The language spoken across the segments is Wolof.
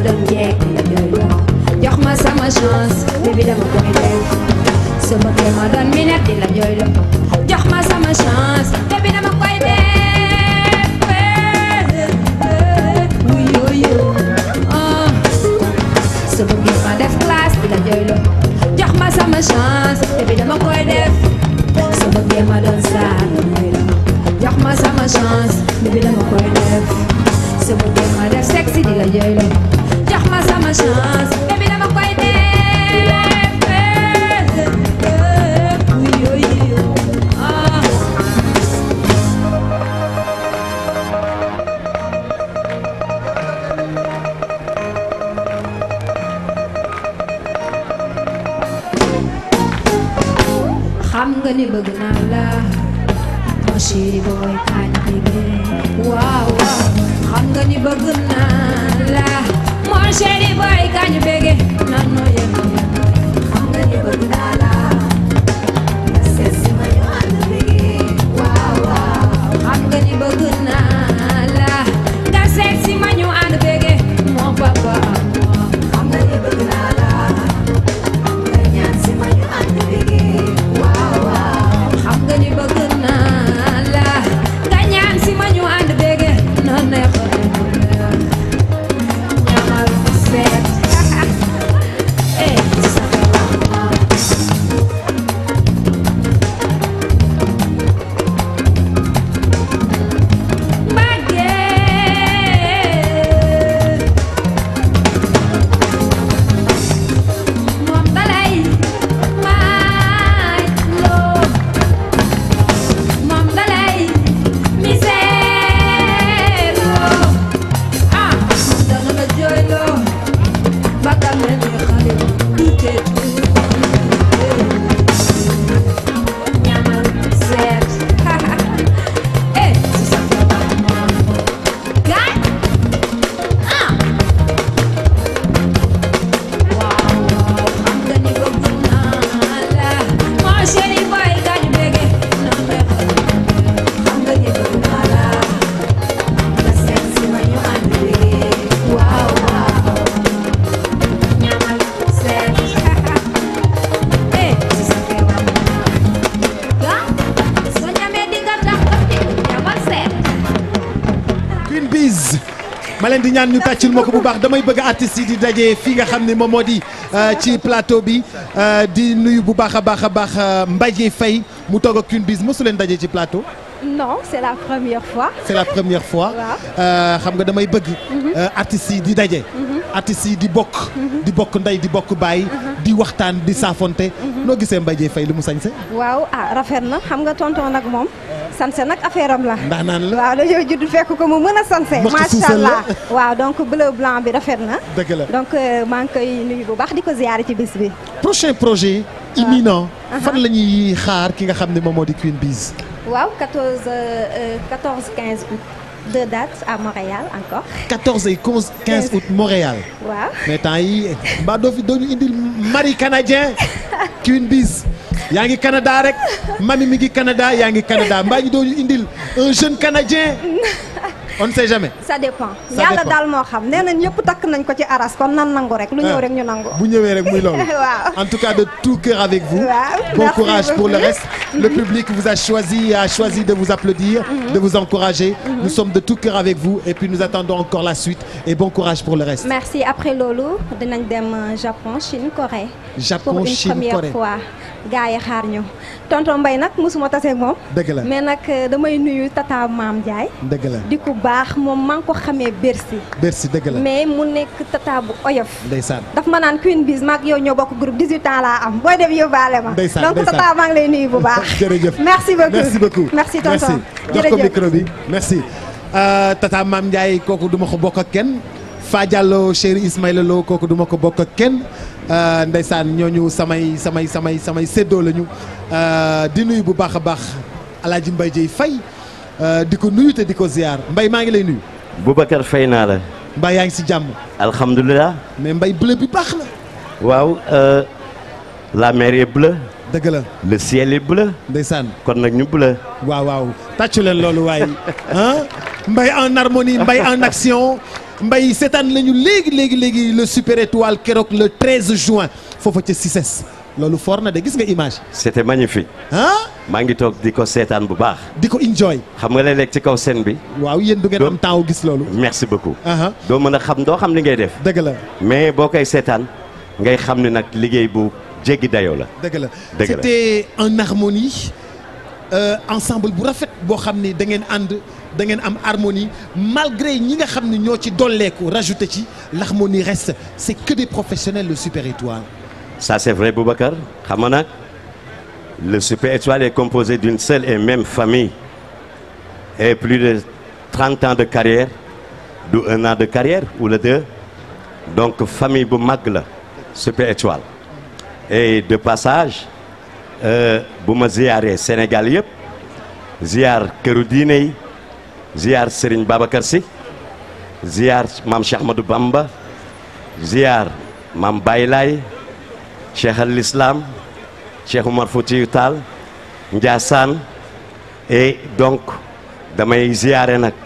doon jeeg di la jooyloo jox ma sama chance bébé dama koy def su bëggee ma doon minette di la jooyloo jox ma sama chance bébé dama koy def wuyu ah su bëggee ma def classe di la jooyloo jox ma sama chance bébé dama koy def su bëggee ma doon star di la jooyloo jox ma sama chance bébé dama koy def su bëggee ma def sexy di la jooyloo jox ma sama chance bébé dama koy def wuyu ah xam nga ni bëgg naa la mon chéri boy kañ bébé waaw waaw xam nga ni bëgg naa la mon chéri boy kañ bébé nan noo yëg xam nga ni bëgg naa la nga seet si ma ñu ànd bébé waaw waaw xam nga ni bëgg naa la nga seet si ma ñu ànd bébé mon papa xam nga ni bëgg naa la nga ñaan si ma ñu ànd bébé waaw waaw xam nga ni bëgg naa la nga ñaan si ma ñu ànd bébé na neex ñamal seet eh sa mbàggee moom dalay maaj loo moom dalay misère loo ah moom dana la jooy loo bakkan mel ni xale du tee ñamal seet eh si sa gaay ah waaw waaw xam nga ni bëgg naa la mon chéri boy gaañu bége na xeex xam nga ni bëgg naa la nga seet si ma ñu ànd bége waaw waaw ñamal seet eh si sa xewam gaa soo ñamee di nga tax di ñamal seet Queen Biz ma leen di ñaan ñu tàccul ma ko bu baax damay bëgg artistes yi di daje fii nga xam ne moom moo di euh, ci plateau bi euh, di nuyu bu baax a baax a baax euh, Mbaye Faye mu toog ak Queen Biz mosu leen daje ci plateau Non, c'est la première fois. c'est la première fois Waaw. Euh, xam nga damay bëgg euh, artistes yi di daje artistes yi di bokk di bokk ndey di bokk baay di waxtaan di saafonte noo gisee Mbaye Faye lu mu sañse waaw ah rafet na xam nga tonton nag moom sanse nag affaire am la. ndaanaan la waaw dañoo judd fekk ko mu mën a sanse. Mokk macha suusal la. allah waaw donc bleu blanc bi rafet na. dëgg la donc euh, maa ngi koy nuyu bu baax di ko ziyaare ci bis bi. prochain projet imminent fan la ñuy xaar ki nga xam ne moom moo di Queen Biz waaw 14 euh, euh, 14 15 août deux dates à Montréal encore 14 et 15 15 août Montréal waaw. mais temps yi mbaa doo fi doo ñu indil mari canadien Queen Biz yaa ngi Canada rek mami mi ngi Canada yaa ngi Canada mbaa ñu doo ñu indil un jeune canadien on ne sait jamais. ça dépend Ça yàlla dépend. daal moo xam nee nañ ñëpp takk nañ ko ci aras kon nan nangu rek lu ñëw Ah. rek ñu nangu. bu ñëwee rek muy loolu. Waaw. en tout cas de tout cœur avec vous. Waaw, bon merci courage pour le beaucoup. reste. le public vous a choisi a choisi de vous applaudir. de vous encourager. nous sommes de tout cœur avec vous et puis nous attendons encore la suite et bon courage pour le reste. merci après loolu dinañ dem euh, Japon Chine Corée. Japon, pour une Chine, première Corée. fois gars yi xaar ñu tonton Mbaye nag mosuma tase ak moom. dëgg la mais nag euh, damay nuyu tata Maam Ndiaye. dëgg la di ku baax moom maa ngi ko xamee Bercy. merci dëgg la mais mu nekk tata bu oyof. ndeysaan. daf ma naan Queen Biz maag yow ñoo bokk groupe 18 ans laa am booy dem yóbbaale ma. Ndeysaan, donc ndeysaan. tata maa ngi lay nuyu bu baax. jërëjëf merci beaucoup merci beaucoup merci tonton merci jox ko jërëjëf. micro bi merci. Euh, tata Mame Ndiaye kooku duma ko bokk ak kenn Fa Diallo chéri Ismaïla Lo kooku duma ko bokk ak kenn euh, ndeysaan ñooñu samay samay samay samay séddoo lañu euh, di nuyu bu baax a baax Alaaji Mbaye Dieye Faye euh, di ko nuyu te di ko ziar Mbaye maa ngi lay nuyu Boubacar fay naa la Mbaye yaa ngi si jàmm alhamdulilah mais Mbaye bleu bi baax na waaw euh, la mer est bleue dëgg la le ciel est bleu ndeysaan kon nag ñu bleu waaw waaw tàccu leen loolu waaye ah Mbaye en harmonie Mbaye en action mbay seetaan lañu léegi léegi léegi le super étoile keroog le 13 juin foofa ca Cissesse loolu fort na de gis nga image c'était magnifique ah maa ngi toog di ko seetaan bu baax di ko enjoy xam nga léeg-léeg ci kaw scène bi waaw yéen du ngeen Do- am temps wu gis loolu merci beaucoup aha doo mën a xam doo xam li ngay def dëgg la mais boo koy seetaan ngay xam ne nag liggéey bu jéggi dayoo la dëgg la Dëgg la. c'était en harmonie euh, ensemble bu rafet boo xam ni da ngeen ànd da ngeen am harmonie malgré ñi nga xam ni ñoo ci dolleeku rajouté ci l'harmonie reste c'est que des professionnels le super étoile ça c'est vrai Boubacar xam nga nag le Super Étoile est composé d'une seule et même famille et plus de 30 ans de carrière du un an de carrière ou le deux donc famille bu mag la Super Étoile et de passage euh, bu ma ziyaaree Sénégal yëpp ziyaar këru diine yi ziyaar Serigne Babacar Sy ziyaar maam Cheikh Ahmadou Bamba ziyaar maam Baye Laye Cheikh al Islam Cheikh Oumar Foutiyou Tall Ndiassane et donc damay ziyaare nag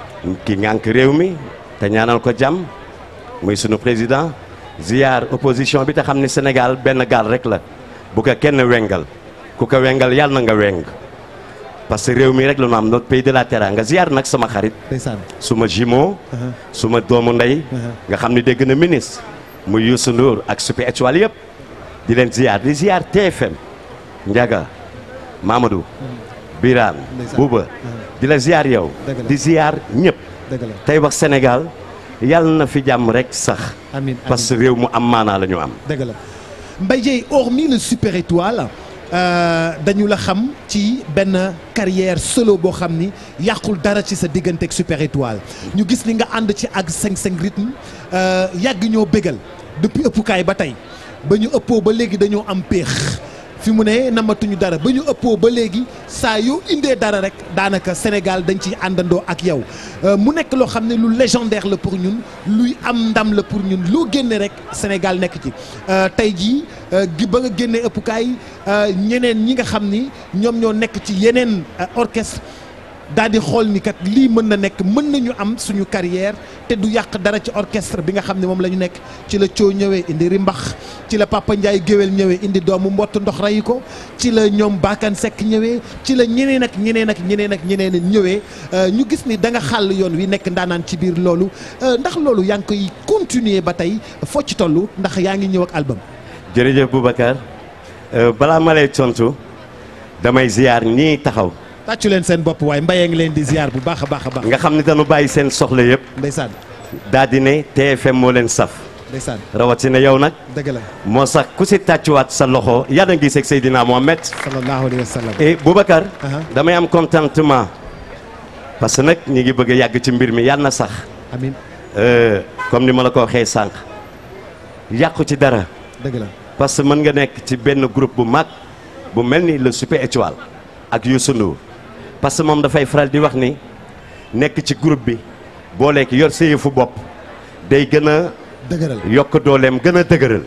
ki ngànk réew mi te ñaanal ko jàmm muy sunu président ziyaar opposition bi te xam ni Sénégal benn gaal rek la bu ko kenn wengal ku ko wengal yàlla na nga weng parce que réew mi rek la ñu am notre pays de la teranga ziyaar nag sama xarit ndeysaan suma jumeau suma doomu ndey nga xam ni dégg na ministre muy Youssou Ndour ak Super Étoile yëpp di leen ziar di ziar TFM Ndiaga Mamadou Birane Ndeysaan. Bouba di la ziar yow Dëgg la. di ziar ñëpp dëgg la tey wax Sénégal yàlla na fi jàmm rek sax amiin parce que réew mu am maanaa la ñu am dëgg la Mbaye Dieye hormis le super étoile euh, dañu la xam ci benn carrière solo boo xam ni yàqul dara ci sa diggante ak super étoile ñu gis ni nga ànd ci ak 5-5 rythme euh, yàgg ñoo bégal depuis ëppukaay ba tey ba ñu ëppoo ba léegi dañoo am péex fi mu ne namatuñu dara ba ñu ëppoo ba léegi saa yoo indee dara rek daanaka Sénégal dañ ciy àndandoo ak yow Euh, mu nekk loo xam ne lu légendaire la pour ñun luy am ndam la pour ñun loo génne rek Sénégal nekk ci Euh, tey jii euh, gi ba nga génnee ëppukaay euh, ñeneen ñi nga xam ni ñoom ñoo nekk ci yeneen euh, orchestre daal di xool ni kat lii mën na nekk mën nañu am suñu carrière te du yàq dara ci orchestre bi nga xam ne moom la ñu nekk ci la coo ñëwee indi rimbax ci la Papa Ndiaye géwél ñëwee indi doomu mbott ndox rayi ko ci la ñoom Bakan Seck ñëwee ci la ñeneen ak ñeneen ak ñeneen ak ñeneen ñëwee euh, ñu gis ni da nga xàll yoon wi nekk ndaanaan ci biir loolu euh, ndax loolu yaa ngi koy continuer ba tey foo ci toll ndax yaa ngi ñëw ak album jërëjëf Boubacar euh, balaa ma lay tontu damay ziar ñii taxaw tàccu leen seen bopp waaye mbayee ngi leen di ziar bu baax a baax a baax nga xam ni dañu bàyyi seen soxla yëpp ndeysaan daal di ne TFM moo leen saf ndeysaan rawatina yow nag dëgg la moo sax ku si tàccuwaat sa loxo yàlla ngi seeg Seydina Mohamed sallallahu alayhi wa sallam et Boubacar Aha. damay am contentement parce que nag ñi ngi bëgg a yàgg ci mbir mi yàlla na sax amin Euh, comme ni ma la ko waxee sànq yàqu ci dara dëgg la parce que mën nga nekk ci benn groupe bu mag bu mel ni le Super Étoile ak Youssou Ndour parce que moom dafay faral di wax ni nekk ci groupe bi booleek yor sa yëfu bopp day gën a dëgëral yokk dooleem gën a dëgëral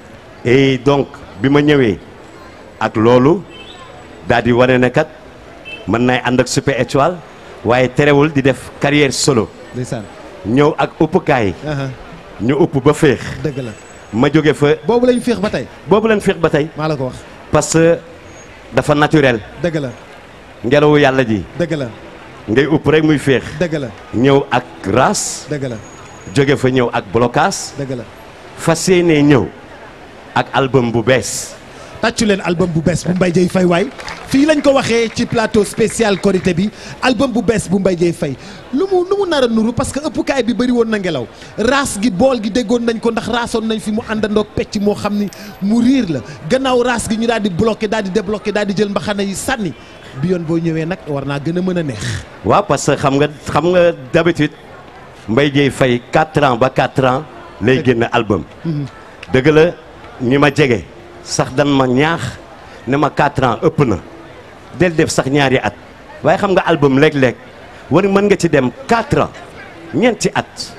et donc bi ma ñëwee ak loolu daal di wane ne kat mën nay ànd ak Super Étoile waaye terewul di def carrière solo ndeysaan ñëw ak uppukaay aha ñu upp ba féex dëgg la ma jóge fa boobu lañu féex ba tey boobu leen féex ba tey maa la ko wax parce que dafa naturel dëgg la ngelawu yàlla ji dëgg la ngay upp rek muy féex dëgg la ñëw ak race dëgg la jóge fa ñëw ak blocage dëgg la fas yéenee ñëw ak album bu bees tàccu leen album bu bees bu Mbaye Dieye Faye waay fii lañ ko waxee ci plateau spécial Korité bi album bu bees bu Mbaye Dieye Faye lu mu lu mu nar a nuru parce que ëppukaay bi bëri woon na ngelaw raas gi bool gi déggoon nañ ko ndax raasoon nañ fi mu àndandoog pecc moo xam ni mu riir la gannaaw raas gi ñu daal di bloqué daal di débloqué daal di jël mbaxana yi sànni bi yoon boo ñëwee nag war naa gën a mën a neex waaw parce que xam nga xam nga d'habitude Mbaye Dieye Faye 4 ans ba 4 ans lay génn album dëgg la ñi ma jege sax dan ma ñaax ne ma 4 ans ëpp na del def sax ñaari at waaye xam nga album léeg-léeg war mën nga ci dem 4 ans ñeenti at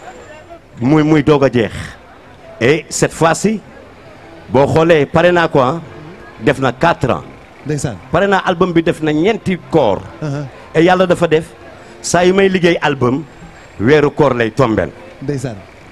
muy muy doog a jeex et cette fois-ci boo xoolee pare naa ko ah def na 4 ans ndeysaan pare naa album bi def na ñeenti koor aha et yàlla dafa def saa yu may liggéey album weeru koor lay tombeel ndeysaan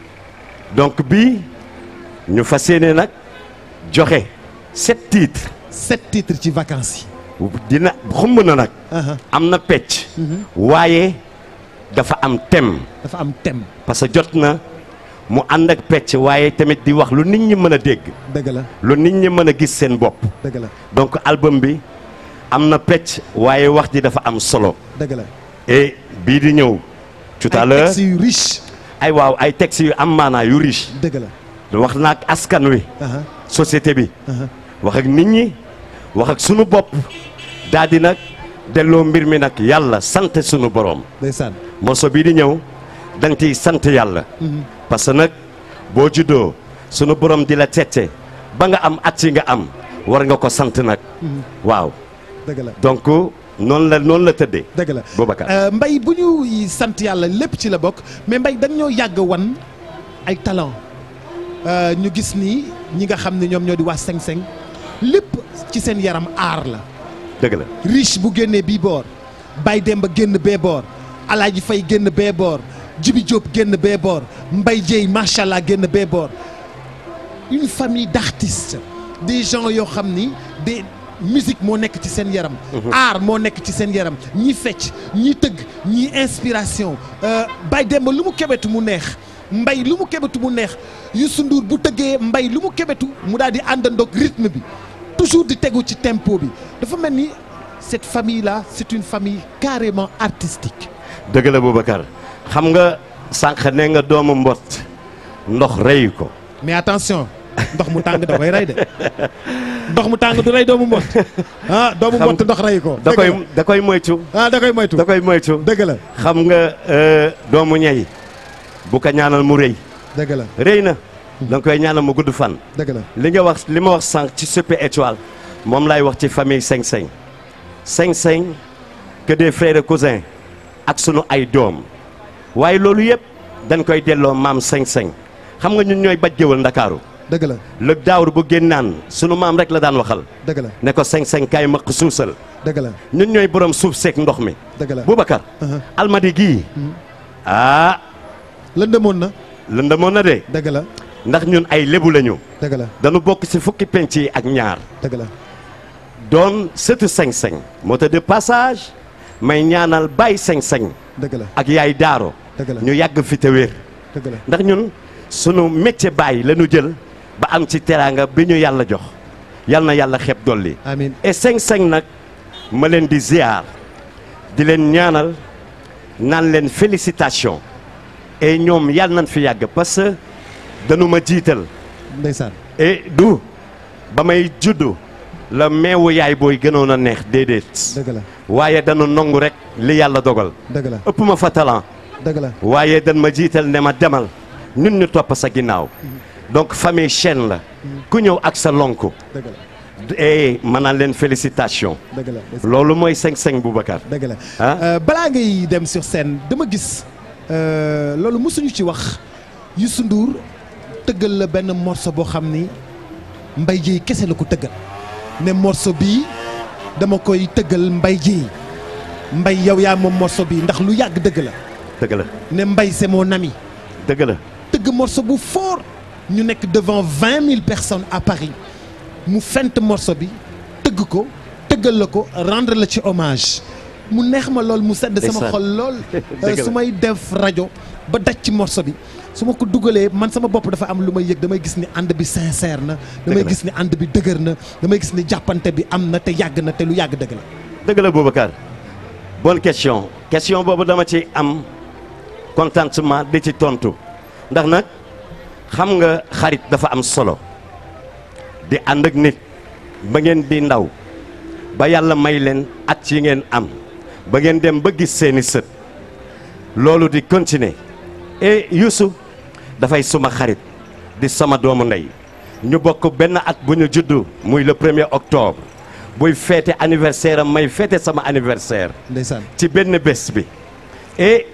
donc bii ñu fas yéene nag joxe sept titres sept titres ci vacances yi dina xumb na nag aha am na pecc waaye dafa am thème dafa am thème parce que jot na mu ànd ak pecc waaye tamit di wax lu nit ñi mën a dégg dëgg la lu nit ñi mën a gis seen bopp dëgg la donc album bi am na pecc waaye wax ji dafa am solo dëgg la et bii di ñëw tout à ay l'heure textes yu riche ay waaw ay textes yu am maanaa yu riche dëgg la wax na ak askan wi aha société bi aha wax ak nit ñi wax ak sunu bopp daal di nag delloo mbir mi nag yàlla sant sunu borom ndeysaan morceau bii di ñëw da nga ciy sant yàlla parce que nag boo juddoo sunu borom di la tette ba nga am at yi nga am war nga ko sant nag waaw dëgg la donc noonu la noonu la tëddee dëgg la Boubacar Euh, mbay bu ñu sant yàlla lépp ci la bokk mais mbay dañ ñoo yàgg wan ay talent Euh, ñu gis ni ñi nga xam ne ñoom ñoo di waa Seng Seng lépp ci seen yaram aar la dëgg la riche bu génnee bii boor Baye Demba génn bee boor Alaaji Fay génn bee boor Jibi Diop génn bee boor Mbay Jéy macha allah génn bee boor une famille d'artistes des gens yoo xam ni des musique moo nekk ci seen yaram art moo nekk ci seen yaram ñi fecc ñi tëgg ñi inspiration euh, Baye Demba lu mu kebetu mu neex mbay lu mu kebetu mu neex Youssou Ndour bu tëggee mbay lu mu kebetu mu daal di àndandoog rythme bi toujours di tegu ci tempo bi dafa mel ni cette famille là c'est une famille carrément artistique dëgg la Boubacar xam nga sànq ne nga doomu mbott ndox rey ko mais attention ndox mu tàng da koy rey de ndox mu tàng du rey doomu mbott ah doomu Xam- mbott ndox rey ko da dëgg koy la. da koy moytu ah da koy moytu da koy moytu dëgg la xam nga euh, doomu ñay bu ko ñaanal mu rëy dëgg la rëy na da nga koy ñaanal mu gudd fan dëgg la li nga wax li ma wax sànq ci Super Étoile moom laay wax ci famille Seng Seng Seng Seng que des frères et cousins ak sunu ay doom waaye loolu yëpp dañ koy delloo maam Seng Seng xam nga ñun ñooy baj géwal ndakaaru dëgg la lëg daawur bu génnaan sunu maam rek la daan waxal dëgg la ne ko Seng Seng kaay maq suusal dëgg la ñun ñooy borom suuf seeg ndox mi dëgg la Boubacar Uh-huh. almadi gii ah lëndëmoon na lëndëmoon na de dëgg la ndax ñun ay lébu lañu dëgg la dañu bokk ci fukki penc yi ak ñaar dëgg la doon sëtu seng-seng moo tax de passage may ñaanal bàyyi seng-seng dëgg la ak yaay daaro dëgg la ñu yàgg fi te wér dëgg la ndax ñun sunu métier bàyyi la ñu jël ba am ci teraanga bi ñu yàlla jox yal na yàlla xeeb dolli amiin et seng-seng nag ma leen di ziar di leen ñaanal naan leen félicitation et ñoom yàlla nañ fi yàgg parce que dañu ma jiital ndeysaan et du ba may juddu la meewu yaay booy gënoon a neex déedéet dëgg la waaye dañu nongu rek li yàlla dogal dëgg la ëpp ma fa talent dëgg la waaye dañ ma jiital ne ma demal ñun ñu topp sa ginnaaw donc famille chaîne la ku ñëw ak sa lonku dëgg la et ma naan leen félicitation dëgg la ndeysaan. loolu mooy seng-seng Boubacar dëgg la ah Euh, balaa ngay dem sur scène dama gis euh, loolu mosuñu ci wax Youssou Ndour tëggal la benn morceau boo xam ni Mbaye Dièye kese la ko tëggal ne morceau bii dama koy tëggal Mbaye Dièye Mbaye yow yaa moom morceau bii ndax lu yàgg dëgg la dëgg la ne Mbaye c'est mon ami dëgg la tëgg morceau bu fort ñu nekk devant vingt mille personnes à Paris mu fent morceau bi tëgg ko tëggal la ko rendre la ci hommage mu neex ma lool mu sedd sama Ndeysaan. xol lool Dëgg la. su may def rajo ba daj ci morceau bi su ma ko dugalee man sama bopp dafa am lu may yëg damay gis ni ànd bi sincère na damay la. gis ni ànd bi dëgër na damay gis ni jàppante bi am na te yàgg na te lu yàgg dëgg la dëgg la Boubacar bonne question question boobu dama ci am contentement di ci tontu ndax nag xam nga xarit dafa am solo di ànd ak nit ba ngeen di ndaw ba yàlla may leen at yi ngeen am ba ngeen dem ba gis seeni sët loolu di continuer et Youssou dafay suma xarit di sama doomu ndey ñu bokk benn at bu ñu juddu muy le premier octobre buy feete anniversaire am may feete sama anniversaire ndeysaan ci benn bés bi et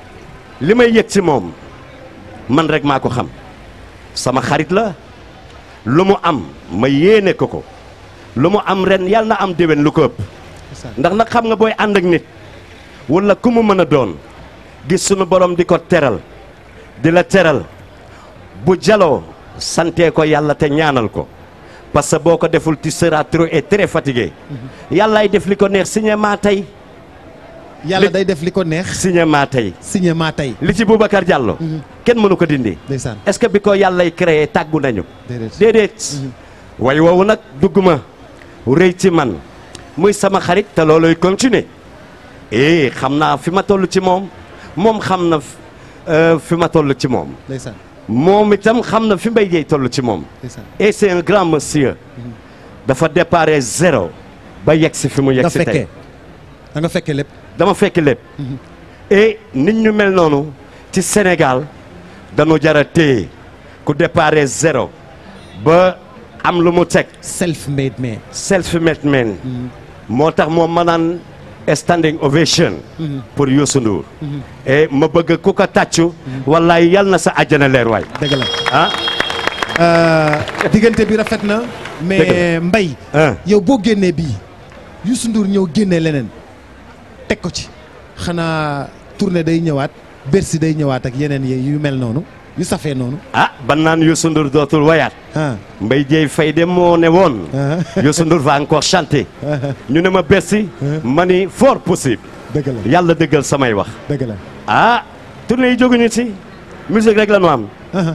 li may yëg ci moom man rek maa ko xam sama xarit la lu mu am ma yéene ko ko lu mu am ren yàlla na am déwén lu ko ëpp ndeysaan ndax nag xam nga booy ànd ak nit wala ku mu mën a doon gis sunu borom di ko teral di la teral bu jaloo santee ko yàlla te ñaanal ko parce que boo ko deful tu seras trop et très fatigué yàllaay def li ko neex signé maa tey yàlla li- day def li ko neex signé maa tey signé maa tey li ci Boubacar Diallo kenn mënu ko dindi ndeysaan est-ce que bi ko yàllay créé tàggu nañu déedéet déedéet way woowu nag dugg ma rëy ci man muy sama xarit te looloy continuer eh xam naa fi ma toll ci moom moom xam na euh, fi ma toll ci moom ndeysaan moom itam xam na fi Mbaye Dieye toll ci moom ndeysaan et c'est un grand monsieur dafa déparé zéro ba yegg si fi mu yegg nga si fekkee tey da nga fekkee lépp dama fekk lépp et nit ñu mel noonu ci Sénégal dañu jara téye ku déparé zéro ba am lu mu teg self made man self-made man moo tax moom ma naan standing ovation pour Youssou Ndour et ma bëgg ku ko tàccu wallaay yal na sa àjjana leer waay dëgg la ah Euh, diggante bi rafet na mais Dëgg mbay ah yow boo génnee bii Youssou Ndour ñëw génnee leneen teg ko ci xanaa tournée day ñëwaat Bercy day ñëwaat ak yeneen yi yu mel noonu yu safee noonu ah ban naan Youssou Ndour dootul wayaat ah Mbaye Dieye Faye de moo ne woon ah Youssou Ndour va encore chanter ñu ne ma Bercy ma ni fort possible dëgg la yàlla dëggal samay wax dëgg la ah tournée yi jóguñu ci musique rek la nu am ah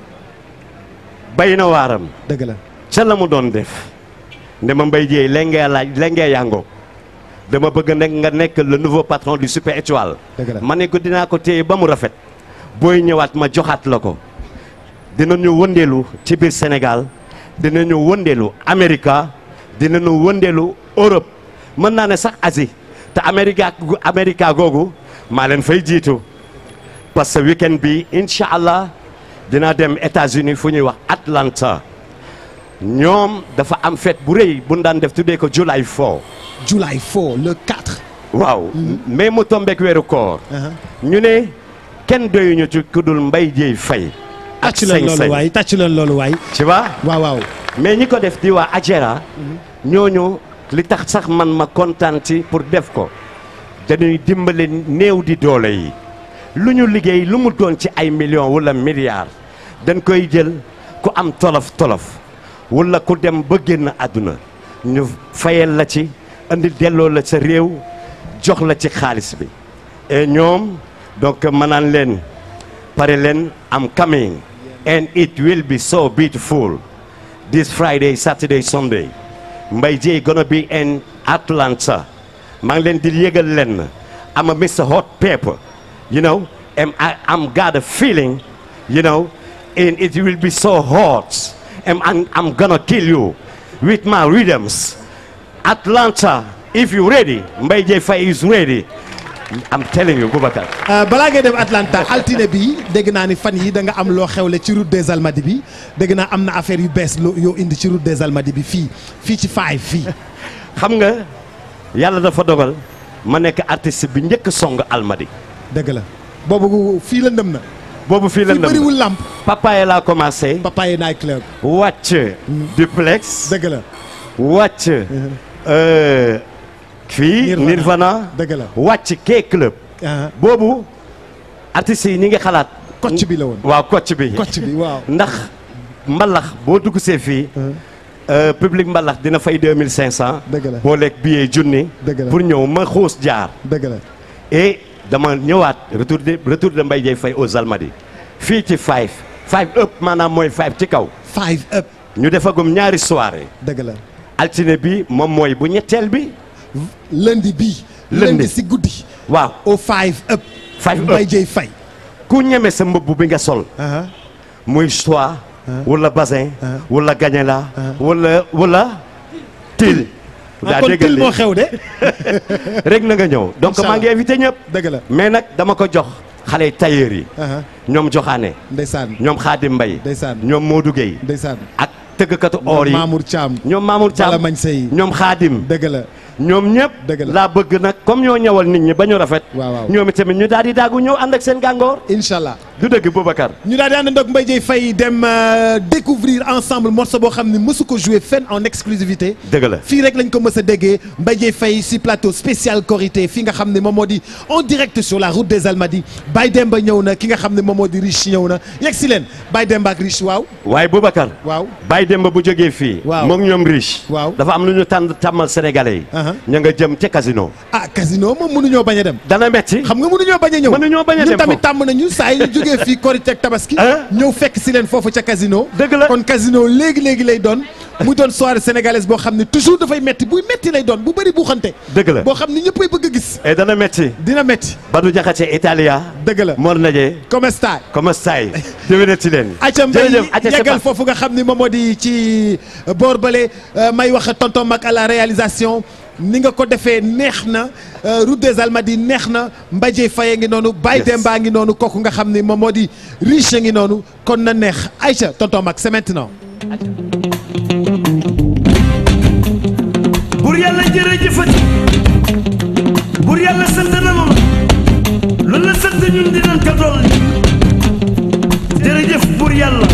bay na waaram dëgg la ca la mu doon def ne ma Mbaye Dieye lengee laaj lengee yàngoo dama bëgg nekk nga nekk le nouveau patron du Super Étoile dëgg la ma ne ko dinaa ko téye ba mu rafet booy ñëwaat ma joxaat la ko dinañu wëndeelu ci biir Sénégal dinañu wëndeelu Amérique dinañu wëndeelu Europe mën naa ne sax Asie te Amérique Amérique googu maa leen fay jiitu parce que week-end bi incha allah dinaa dem États-Unis fu ñuy wax Atlanta ñoom dafa am fête bu rëy bu ñu daan def tuddee ko July 4 July 4 le 4 waaw mais mu tombeek weeru koor ah ñu ne kenn doyuñu ci ku dul Mbaye Dieye Faye ak tàcc leen loolu sañ-sañ waay tàcc leen loolu waay tu vois waaw waaw mais ñi ko def di waa Ajera ñooñu li tax sax man ma kontaan ci pour def ko dañuy dimbale néew di doole yi lu ñu liggéey lu mu doon ci ay millions wala milliards dañ koy jël ku am tolof tolof wala ku dem ba génn àdduna ñu fayal la ci andi delloo la sa réew jox la ci xaalis bi et ñoom donc ma naan leen pare leen am coming and it will be so beautiful this Friday Saturday Sunday Mbaye Dieye gonna be in Atlanta maa ngi leen di yëgal leen am a Mr Hot Pepper you know and I am got a feeling you know and it will be so hot and I'm, I'm gonna kill you with my rhythms Atlanta if you ready Mbaye Dieye Faye is ready I'm telling you Boubacar Euh, balaa ngay dem Atlanta altine bi dégg naa ni fan yi da nga am loo xewle ci route des Almadies bi dégg naa am na affaire yu bees loo yoo indi ci route des Almadies bi fii fii ci five fii xam nga yàlla dafa dogal ma nekk artiste bi njëkk song almadi dëgg la boobu fii la ndëm na boobu fii la fii bëriwul lamp papaye laa commencé papaye night club wàcc duplex dëgg la wàcc euh, fii Nirvana. Nirvana dëgg la wàcc K club ah boobu artistes yi ñi ngi xalaat Kocc bi la woon. waaw kocc bi Kocc bi waaw ndax mbalax boo dugg see fii euh, public mbalax dina fay 2500 Dëgg la. boo lekk billet junni Dëgg la. pour ñëw ma xuus jaar dëgg la et dama ñëwaat retour de retour de Mbaye Dieye Faye aux Almadies fii ci five five up maanaam mooy five ci kaw five up ñu defagum ñaari soirée dëgg la altine bi moom mooy bu ñetteel bi lundi bii Lundi. lundi si guddi waaw au five up Five up. Mbaye Dieye Faye ku ñeme sa mbubb bi nga sol ah muy soie wala basin wala gagnela wala wala til daa kon déggal til moo li xew de rek na nga ñëw donc Inch'Allah. maa ngi invité ñëpp dëgg la mais nag dama ko jox xale tailleur yi ah ñoom joxaane ndeysaan ñoom Xaadim Mbay ndeysaan ñoom Modou Gueye ndeysaan ak tëggkatu or yi Mamour Thiam ñoom Mamour Thiam Bala Mañ Sey ñoom Xaadim dëgg la ñoom ñëpp Dëgg la. laa bëgg nag comme ñoo ñëwal nit ñi ba ñu rafet waaw waaw ñoom itamit ñu daal di daagu ñëw ànd ak seen gàngoor incha allah du dëgg Boubacar ñu daal di ànd ak Mbaye Dieye Faye dem euh, découvrir ensemble morceau boo xam ne mësu ko jouer fenn en exclusivité dëgg la fii rek lañ ko mës a déggee Mbaye Dieye Faye si plateau spécial Korité fi nga xam ne moom moo di en direct sur la route des Almadies Baye Demba ñëw na ki nga xam ne moom moo di Rich ñëw na yegg si leen Baye Demba ak Rich waaw waaye Boubacar waaw Baye Demba bu jógee fii Waaw. moom ñoom riche Waaw. dafa am lu ñu tànn tàmmal sénégalais yi Aha. ña nga jëm ca casino ah casino moom mënuñoo bañ a dem dana metti xam nga mënuñoo bañ a ñëw Mënuñoo bañ a ñun dem tamit foofu. tàmm nañu saa yi ñu jógee fii Korité ak Tabaski Hein? ñëw fekk si leen foofu ca casino Dëgg la. kon casino léegi léegi lay doon muy doon soirée sénégalaise boo xam ne toujours dafay metti buy metti lay doon bu bëri bu xante dëgg la boo xam ne ñëppay bëgg a gis et dana metti dina metti Badou Diakhaté Italia dëgg la Mor Naje comme star comme stai déwénati leen acca mbay jërëjëf acca c'est yeggal pas- foofu nga xam ni moom moo di ci boor bale may wax tonton Mac à la réalisation ni nga ko defee neex na euh, route des Almadies neex na Mbaye Dieye Faye ngi noonu Baye Yes. Demba ngi noonu kooku nga xam ni moom moo di riche ngi noonu kon na neex Aïcha tonton Mac c'est maintenant bur yàlla jërëjëfati bur yàlla sant na ma loolu la sant ñun dinañ ko dolli jërëjëf bur yàlla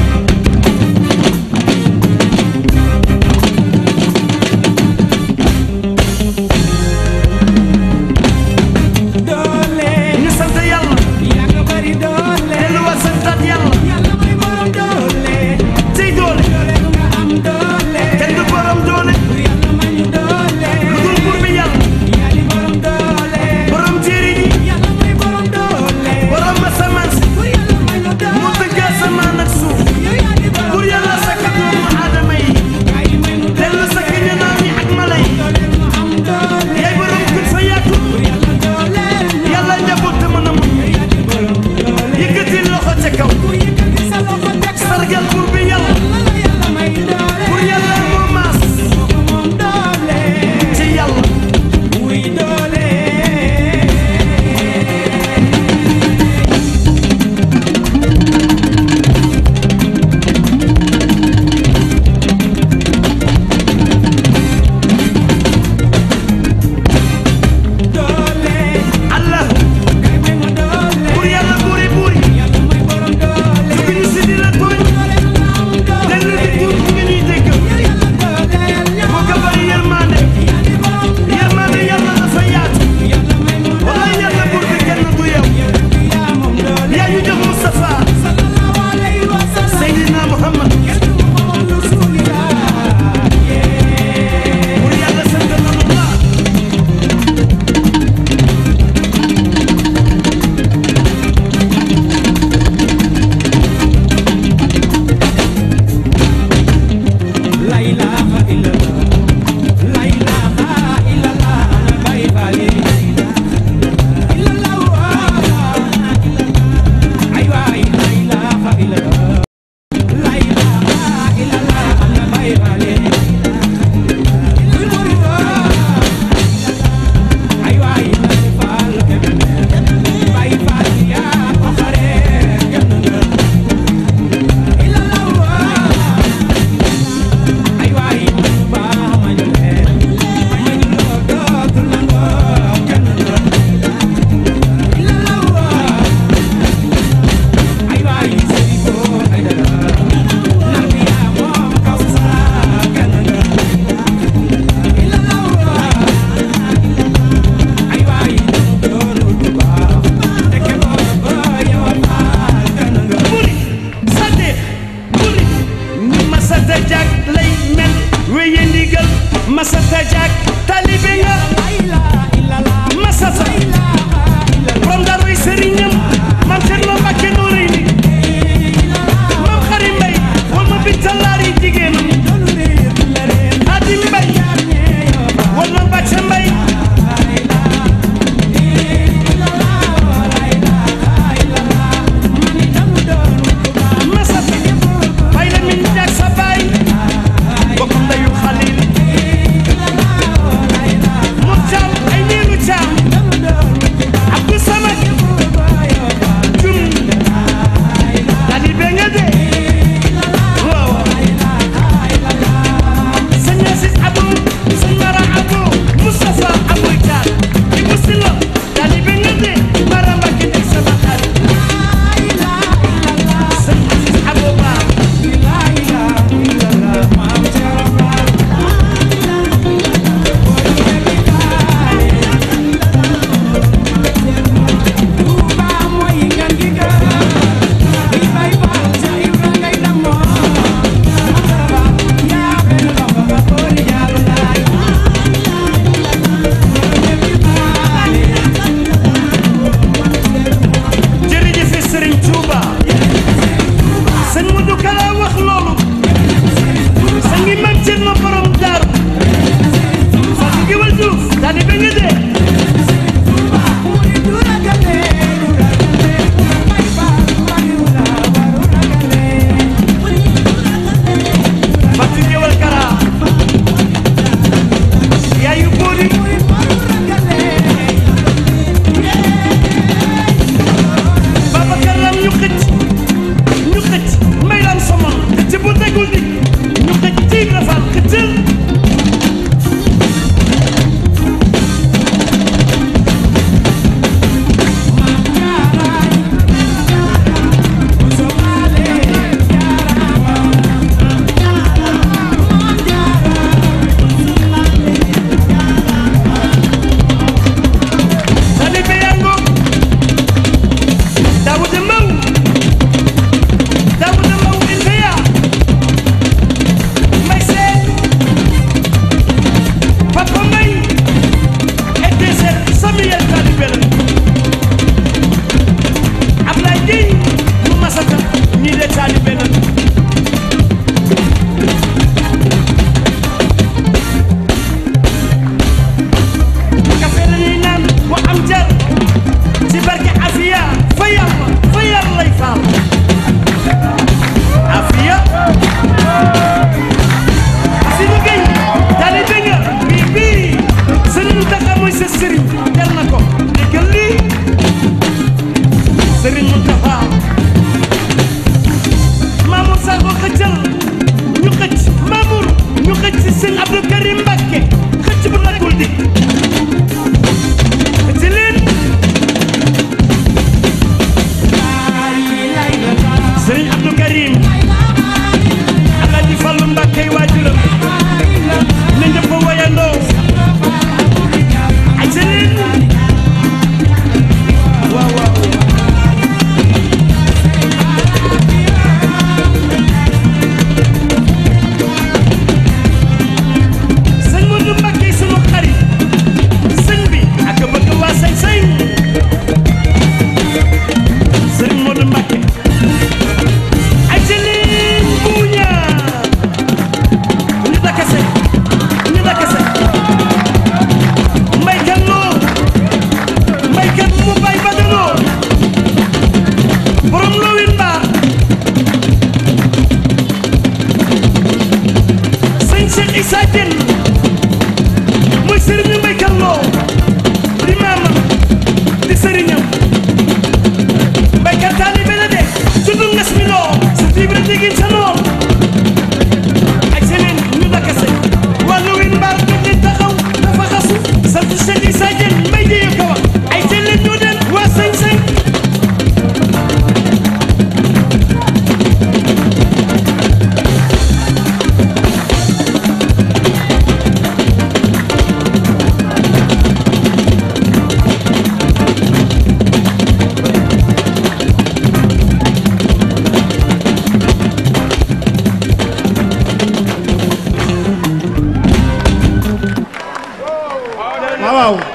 doole ñu sant yàlla yaa nga bari doole delluwaat santaat yàlla yàlla mooy borom doole cey doole doole bu nga am doole kenn du borom doole yàlla may ñu doole lu dul bur bi yàlla yaa di borom doole borom jéeri ji yàlla mooy borom doole borom asamaan si bur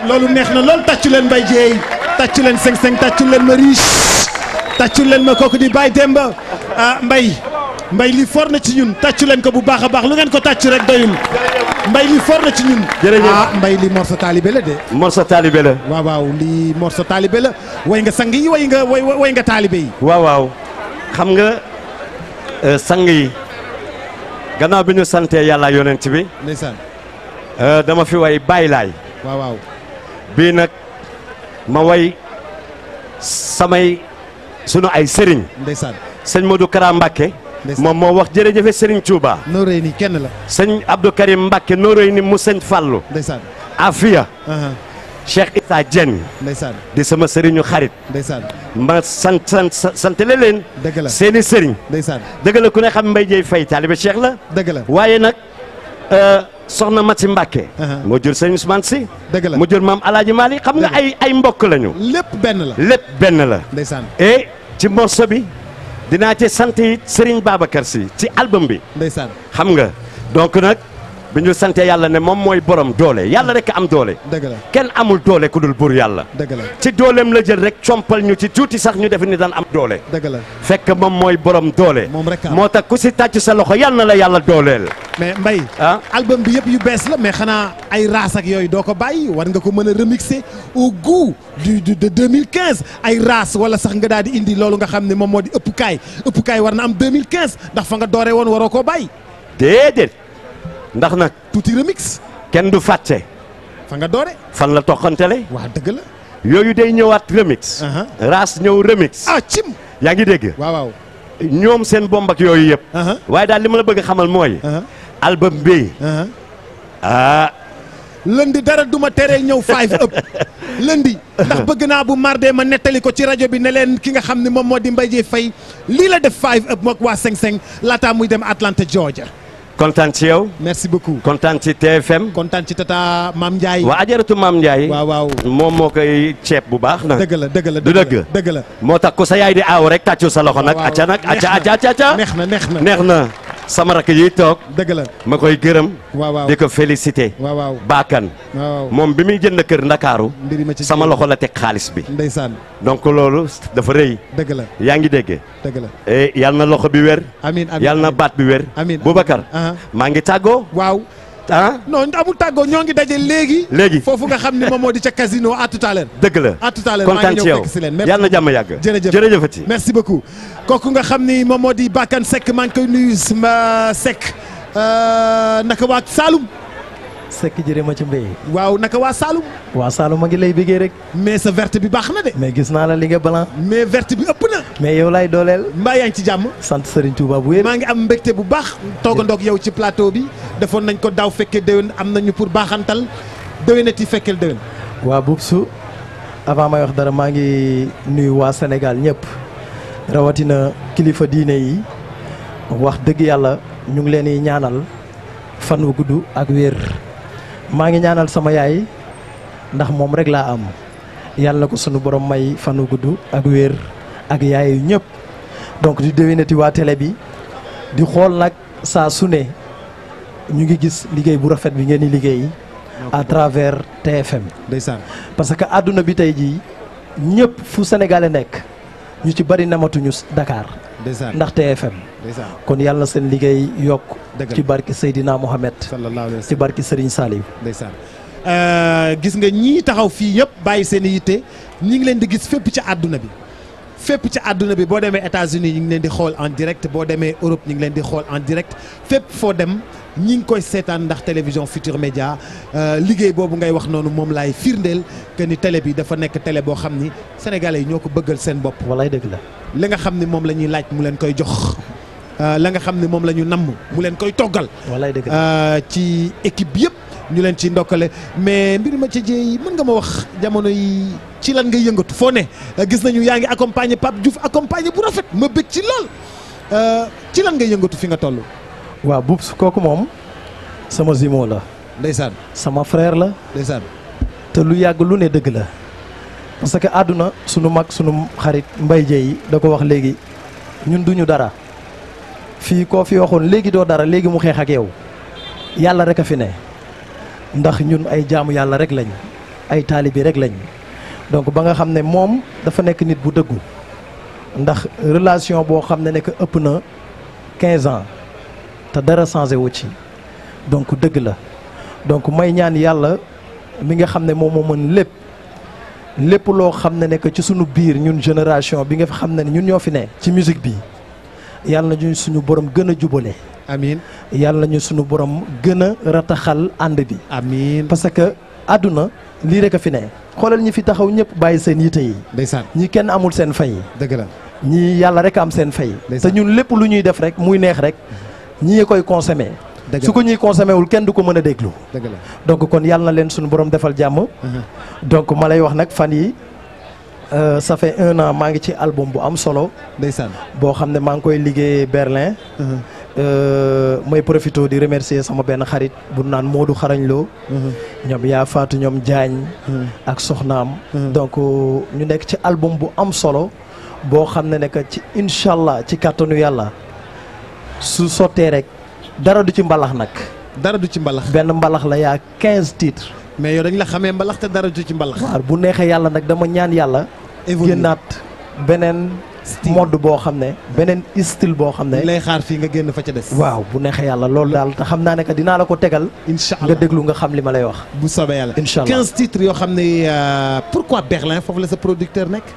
loolu neex na lool tàccu leen Mbaye Dieye tàccu leen seng seng tàccu leen ma riche tàccu leen ma kooku di Baye Demba ah Mbaye Mbaye li for na ci ñun tàccu leen ko bu baax a baax lu ngeen ko tàccu rek doyul Mbaye li for na ci ñun. Jërëjëf. ah Mbaye li morso taalibe la de. morso taalibe la waaw waaw lii morso taalibe la way nga sang yi way nga way way nga taalibe yi. waaw waaw xam nga euh, sang yi gannaaw bi ñu santee yàlla yonent bi ndeysaan euh, dama fi way bàyyi laay waaw waaw bii nag ma way samay sunu ay sëriñ ndeysaan sëñ Modou Kara Mbacke Ndeysaan. moom moo wax jërëjëfe sëriñ Touba noo rëy nii kenn la sëñ Abdou Karim Mbacke nooroy ni mu sëñ Fallou ndeysaan Afia aha Cheikh Issa Dieng ndeysaan di sama sëriñu xarit ndeysaan ma sant sant santale leen dëgg la seeni sëriñ ndeysaan dëgg la ku ne xam Mbaye Dieye Faye taalibe Cheikh la dëgg la waaye nag euh, soxna Mati Mbacke Aha. moo jur sëñ Ousmane Sy dëgg la mu jur maam Alaaji Mali xam nga Dëgg la. ay ay mbokk lañu lépp benn la lépp benn la ndeysaan et ci morceau bi dinaa ci sant it Serigne Babacar Sy ci album bi ndeysaan xam nga donc nag bi ñu sante yàlla ne moom mooy borom doole yàlla rek am doole dëgg la kenn amul doole ku dul buur yàlla dëgg la ci dooleem la jël rek compal ñu ci tuuti sax ñu def ni daan am doole dëgg la fekk moom mooy borom doole Moom rek am. moo tax ku si tàcc sa loxo yal na la yàlla dooleel mais Mbaye ah album bi yëpp yu bees la mais xanaa ay raas ak yooyu doo ko bàyyi war nga ko mën a remixer au goût du du de 2015 ay raas wala sax nga daal di indi loolu nga xam ne moom moo di ëpp kaay ëpp kaay war na am 2015 ndax fa nga dooree woon waroo koo bàyyi déedéet ndax nag tuuti remix kenn du fàtte fa nga doore fan la toqantele waa dëgg la yooyu day ñëwaat remix Aha. raas ñëw remix ah cim yaa ngi dégg waaw waaw ñoom seen bomb ak yooyu yëpp Aha. waaye daal li ma la bëgg a xamal mooy aha album bi aha ah lundi dara duma teree ñëw five up lundi ndax bëgg naa bu mardee ma nettali ko ci rajo bi ne leen ki nga xam ne moom moo di Mbaye Dieye Faye lii la def five up mook waa Seng Seng laataa muy dem Atlanta Georgia kontaan ci yow merci beaucoup kontaan ci TFM kontaan ci tata Maam Ndiaye waa ajaratu maam Ndiaye waaw waaw moom moo koy ceeb bu baax na dëgg la dëgg la du dëgg dëgg la moo tax ku sa yaay di aaw rek tàccu sa loxo nag waaw, acca nag neex acca na. acca acca acca neex na neex na neex na sama rakk yi toog dëgg la ma koy gërëm waaw waaw di ko félicité waaw waaw baakan waaw moom bi muy jënd kër ndakaaru mbiri ma ci sama loxo la teg xaalis bi ndeysaan donc loolu dafa rëy dëgg la yaa ngi dégg dëgg la e yal na loxo bi wér amiin amiin yal na baat bi wér amiin Boubacar aha maa ngi tàggoo waaw ah non amul tàggoo ñoo ngi daje léegi léegi foofu nga xam ne moom moo di ca casino à tout à l'heure dëgg la à tout à l'heure maa kontaan ngi ci ñëw yow fekk si leen merci yal na jàmm yàgg jërëjëf jërëjëfati merci beaucoup kooku nga xam ni moom moo di Bakane Seck maa ngi koy nuyu ma Seck euh, naka waa Saloum sekk jërë ma ci mbéy waaw naka waa Saloum waa Saalum ma ngi lay bëggee rek mais sa verte bi baax na de mais gis naa la li nga balan mais verte bi ëpp na mais yow laay dooleel mbaa yaa ngi ci jàmm sant Serigne Touba bu wér maa ngi am mbégte bu baax toogandoog yow ci plateau bi defoon nañ ko daaw fekkee déwén am nañu pour baaxantal déwénati fekkeel déwén waa Boubsou avant may wax dara maa ngi nuyu waa Sénégal ñëpp rawatina kilifa diine yi wax dëgg yàlla ñu ngi leen di ñaanal fan wu gudd ak wér maa ngi ñaanal sama yaay ndax moom rek laa am yàlla na ko sunu borom may fan wu gudd ak wér ak yaay yu ñëpp donc di déwénati waa télé bi di xool nag saa su ne ñu ngi gis liggéey bu rafet bi ngeen di liggéey à travers TFM ndeysaan parce que àdduna bi tey jii ñëpp fu sénégalais nekk ñu ci bari namatuñu Dakar ndeysaan ndax TFM ndeysaan kon yàlla na seen liggéey yokk Dëgg la. ci barki Seydina Mohamed sallallahu alayhi wa ci sallam barki Serigne Saliou ndeysaan Euh, gis nga ñii taxaw fii yëpp bàyyi seen i yitte ñi ngi leen di gis fépp ci àdduna bi fépp ci àdduna bi boo demee États-Unis ñi ngi leen di xool en direct boo demee Europe ñi ngi leen di xool en direct fépp foo dem ñi ngi koy seetaan ndax télévision Futur Média euh, liggéey boobu ngay wax noonu moom laay firndeel que ni télé bi dafa nekk télé boo xam ni sénégalais yi ñoo ko bëggal seen bopp walay dëgg la li nga xam ni moom la ñuy laaj mu leen koy jox euh, la nga xam ni moom la ñu namm mu leen koy toggal walay dëgg la Euh, ci équipe yëpp ñu leen ci ndokkale mais mbir ma ca jéey mën nga ma wax jamono yi ci lan nga yëngatu foo ne Euh, gis nañu yaa ngi accompagner Pape Diouf accompagner bu rafet ma bëgg ci lool Euh, ci lan nga yëngatu fi nga toll. waaw Boubs kooku moom sama zimo la ndeysaan sama frère la ndeysaan te lu yàgg lu ne dëgg la parce que àdduna sunu mag sunu xarit Mbaye Dieye da ko wax léegi ñun duñu dara fii koo fi waxoon léegi doo dara léegi mu xeex ak yow yàlla rek a fi ne ndax ñun ay jaamu yàlla rek lañ ay taalibi rek lañ donc ba nga xam ne moom dafa nekk nit bu dëggu ndax relation boo xam ne nekk ëpp na 15 ans te dara changé wu ci donc dëgg la donc may ñaan yàlla mi nga xam ne moom moo mën lépp lépp loo xam ne nekk ci sunu biir ñun génération bi nga xam ne ñun ñoo fi ne ci musique bi yàlla na ñu suñu borom gën a jubale amiin yàlla nañu suñu borom gën a rataxal ànd bi amiin parce que àdduna lii rek a fi ne xoolal ñi fi taxaw ñëpp bàyyi seen yite yi ndeysaan ñi kenn amul seen fay dëgg la ñii yàlla rek am seen fay te Ndeysaan. ñun lépp lu ñuy def rek muy neex rek ñii koy consommé dëgg su la ko ñuy consommé wul kenn du ko mën a déglu dëgg la donc kon yàlla na leen suñu borom defal jàmm donc ma lay wax nag fan yi euh, ça fait un an maa ngi ci album bu am solo ndeysaan boo xam ne maa ngi koy liggéey Berlin Euh, may profité di remercier sama benn xarit bu naan Modou Xarañ Lo ñoom yaa faatu ñoom Diagne ak soxnaam donc ñu nekk ci album bu am solo boo xam ne ne que ci incha allah ci kàttanu yàlla su sottee rek dara du ci mbalax nag dara du ci mbalax benn mbalax la yaa 15 titres mais yow dañ la xamee mbalax te dara du ci mbalax waaw bu neexee yàlla nag dama ñaan yàlla Évoluer. génnaat beneen mode boo xam ne beneen style boo xam ne lay xaar fii nga génn fa ca des waaw bu neexee yàlla loolu daal te xam naa ne que dinaa la ko tegal incha nga allah déglu nga xam li ma lay wax bu soobee yàlla Incha allah. 15 titres yoo xam ne euh, pourquoi Berlin foofu la sa producteur nekk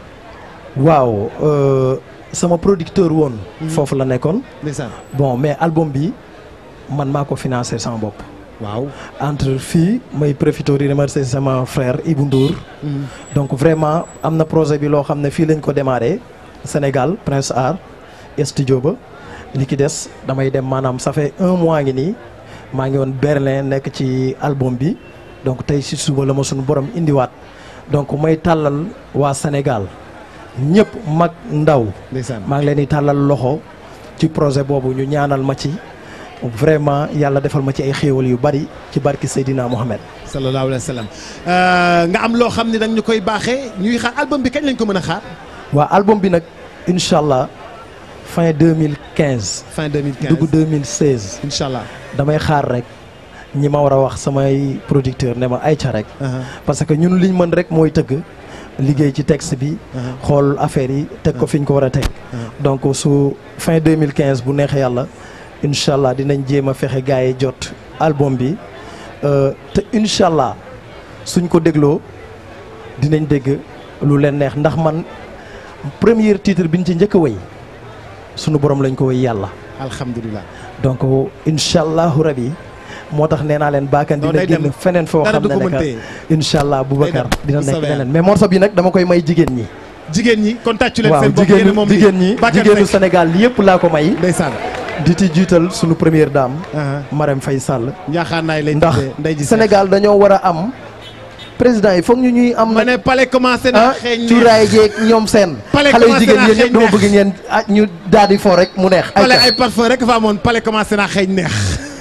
waaw euh, sama producteur woon foofu la nekkoon ndeysaan bon mais album bi man maa ko financé sama bopp waaw entre fii may profité di remercier sama frère Ibou Ndour donc vraiment am na projet bi loo xam ne fii lañ ko démarré Sénégal Prince Art studio ba li ki des damay dem maanaam ça fait un mois ngi nii maa ngi woon Berlin nekk ci album bi donc tey si suba la ma suñu borom indiwaat donc may tàllal waa Sénégal ñëpp mag ndaw ndeysaan maa ngi leen di tàllal loxo ci projet boobu ñu ñaanal ma ci vraiment yàlla defal ma ci ay xéewal yu bari ci barki Seydina Mohamed. sallallahu alayhi wa sallam Euh, nga am loo xam ne danga ñu koy baaxee ñuy xaar album bi kañ lañ ko mën a xaar waa album bi nag incha allah fin 2015 fin 2015 dugg 2016 incha allah damay xaar rek ñi ma war a wax samay producteur ne ma ay ca rek. Uh-huh. parce que ñun liñ mën rek mooy tëgg liggéey ci texte bi. xool affaire yi teg ko fi ñu ko war a teg. donc su fin 2015 bu neexee yàlla incha allah dinañ jéem a fexe gars yi jot album bi euh, te incha allah suñ ko dégloo dinañ dégg lu leen neex ndax man premier titre bi ñu ci njëkk a wéy sunu borom lañ ko wéy yàlla. alhamdulilah donc incha allahu rabi moo tax nee naa leen baakan Non, dina day dem. génn feneen foo Dara xam du ne ko nekk mëntee. incha allah Boubacar dem, dina bu nekk soobee leneen mais morceau bi nag dama koy may jigéen ñi. jigéen ñi kon tàccu leen waaw seen bopp yéen jigéenu moom jigéen ñi Bakar jigéenu Seck. Sénégal yëpp laa ko may. ndeysaan di ci jiital sunu première dame. Uh-huh. Marème Faye Sall. njaaxaan naay lay ndax tuddee ndey ji Seck. Sénégal dañoo war a am président yi foog ñu ñuy am ma nag ne palais commencé na ah xeeñ neex. cuuraay jeeg ñoom seen. Palais xale yu commencé jigéen naa yéen xeeñ ñëpp dama neex. bëgg ngeen ah ñu daal di fo rek mu neex. ay palais ca. ay parfum rek fa amoon palais commencé naa xeeñ neex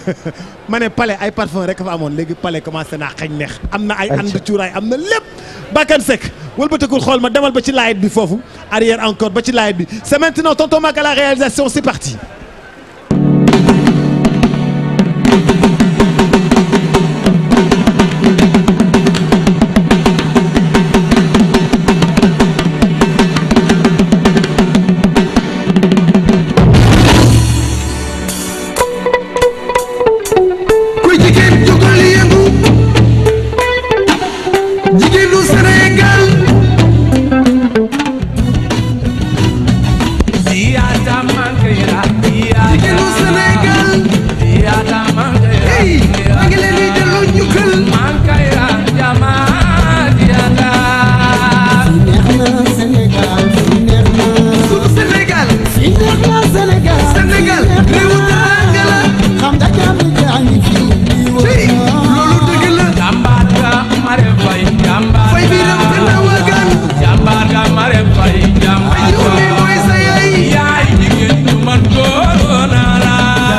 ma ne palais ay parfum rek fa amoon léegi palais commencé naa xeeñ neex am na ay Ayca. ànd cuuraay am na lépp Bakane Seck wëlbatakul xool ma demal ba ci laayit bi foofu arrière encore ba ci laayit bi c'est maintenant tonton Mac à la réalisation c'est parti kuy jigéen jógal yëngu jigéenu Sénégal Iyata Mankaira, Iyata jigéenu Sénégal Iyata Mankaira, hey maa ngi leen di delloo njukkal Mankaira, Jama Iyata. sunu Sénégal Sénégal réewu teraanga la hey loolu dëgg la Jàmbaar ga Marème Faye, jàmbaar fay bi ram te na wagan jàmbaar ga Marème Faye, jàmbaar yow mi mooy sa yaay yaay jigéen ju man góor naa la.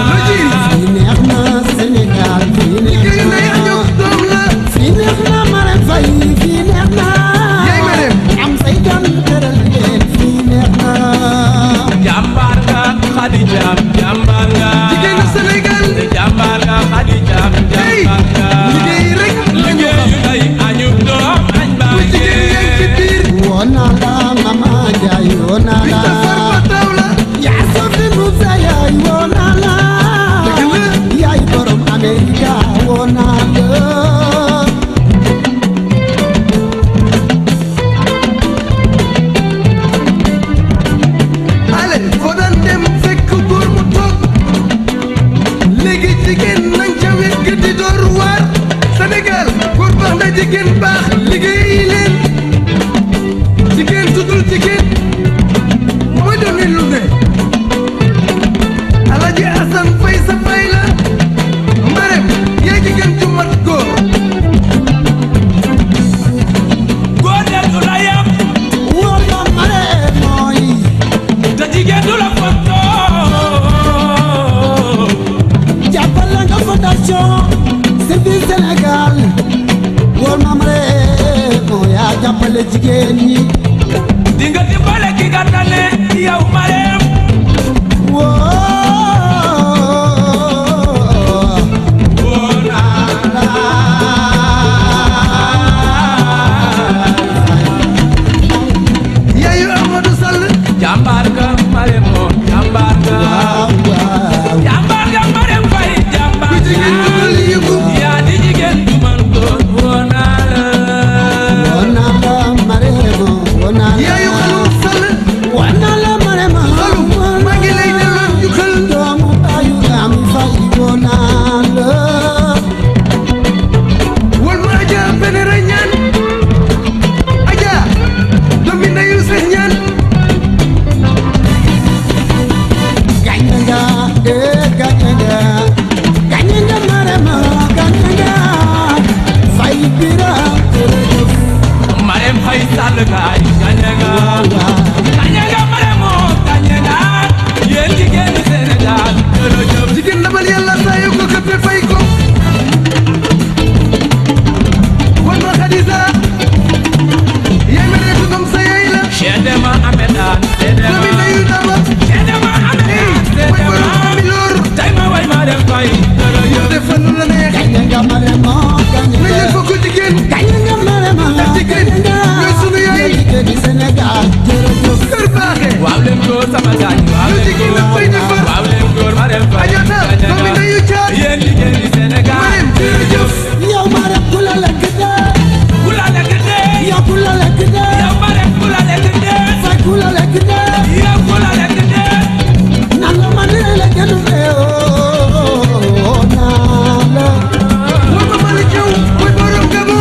waaw leen góor waaw leen góor Marème Faye Gadiaga yéen jigéen ñi Sénégal jërëjëf yow ma rek ku la lekk dee ku la lekk dee yow ku la lekk dee yow Marème ku la lekk dee fay ku la lekk dee yow ku la lekk dee nan la ma nee la kenn fee oo naa la woo ma mali jaw mooy borom gabo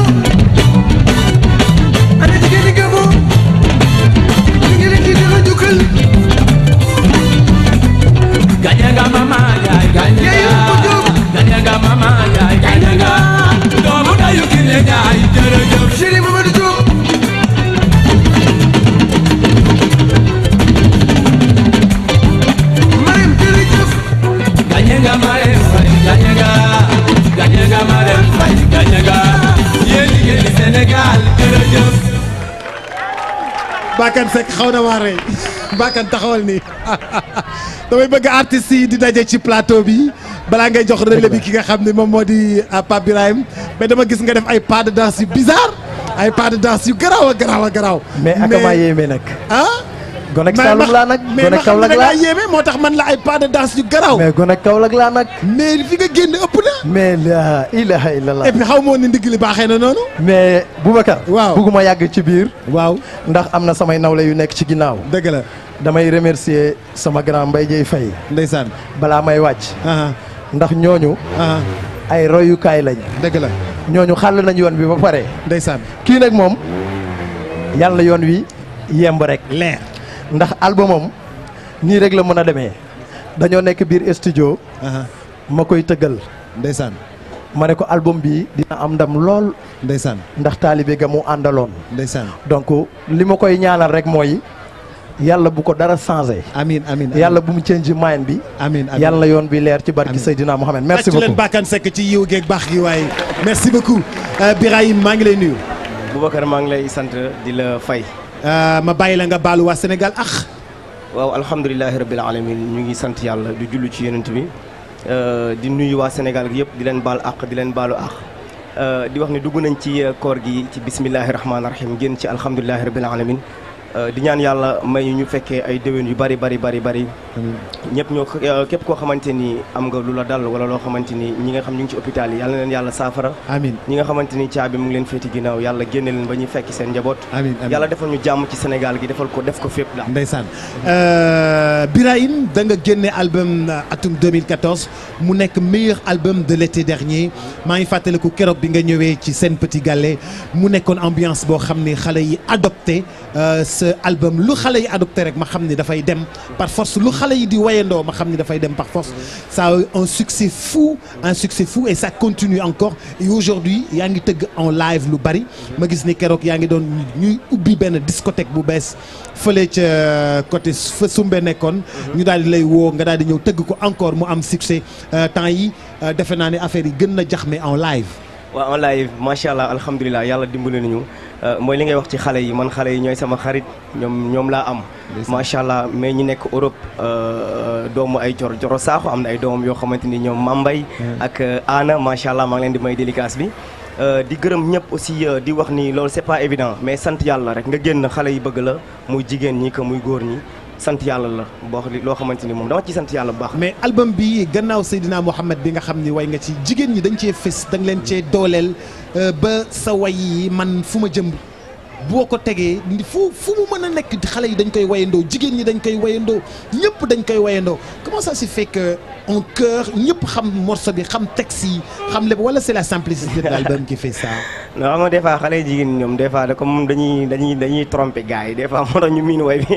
ana jigéen ñi gabo jigéen ñi dina jukkal Gadiaga mama yaay Yaay ko Gadiaga jóg. Gadiaga mama yaay Gadiaga doomu dayu kile yaay jërëjëf Chéri Mamadou Diop Marème jërëjëf Gadiaga Marème Faye Gadiaga Gadiaga Marème Faye Gadiaga yéen jigéen ñi Sénégal jërëjëf Bakane Seck xaw na maa rey Bakane taxawal nii damay bëgg artistes yi di daje ci plateau bi balaa ngay jox relais bi ki nga xam ne moom moo di ah, Pape Birahim mais dama gis nga def ay pas de danse yu bizarre ay pas de danse yu garaaw a garaaw a garaaw. mais ak maa yéeme nag. ah. gone ak mais Saalum laa nag mais gone ma ak xam ne Kaolack da laa ngaa yéeme moo tax man la ay pas de danse yu garaaw. mais gone ak Kaolack laa nag. mais fi nga génn ëpp na. mais la ilaha illallah. et puis xaw ma woon ni ndigg li baaxee na noonu. mais Boubacar. Waaw. bugguma yàgg ci biir. waaw ndax am na samay nawle yu nekk ci ginnaaw. dëgg la damay remercier sama grand Mbaye Dieye Faye ndeysaan. balaa may wàcc. ah ndax ñooñu ah ay royukaay lañ. dëgg la ñooñu xàll nañ yoon bi ba pare. ndeysaan. kii nag moom yàlla yoon wi yemb rek. leer. ndax albumam nii rek la mën a demee dañoo nekk biir studio ah ma koy tëggal ndeysaan ma ne ko album bi dina am ndam lool ndeysaan ndax taalibe ga mu àndaloon ndeysaan. donc li ma koy ñaanal rek mooy yàlla bu ko dara changé amiin amiin yàlla bu mu change mind bi amiin amiin. yàlla yoon bi leer ci barki Amiin. Seydina Mohamed merci tàccu leen beaucoup Bakane Seck ci yiw geeg baax gi waaye merci beaucoup Euh, Birahim maa ngi lay nuyu Boubacar maa ngi lay sant di la fay Euh, ma bàyyi la nga baalu waa Sénégal ax waaw alhamdulilahi rabbil alamin ñu ngi sant yàlla di jullu ci yonent bi euh, di nuyu waa Sénégal gi yëpp di leen baal àq di leen baalu àq Euh, di wax ni dugg nañ ci euh, koor gi ci bismillahi rahmaani rahim génn ci alhamdulilahi rabbil alamin Euh, di ñaan yàlla may ñu ñu fekkee ay déwén yu bari bari bari bari ñëpp ñoo euh, képp koo xamante ni am nga lu la dal wala loo xamante ni ñi nga xam ñu ngi ci hôpital yi yàlla na leen yàlla saafara amiin ñi nga xamante ni caabi mu ngi leen féeti ginnaaw yàlla génne leen ba ñuy fekki seen njaboot amiin amiin yàlla defal ñu jàmm ci Sénégal gi defal ko def ko fépp la ndeysaan Euh, Birahim da nga génne album euh, atum 2014 mu nekk meilleur album de l'été dernier maa ngi fàttaliku keroog bi nga ñëwee ci seen petit galet mu nekkoon ambiance boo xam ne xale yi adopté euh, ce album lu xale yi adopté rek ma xam ni dafay dem par force lu xale yi di wayandoo ma xam ni dafay dem par force ça a eu un succès fou un succès fou et ça continue encore et aujourd'hui yaa ngi tëgg en live lu bari ma gis ni keroog yaa ngi doon ñuy ubbi benn discothèque bu bees fële ca côté fa sumbe nekkoon ñu daal di lay woo nga daal di ñëw tëgg ko encore mu am succès Euh, temps yi euh, defe naa ne affaire yi gën na jax mais en live waaw en live macha allah alhamdulilah yàlla dimbali nañu Euh, mooy li ngay wax ci xale yi man xale yi ñooy sama xarit ñoom ñoom laa am macha allah mais ñi nekk Europe euh, doomu ay jor joro saaxu am na ay doomam yoo xamante ni ñoom Mambay ak euh, Anna macha allah maa ngi leen di may délicace bi Euh, di gërëm ñëpp aussi euh, di wax ni loolu c'est pas évident mais sant yàlla rek nga génn xale yi bëgg la muy jigéen ñi que muy góor ñi sant yàlla la boo xam loo xamante ni moom dama ci sant yàlla bu baax mais album bi gannaaw Seydina Mohamed bi nga xam ni way nga ci jigéen ñi dañ cee fës da nga leen cee dooleel euh, ba sa way yi man fu ma jëm boo ko tegee ndi fu fu mu mën a nekk di xale yi dañ koy wayandoo jigéen ñi dañ koy wayandoo ñëpp dañ koy wayandoo comment ça se fait que en chœur ñëpp xam morceau bi xam texte yi xam lépp wala c'est la simplicité de l'album qui fait ça non xam nga des fois xale jigéen ñi ñoom des fois da comme dañuy dañuy dañuy tromper gars yi des fois moo tax ñu miin way bi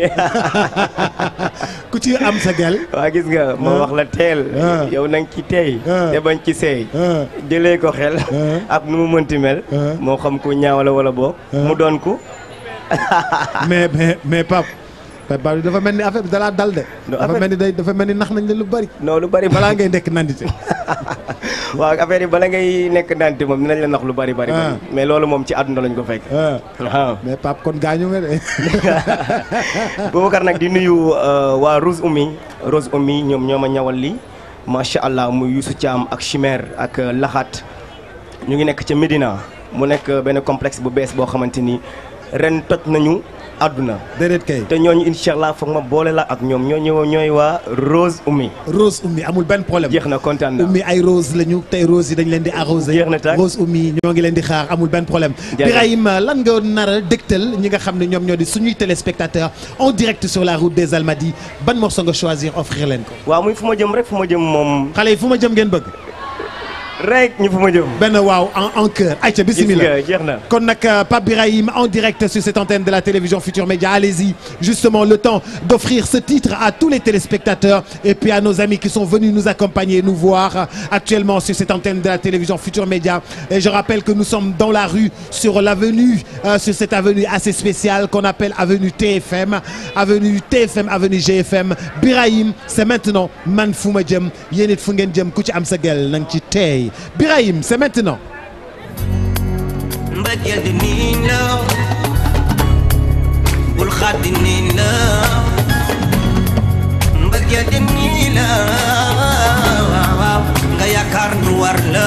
ku ci am sa gel waa gis nga ma wax la teel Ah. yow na nga ci tey Ah. te bañ ci seey Ah. jëlee ko xel Ah. ak nu mu mënti mel Ah. moo xam ku ñaawala wala boo mu doon ku mais mais mais Pape Pape Ba dafa mel ni affaire bi dalaa dal de Non, dafa affaire- mel ni day dafa mel ni nax nañ la lu bari non lu bari balaa ngay nekk nandite waaw affaire yi bala ngay nekk nante moom dinañ la nax lu bari bari Ah. bari mais loolu moom ci àdduna lañ ko fekk ah waaw mais Pape kon gaañu nga de Boubacar nag di nuyu euh, waa Rose Oumy Rose Oumy ñoom ñoo ma ñawal li macha allah muy Youssou Thiam ak Chimère ak euh, Laxaat ñu ngi nekk ca Médina mu nekk euh, benn complexe bu bees boo xamante ni ren toj nañu àdduna déedéet kay te ñooñu incha allah foog ma boole la ak ñoom ñooñu ñooy waa Rose Oumy Rose Oumy amul benn problème jeex na kontaan na Oumy ay rose lañu tey rose yi dañ leen di arrosé Jeex na tàkk. Rose Oumy ñoo ngi leen di xaar amul benn problème Jaajëf. Birahim lan nga nar a dégtal ñi nga xam ne ñoom ñoo di suñuy téléspectateurs en direct sur la route des Almadies ban morceau nga choisir offrir leen ko waaw muy fu ma jëm rek fu ma jëm moom xale yi fu ma jëm ngeen bëgg rek ñu fu ma jëm benn waaw en en cœur ayca bismillah Gis nga, jeex na kon nag euh, Pape Birahim en direct sur cette antenne de la télévision Futur Média allez-y justement le temps d'offrir ce titre à tous les téléspectateurs et puis à nos amis qui sont venus nous accompagner nous voir euh, actuellement sur cette antenne de la télévision Futur Média et je rappelle que nous sommes dans la rue sur l'avenue euh, sur cette avenue assez spéciale qu'on appelle avenue TFM avenue TFM avenue GFM Birahim c'est maintenant man fu ma jëm yéen it fu ngeen jëm ku ci am sa gel nang ci tey Birahim c'est maintenant mbëggeel di niin la bul xaddi niin la mbëggeel di niin la waaw waaw nga yaakaar nu war la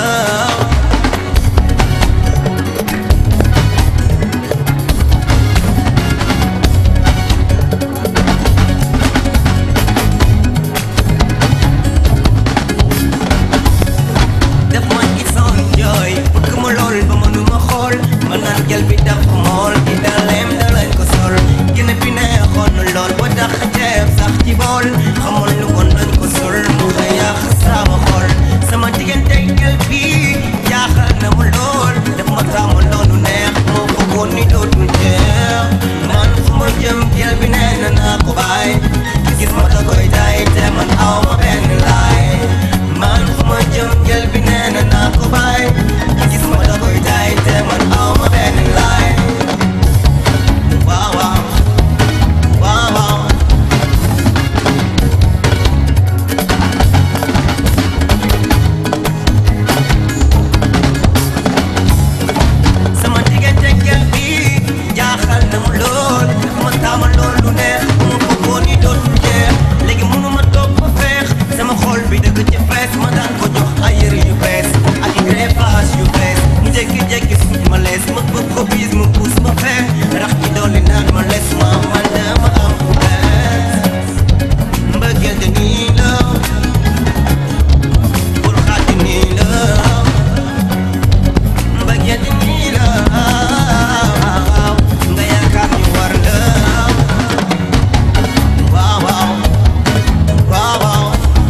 def ma gisoon jooy bëgg ma lool ba mënuma xool ma naan jël bi daf mool di daleem dalañ ko sol gine bi neexoon na lool ba tax ceeb sax ci bool xamul lu ko nañ ko sol mu nga yàq sama xol sama diggante jël bi jaaxal na ma lool def ma taamu loolu neex moo bëggoon ni dootul jeex man fu ma jëm jël bi nee na naa ko bàyyi gis ma da koy jaay te man aw ma benn laay man fu ma jëm jël bi nee na naa ko bàyyi gis ma da koy jaay te man aw ma benn laay waaw waaw waaw waaw sama diggante jël bi jaaxal na mu lool ma taama lool lu neex mu bëggoon ni dootul jeex léegi mënu ma toog ba feex sama xol bi dëgg ci fees ma daan ko jox ay yëre yu bees ak i greffage yu bees mu jékki-jékki suut ma lees ma bëgg ko biis mu puus ma fee rax ci dolli naan ma lees ma man dama am ku bees mbëggeel de nii la bul xaati nii la mbëggeel di nii la nga yaakaar ñu war la waaw waaw waaw waaw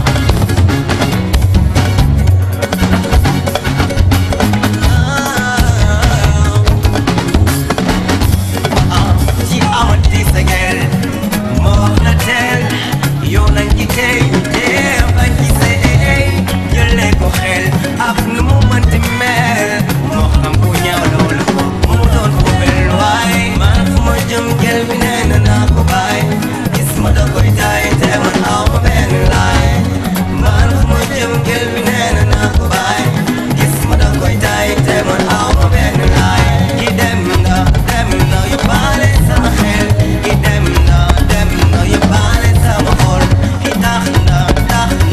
ci amati sa gel moo wax na teel yow nañ ci tey tey bañ ci seey jëlee ko xel ak nu mu mënti mel moo xam ku ñaaw la wala ko mu doon ko bel waay man fu ma jëm gel bi nee na naa ko bàyyi gis ma da koy jaay te man aw ma benn laay man fu ma jëm gel bi nee na naa ko bàyyi gis ma da koy jaay te man aw ma benn laay ki dem na dem na yóbbaale sama xel ki dem na dem na yóbbaale sama xol ki tax na tax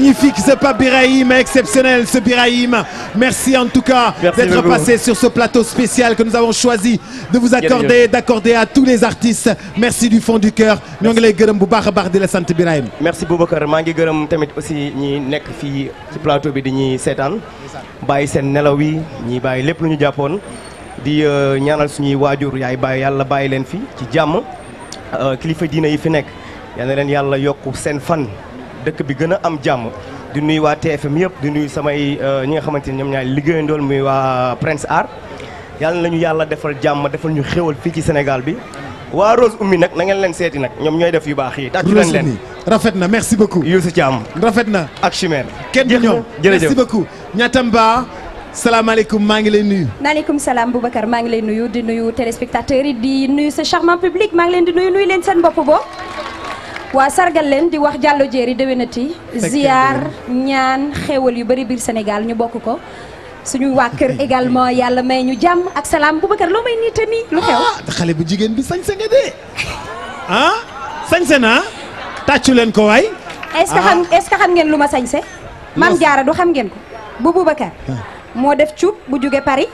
magnifique ce Pape Birahim exceptionnel ce Birahim merci en tout cas Merci d'être beaucoup. passé sur ce plateau spécial que nous avons choisi de vous accorder d'accorder à tous les artistes merci du fond du cœur ñoo ngi lay gërëm bu baax a baax di la sant Birahim merci Boubacar maa ngi gërëm tamit aussi ñi nekk fii ci plateau bi di ñuy seetaan bàyyi seen nelaw yi ñi bàyyi lépp lu ñu jàppoon di euh, ñaanal suñuy waajur yaay bàyyi yàlla bàyyi leen fi ci jàmm euh, kilifa diina yi fi nekk yal na leen yàlla yokk seen fan dëkk bi gën a am jàmm di nuyu waa TFM yëpp di nuyu samay euh, ñi nga xamante ni ñoom ñaay liggéeyandool muy waa Prince Art yàlla nañu yàlla defal jàmm defal ñu xéwal fii ci Sénégal bi waa Rose Oumy nag na ngeen leen seeti nag ñoom ñooy def yu baax yi tàccu leen leen Roselyne rafet na merci beaucoup Youssou Thiam rafet na ak Chimère kenn du ñoom jërëjëf merci beaucoup Ñatamba salaamaaleykum maa ngi lay nuyu maaleykum salaam Boubacar maa ngi lay nuyu di nuyu téléspectateurs yi di nuyu sa charmant public maa ngi leen di nuyu nuyu leen seen bopp boo waa sargal leen di wax jàllo jéeri déwénati ziar ñaan xéewal yu bëri biir Sénégal ñu bokk ko suñu waa kër également yàlla may ñu jàmm ak salaam Boubacar loo may niita nii lu xew ah xale bu jigéen bi sañse nga de ah sañse na tàccu leen ko waay est-ce que xam est-ce que xam ngeen lu ma sañse maam jaara du xam ngeen ko bu Boubacar moo def cuub bu jóge Paris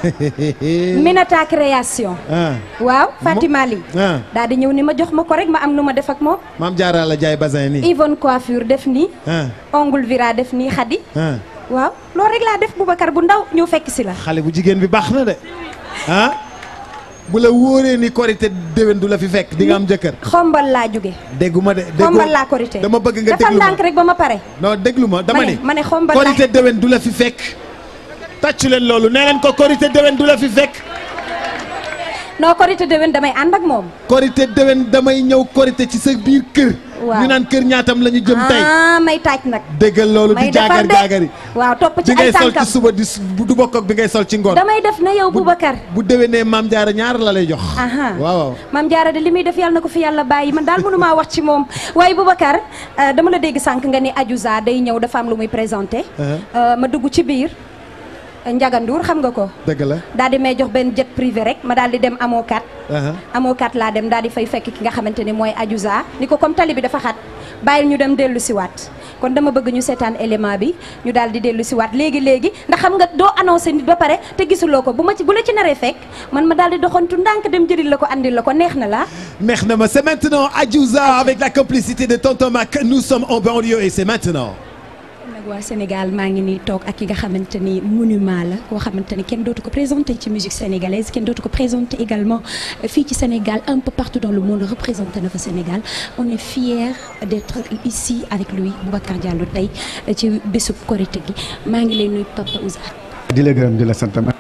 Minata création ah waaw Fatima Ly ah daal di ñëw ni ma jox ma ko rek ma am nu ma def ak moom maam Diarra la jaay basin nii Yvonne coiffure def nii ah ongle vira def nii xadi ah waaw loolu rek laa def Boubacar bu ndaw ñëw fekk si la xale bu jigéen bi baax na de ah bu la wóoree ni korité déwén du la fi fekk di nga am jëkkër xombal laa jóge dégguma de déggoo xombal laa korité dama bëgg nga defal déglu ma ndànk rek ba ma pare non déglu ma dama ma ne ni ma ne xombal laa korité déwén du la fi fekk tàccu leen loolu nee leen ko korité déwén du la fi fekk non korité déwén damay ànd ak moom korité déwén damay ñëw korité ci sa biir kër Waaw. ñu naan kër ñaatam la ñu jëm tey ah may taaj nag déggal loolu may di defar jaagar de jaagari waaw topp ci bi ay ngay sol ci tànkam suba di s- du bokk ak bi ngay sol ci ngoon damay def na yow Boubacar bu déwénee maam jaara ñaar la lay jox aha waaw waaw maam jaara de li muy def yàlla na ko fi yàlla bàyyi man daal mënumaa wax ci moom waaye Boubacar euh, dama la dégg sànq nga ni Adiouza day ñëw dafa am lu muy présenté Euh, ma dugg ci biir Ndiaga Ndour xam nga ko dëgg la daal di may jox benn jet privé rek ma daal di dem amoo kat aha amoo kat laa dem daal di fay fekk ki nga xamante ni mooy Adiouza ni ko comme tali bi dafa xat bàyyil ñu dem dellu si waat kon dama bëgg ñu seetaan élément bi ñu daal di dellu si waat léegi léegi ndax xam nga doo annoncé nit ba pare te gisuloo ko bu ma ci bu la ci naree fekk man ma daal di doxantu ndànk dem jëlil la ko andil la ko neex na la neex na ma c'est maintenant Adiouza avec la complicité de Tonton Mac nous sommes en banlieue et c'est maintenant nag waa Sénégal maa ngi nii toog ak ki nga xamante ni monument la koo xamante ni kenn dootu ko présenté ci musique sénégalaise kenn dootu ko présenté également fii ci Sénégal un peu partout dans le monde représenté na fa Sénégal on est fier d'être ici avec lui Boubacar Diallo tey ci bésub Korité gi maa ngi lay nuyu Papa Ouza di la gërëm di la sant ma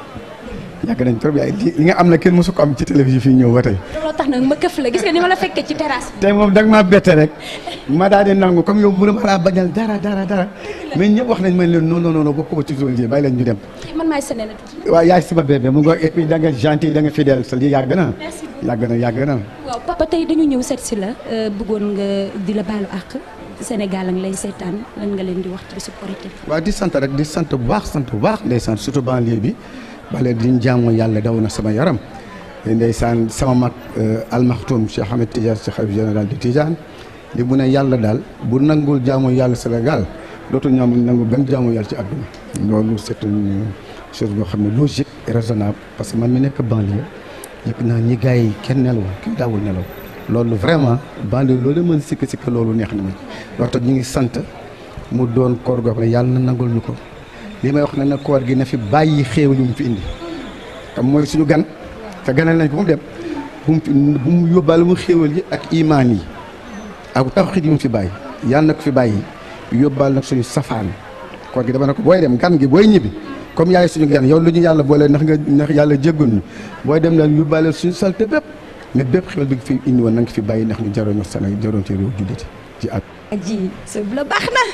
yàgg nañ trop yaay li li nga am na kenn mosu ko am ci télévision fii ñëw ba tey looloo tax nag ma këf la gis nga ni ma la fekkee ci terrasse bi tey moom da nga maa bette rek ma daal di nangu comme yow bu ma laa bañal dara dara dara mais ñëpp wax nañ ma leen non non non bokk ko ci zone ji bàyyi leen ñu dem man maay sene na tuuti waaw yaay sama bébé mu nga et puis da nga gentil da nga fidèle sa lii yàgg na merci beaucoup yàgg na yàgg na waaw papa tey dañu ñëw seet si la euh, bëggoon nga di la baalu àq Sénégal a ngi lay seetaan lan nga leen di wax ci bésub Korité waaw di sant rek di sant bu baax sant bu baax ndeysaan surtout banlieue bi bale diñ jaamu yàlla daw na sama yaram ndeysaan sama mag almaxtum Cheikh Ahmed Tidiane Cheikh xalif général de Tidiane li mu ne yàlla daal bu nangul jaamu yàlla Sénégal dootul ñaam nangu benn jaamu yàlla ci àdduna loolu c'est une chose boo xam ne logique et raisonnable parce que man mi nekk banlieue yëg naa ñi gars yi kenn nelaw kenn daawul nelaw loolu vraiment banlieue loolu mën sikk sikk loolu neex na ma loolu tax ñu ngi sant mu doon koor goo xam ne yàlla na nangul ñu ko li may wax ne na koor gi na fi bàyyi xéewal yu mu fi indi xam mooy suñu gan te ganal nañ ko mu dem bu mu fi bu mu yóbbaale mu xéewal yi ak imaan yi ak tawxiid yu mu fi bàyyi yàlla na ko fi bàyyi yóbbaal nag suñu safaan koor gi dama ne ko booy dem gan gi booy ñibbi comme yaay suñu gan yow lu ñu yàlla boole ndax nga ndax yàlla jéggul ñu booy dem daal yóbbaale suñu salte bépp mais bépp xéewal bi nga fi indi woon na nga fi bàyyi ndax ñu jaroon Sénégal jaroon ci réew julliti ci at Adji sa la baax na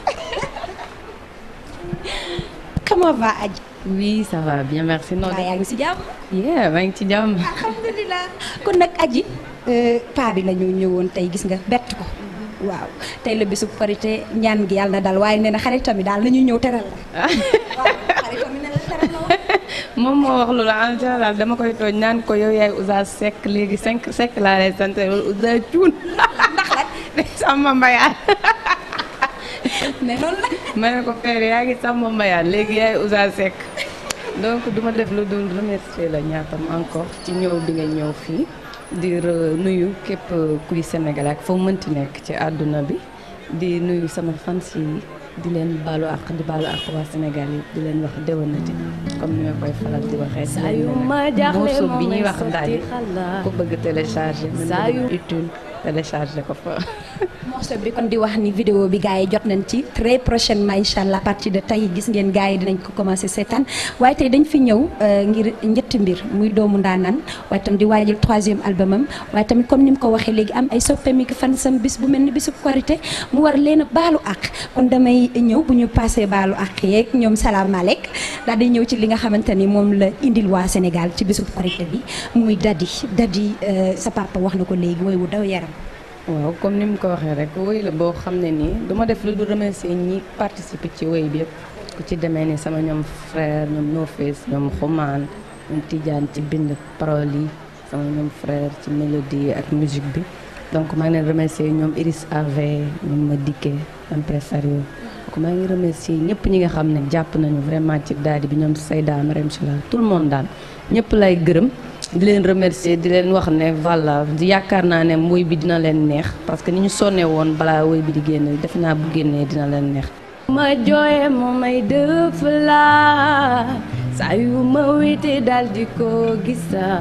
comment va Adji Oui, ça va bien, merci. Non, waa yaa ngi si jàmm yeah, maa ngi ci jàmm. alhamdulilah kon nag Adji paa bi la ñu ñëwoon tey gis nga bett ko waaw tey la bisu Korité ñaan gi yàlla na dal waaye nee na xaritam yi daal la ñuy ñëw teral la waaw xaritam yi ne la teral la woon moom moo wax loolu en général dama koy tooñ naan ko yow yaay Ouza Seck léegi cinq Seck laa lay sant wala Ouza Cuun ndax la sama mbayaat mais noonu la. ma ne ko père yaa ngi Samba Mbayaan léegi yaay Ouza Seck donc duma def lu dul remercier la ñaatam encore ci ñëw bi nga ñëw fii di re- nuyu képp kuy Sénégal ak foo mënti nekk ci àdduna bi di nuyu sama fans yi di leen baalu àq di baalu àq waa Sénégal yi di leen wax déwénati comme ni ma koy faral di waxee. Saa yu ma jaaxle morceau moo bi ñuy may wax sotti ndaay xalaat. ku bëgg télécharger. Saa yu- utile télécharger ko fa. morceau bi kon di wax ni vidéo bi gars yi jot nañ ci très prochainement incha allah à partir de tey gis ngeen gars yi dinañ ko commencé seetaan waaye tey dañ fi ñëw euh, ngir ñetti mbir muy doomu ndaanaan waaye tam di waajal troisième album am waaye tamit comme ni mu ko waxee léegi am ay soppeem yi fan sam bis bu mel ni bisu korité mu war leen a baalu àq kon damay ñëw bu ñu passé baalu àq yeeg ñoom salaamaaleyk daal di ñëw ci li nga xamante ni moom la indil waa Sénégal ci bisu korité bi muy Dadi Dadi euh, sa papa wax na ko léegi woy wu daw yaram waaw comme ni mu ko waxee rek woy la boo xam ne nii du ma def lu du remercier ñi participer ci woy bi yëpp ku ci demee ni sama ñoom frère ñoom No Face ñoom Xumaan ñoom Tidiane ci bind parole yi sama ñoom frère ci mélodie ak musique bi donc maa ngi leen remercier ñoom Iris Ave ñoom ma dikkee impresario donc maa ngi remercier ñëpp ñi nga xam ne jàpp nañu vraiment ci daadi bi ñoom Sayda Marème Chila tout le monde daal ñëpp lay gërëm di leen remercier di leen wax ne voilà yaakaar naa ne woy bi dina leen neex parce que ni ñu sonne woon balaa woy bi di génn defe naa bu génnee dina leen neex ma jooye moo may dëf la saa yu ma wéete dal di ko gisa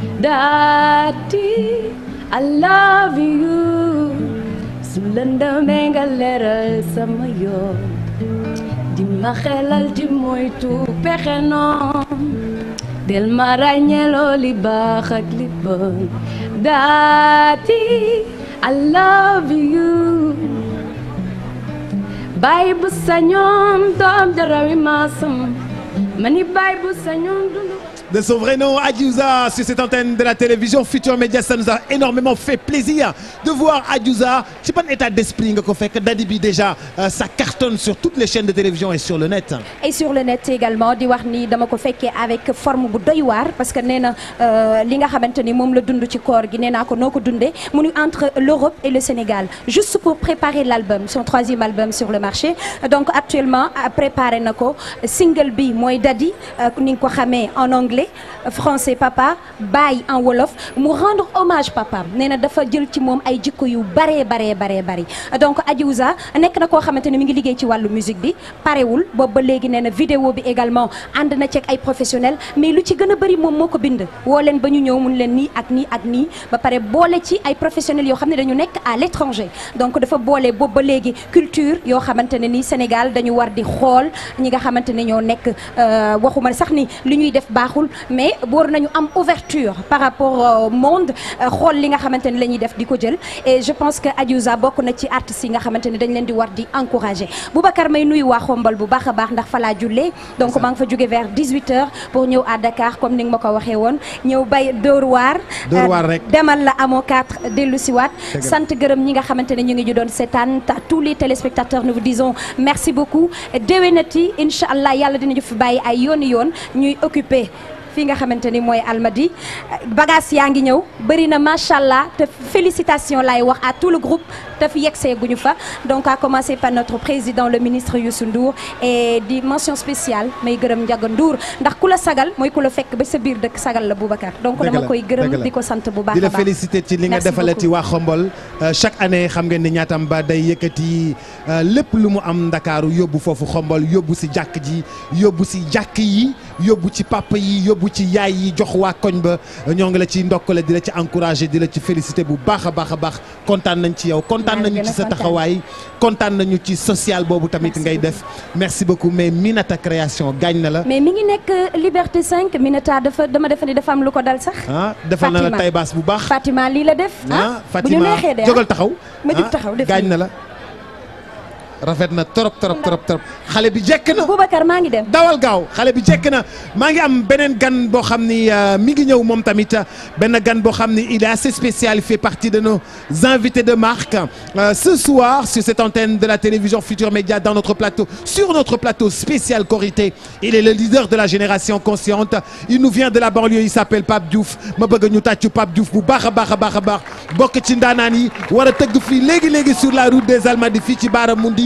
daati I love you su lëndëmee nga leeral sama yoon di ma xelal di moytu pexe noon del ma ràññeeloo li baax ak li bon daati I love you baay bu sañoon doom jarawi maasam mani baay bu sañoon dund De son vrai nom, Adiouza, sur cette antenne de la télévision Futur Média, ça nous a énormément fait plaisir de voir Adiouza. ci ban état d'esprit nga ko fekk Dadi bi déjà euh, ça cartonne sur toutes les chaînes de télévision et sur le net. et sur le net également di wax ni dama ko fekkee avec forme bu doy waar parce que nee na euh, li nga xamante ni moom la dund ci koor gi nee naa ko noo ko dundee mu ni entre l'Europe et le Sénégal juste pour préparer l'album son troisième album sur le marché donc actuellement euh, préparé na ko single bi mooy Dadi euh, ni nga ko xamee en anglais euh, français papa Baye en wolof mu rendre hommage papa nee na dafa jël ci moom ay jikko yu baree baree baree bari donc Adiouza nekk na koo xamante ni mi ngi liggéey ci wàllu musique bi parewul boobu ba léegi nee na vidéo bi également ànd na ceeg ay professionnels mais lu ci gën a bëri moom moo ko bind woo leen ba ñu ñëw mun leen nii ak nii ak nii ba pare boole ci ay professionnels yoo xam ne dañu nekk à l'étranger donc dafa boole boobu ba léegi culture yoo xamante ne ni Sénégal dañu war di xool ñi nga xamante ne ñoo nekk euh, waxuma sax ni li ñuy def baaxul mais war nañu am ouverture par rapport au monde euh, xool li nga xamante ne la ñuy def di ko jël et je pense que Adiouza bokk na ci artistes yi nga xamante ne dañ leen di war di encourager Boubacar may nuyu waa Xombal bu baax a baax ndax fa laa jullee donc maa ngi fa jóge vers 18h pour ñëw à Dakar comme ni nga ma ko waxee woon ñëw bay Dóor waar Dóor waar rek. demal la amoo 4 dellu si waat Dëgg la. sant gërëm ñi nga xamante ne ñu ngi ñu doon seetaan à tous les téléspectateurs nous vous disons merci beaucoup déwénati incha allah yàlla dinañu fi bàyyi ay yooni yoon ñuy occupé fii nga xamante ni mooy Almadi bagage yaa ngi ñëw bëri na macha allah te félicitations laay wax à tout le groupe te fi yegsee guñu fa donc à commencer par notre président le ministre Youssou Ndour et di mention spéciale may gërëm Ndiaga Ndour ndax ku la sagal mooy ku la fekk ba sa biir dëkk sagal la Boubacar donc Dëgg dama la, koy dëgg gërëm la. di ko sant bu baax di a la baax féliciter ci li nga Merci defalati waa Xombol Euh, chaque année xam ngeen ni ñaatam ba day yëkkati euh, lépp lu mu am ndakaaru yóbbu foofu Xombol yóbbu si jàkk ji yóbbu si jàkk yi yóbbu ci papa yi yóbbu ci yaay yi jox waa koñ ba ñoo ngi la ci ndokkale di la ci encourager di la ci féliciter bu baax a baax a baax kontaan nañ ci yow kontaan Maa ngi nañu gën a ci sa kontaan. taxawaay kontaan nañu ci social boobu tamit ngay def merci beaucoup mais Minata création gaañ na la mais mi ngi nekk Liberté 5 Minata dafa dama defe ni dafa am lu ko dal sax ah defal na la Fatima. tay baas bu baax Fatima lii la def ah bu ñu Fatima neexee de jógal taxaw ma jóg ah, taxaw def gaañ nii. na la rafet na trop trop trop trop xale bi jekk na Boubacar maa ngi dem dawal gaaw xale bi jekk na maa ngi am beneen gan boo xam ni euh, mi ngi ñëw moom tamit euh, benn gan boo xam ni il est assez spécial il fait partie de nos invités de marque Euh, ce soir sur cette antenne de la télévision Futur Média dans notre plateau sur notre plateau spécial Korité il est le leader de la génération consciente il nous vient de la banlieue il s'appelle Pape Diouf ma bëgg ñu tàccu Pape Diouf bu baax a baax a baax a baax bokk ci ndaanaan yi war a tëgg fii léegi léegi sur la route des Almadies fii ci Baaramundi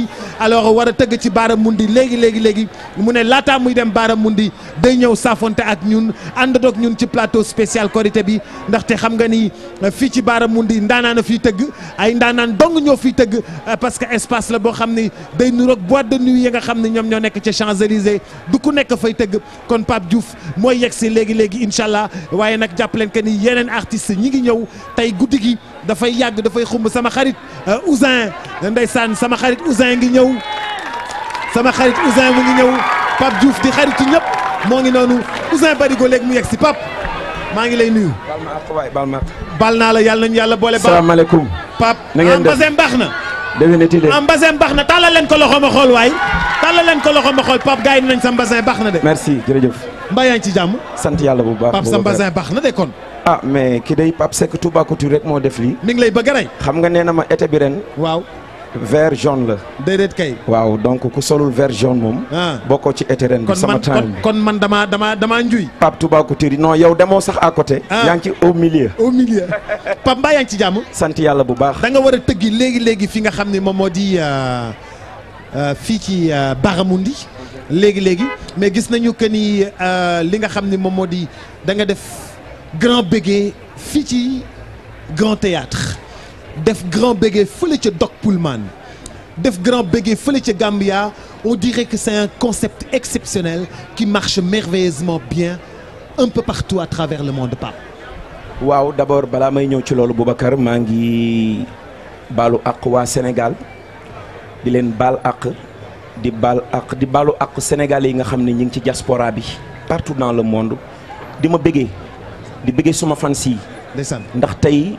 Baramoundi alors war a tëgg ci Baramoundi léegi léegi léegi mu ne laataa muy dem Baramoundi day ñëw saafonte ak ñun ànd ak ñun ci plateau spécial Korité bi ndaxte xam nga ni fii ci Baramoundi ndaanaan a fiy tëgg ay ndaanaan dong ñoo fiy tëgg parce que espace la boo xam ni day nuroog boîte de nuit yi nga xam ne ñoom ñoo nekk ca Champs-Élysées du ku nekk fay tëgg kon Pape Diouf mooy yegg si léegi léegi incha allah waaye nag jàpp leen que ni yeneen artistes ñi ngi ñëw tey guddi gi dafay yàgg dafay xumb sama xarit Ousin ndeysaan sama xarit Ousin ngi ñëw sama xarit Ousin mu ngi ñëw Pape Diouf di xaritu ñëpp moo ngi noonu Ousin Barigo léegi mu yegg si Pape maa ngi lay nuyu. bal ma ak waay bal ma ak. bal naa la yàlla nañu yàlla boole. salaamaaleykum. Pape na ngeen def Ambasem baax na. déwénati de. Ambasem baax na tàllal leen ko loxo ma xool waay tàllal leen ko loxo ma xool Pape gars yi nañ sa mbasin baax na de. merci jërëjëf. mbaa yaa ngi ci jàmm. sant yàlla bu baax. Pape sa mbasin baax na de kon. ah mais ki day Pape Seck Touba Couture rek moo def lii. mi ngi lay bëgg a rey. xam nga nee na ma été bi ren. waaw. vert jaune la. déedéet kay. waaw donc ku solul vert jaune moom. ah bokkoo ci été ren bi kon sama man temps kon kon man damaa damaa damaa njuy. Pape Touba Couture non yow demoo sax à côté. Ah. yaa ngi ci au milieu. au milieu Pape mbaa yaa ngi ci jàmm. sant yàlla bu baax. da nga war a tëggi léegi léegi fi nga xam ne moom moo di euh, euh, fii ci euh, Baramundi léegi léegi mais gis nañu que ni euh, li nga xam ne moom moo di da nga def grand béguet fii ci grand théâtre def grand béguet fële ca Doc Pullman def grand béguet fële ca Gambia on dirait que c'est un concept exceptionnel qui marche merveilleusement bien un peu partout à travers le monde Pape. waaw d'abord balaa may ñëw ci loolu Boubacar maa ngi baalu àq waa Sénégal di leen baal àq di baal àq di baalu àq sénégalais yi nga xam ne ñi ngi ci diaspora bi partout dans le monde di ma bëggee di bëggee suma fans yi ndeysaan ndax tey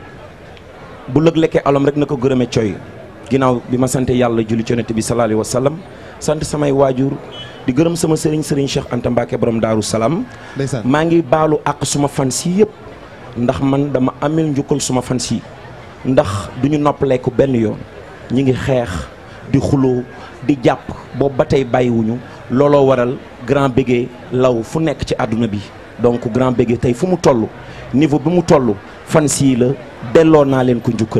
bu lëg lekkee alom rek na ko gërëme coy ginnaaw bi ma sante yàlla julli ci yonent bi sallallahu alayhi wa sallam sant samay waajur di gërëm sama sëriñ sëriñ Cheikh Anta Mbacke borom Daaru Salaam ndeysaan maa ngi baalu àq suma fans yi yëpp ndax man dama amel njukkal suma fans yi ndax du ñu noppaleeku benn yoon ñi ngi xeex di xuloo di jàpp boobu ba tey bàyyiwuñu looloo waral grand béguet law fu nekk ci àdduna bi donc grand béguet tey fu mu toll niveau bi mu toll fans yi la delloo naa leen ko njukkal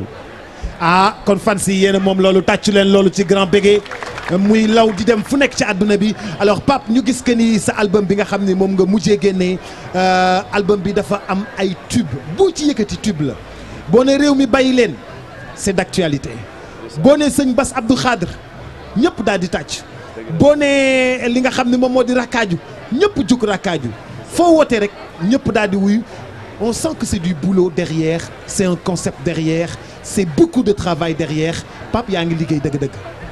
ah kon fan si yéen a moom loolu tàccu leen loolu ci grand béguet muy law di dem fu nekk ci àdduna bi alors Pape ñu gis que ni sa album bi nga xam ni moom nga mujjee génnee euh, album bi dafa am ay tube boo ci yëkkati tube la boo ne réew mi bàyyi leen c'est d'actualité boo ne sëñ Bass Abdou Khadre ñëpp daal di tàcc boo ne li nga xam ne moom moo di rakkaaju ñëpp jug rakkaaju foo wootee rek ñëpp daal di wuyu on sent que c'est du boulot derrière c'est un concept derrière c'est beaucoup de travail derrière Pape yaa ngi liggéey dëgg-dëgg.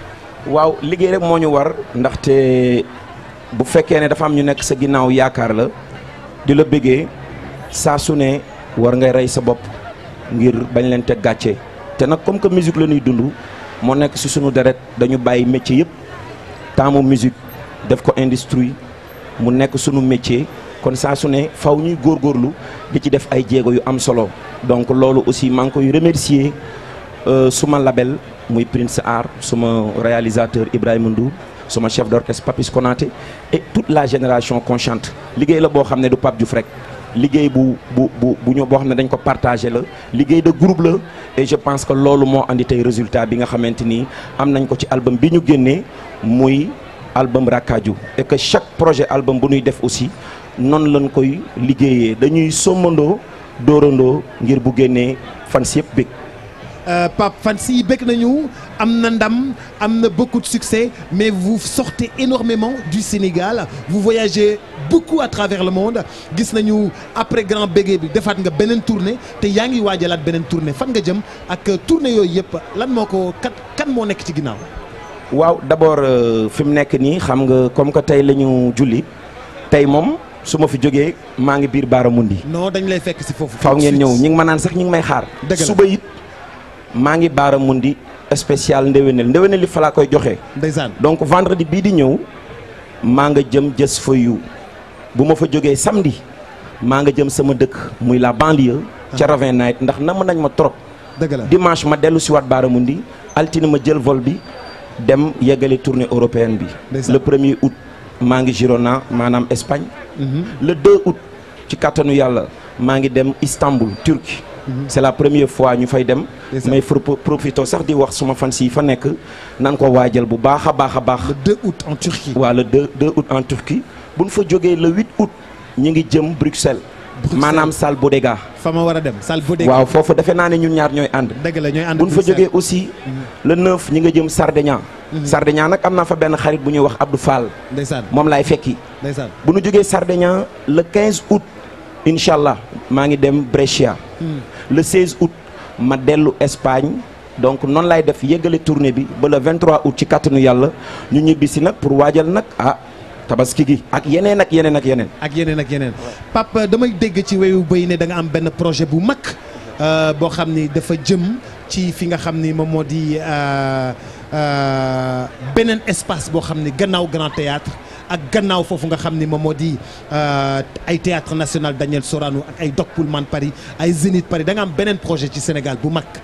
waaw liggéey rek moo ñu war ndaxte bu fekkee ne dafa am ñu nekk sa ginnaaw yaakaar la di la bëggee saa su ne war ngay rey sa bopp ngir bañ leen teg gàcce te nag comme que musique la ñuy dund moo nekk si sunu deret dañu bàyyi métier yëpp taamu musique def ko industrie mu nekk sunu métier kon saa su ne faw ñuy góorgóorlu di ci def ay jéego yu am solo donc loolu aussi maa ngi koy remercier euh, suma label muy Prince Art suma réalisateur Ibrahima Ndour suma chef d'orchestre Papis Konaté et toute la génération consciente liggéey la boo xam ne du Pape Diouf rek liggéey bu bu bu bu ñu boo xam ne dañ ko partagé la liggéey de groupe la et je pense que loolu moo andi tey résultat bi nga xamante ni am nañ ko ci album bi ñu génnee muy album Rakkaaju et que chaque projet album bu ñuy def aussi noonu lañ koy liggéeyee dañuy sommandoo dóorandoo ngir bu génnee fans yëpp bég Euh, Pape fan si bëgg nañu am na ndam am na beaucoup de succès mais vous sortez énormément du Sénégal vous voyagez beaucoup à travers le monde gis nañu après grand béguet bi defaat nga beneen tournée te yaa ngi waajalaat beneen tournée fan nga jëm ak tournée yooyu yëpp lan moo ko kat kan moo nekk ci ginnaaw. waaw d'abord euh, fi mu nekk nii xam nga comme que tey la ñu julli tey moom su ma fi jógee maa ngi biir Baaramundi. non dañ lay fekk si foofu. faw ngeen ñëw ñi ngi ma naan sax ñi ngi may xaar. Dëgg la. suba it maa ngi Baaramundi spécial ndéwénal ndéwénal li fa laa koy joxe. ndeysaan donc vendredi bii di ñëw maa nga jëm jës fa yu bu ma fa jógee samedi maa nga jëm sama dëkk muy la banlieue. ca Ravin Night ndax nam nañ ma trop. dëgg la dimanche ma dellu si waat Baaramundi altine ma jël vol bi dem yeggale tournée européenne bi. Ndeysaan. le premier août maa ngi Girona maanaam Espagne. Mhm. le 2 août ci kàttanu yàlla maa ngi dem Istanbul Turquie c'est la première fois ñu fay dem may pro- profito sax di wax suma fans yi fa nekk nan ko waajal bu baax a baax a baax le 2 août en Turquie waaw le 2 2 août en Turquie bu ñu fa jógee le 8 août ñi ngi jëm Bruxelles maanaam salle Bodega fa ma war a dem salle Bodega waaw foofu defe naa ne ñun ñaar ñooy ànd dëgg la ñooy ànd bu ñu fa Bruxelles. jógee aussi le 9 ñi nga jëm Sardeña Sardeña nag am naa fa benn xarit bu ñuy wax Abdou Fall ndeysaan moom laay fekki ndeysaan bu ñu jógee Sardeña le 15 août incha allah maa ngi dem Brescia le 16 août ma dellu Espagne donc noonu laay def yëggale tournée bi ba le 23 août ci kàttanu yàlla ñu ñibbi si nag pour waajal nag ah tabaski gi ak yeneen ak yeneen ak yeneen. ak yeneen ak yeneen Pape damay dégg ci weyu bëy ne da nga am benn projet bu mag euh, boo xam ni dafa jëm ci fi nga xam ni moom moo di euh, euh, beneen espace boo xam ni gannaaw Grand Théâtre ak gannaaw foofu nga xam ni moom moo di euh, ay Théâtre National Daniel Sorano ak ay Doc Pullman Paris ay Zénith Paris da nga am beneen projet ci Sénégal bu mag.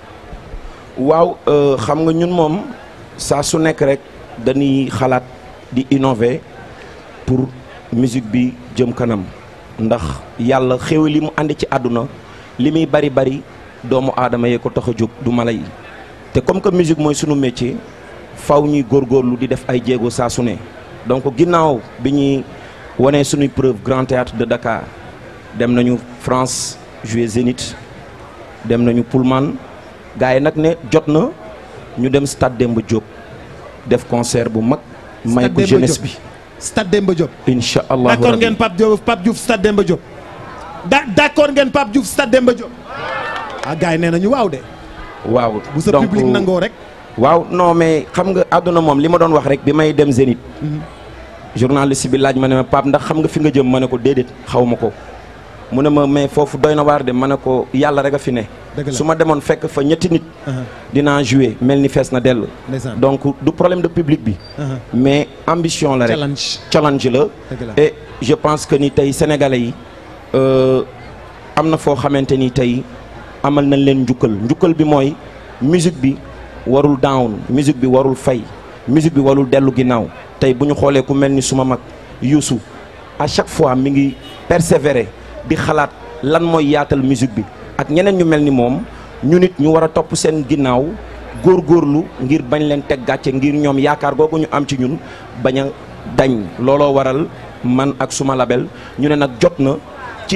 waaw euh, xam nga ñun moom saa su nekk rek dañuy xalaat di innover pour musique bi jëm kanam ndax yàlla xéw li mu àndi ci àdduna li muy bari bari doomu aadama yee ko tax a jóg du mala yi te comme que musique mooy sunu métier faw ñuy góorgóorlu di def ay jéego saa su ne donc ginnaaw bi ñuy wanee sunuy preuve Grand Théâtre de Dakar dem nañu France jouer Zénith dem nañu Pullman gars yi nag ne jot na ñu dem stade Demba Diop def concert bu mag may Stade ko Demba jeunesse Diop. bi Stade Demba Diop. incha allah d'accord ngeen Pape Diop Pape Diouf Stade Demba Diop. da d'accord ngeen Pape Diouf Stade Demba Diop. ah gars yi nee nañu waaw de. waaw bu sa donc public nangoo rek. waaw non mais xam nga àdduna moom li ma doon wax rek bi may dem Zénith journaliste bi laaj ma ne ma Pape ndax xam nga fi nga jëm ma ne ko déedéet xaw ma ko mu ne ma mais foofu doy na waar de ma ne ko yàlla rek a fi ne Dëgg la. su ma demoon fekk fa ñetti nit dinaa jouer mel ni fees na dell Ndeysaan. donc du problème de public bi mais ambition la rek Challenge. challenge la Dëgg la. et je pense que ni tey sénégalais yi euh, am na foo xamante ni tey amal nañ leen njukkal njukkal bi mooy musique bi warul down musique bi warul fay musique bi warul dellu ginnaaw tey bu ñu xoolee ku mel ni suma mag Youssou à chaque fois mi ngi persévérer di xalaat lan mooy yaatal musique bi ak ñeneen ñu mel ni moom ñu nit ñu war a topp seen ginnaaw góorgóorlu ngir bañ leen teg gàcce ngir ñoom yaakaar googu ñu am ci ñun bañ a dañ looloo waral man ak suma label ñu ne nag jot na ci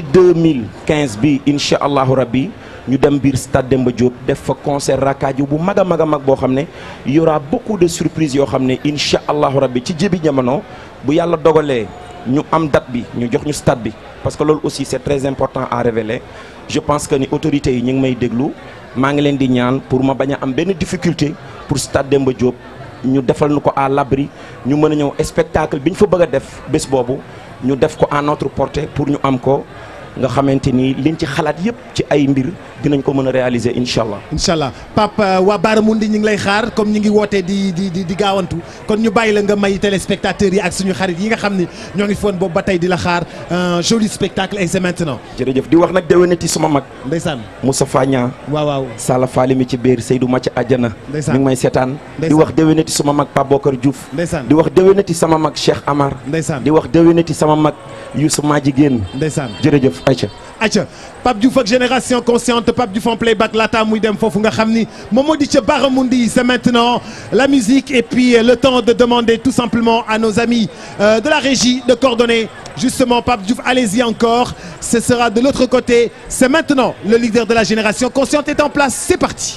2015 bi incha allahu rabbi ñu dem biir stade Demba Diop def fa concert rakkaaju bu mag a mag a mag boo xam ne y aura beaucoup de surprises yoo xam ne incha allahu rabbi ci jébi jamono bu yàlla dogalee ñu am date bi ñu jox ñu stade bi parce que loolu aussi c'est très important à révéler je pense que ni autorités yi ñu ngi may déglu maa ngi leen di ñaan pour ma bañ a am benn difficulté pour stade Demba Diop ñu defal nu ko à l'abri ñu mën a ñëw spectacle bi ñu fa bëgg a def bés boobu ñu def ko à notre portée pour ñu am ko nga xamante ni liñ ci xalaat yépp ci ay mbir dinañ ko mën a réaliser incha allah. incha allah Pape euh, waa Baaramundi ñu ngi lay xaar comme ñu ngi wootee di di di di gaawantu kon ñu bàyyi la nga may téléspectateurs yi ak suñu xarit yi nga xam ni ñoo ngi foon boobu ba tey di la xaar un joli spectacle et c'est maintenant. jërëjëf di wax nag déwénati suma mag. ndeysaan Moustapha Niang. waaw waaw. Sala Fali mi ci biir Seydou Mathia Adjana. Ndeysaan. mi ngi may seetaan. di Ndeysaan. wax déwénati suma mag Pape Bokar Diouf. Ndeysaan. di wax déwénati sama mag Cheikh Amar. Ndeysaan. di wax déwénati sama mag Youssou Madjiguène. Ndeysaan. jërëjëf Aïcha. acca Pape Diouf ak génération consciente Pape Diouf en playback laata muy dem foofu nga xam ni moom moo di ca Baramundi c'est maintenant la musique et puis euh, le temps de demander tout simplement à nos amis euh, de la régie de coordonner justement Pape Diouf allez-y encore ce sera de l'autre côté c'est maintenant le leader de la génération consciente est en place c'est parti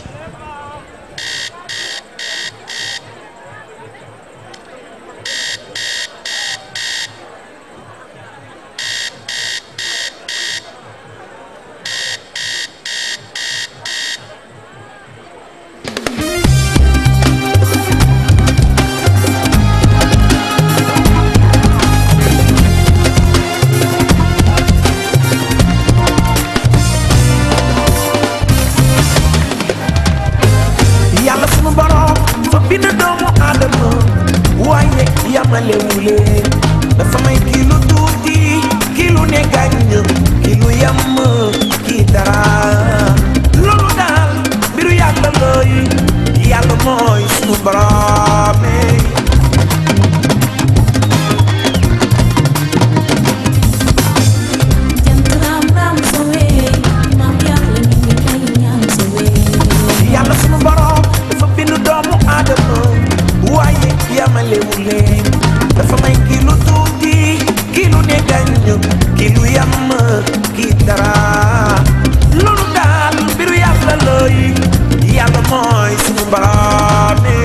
dara loolu daal mbiru yàlla lay yàlla mooy sunu mbaraane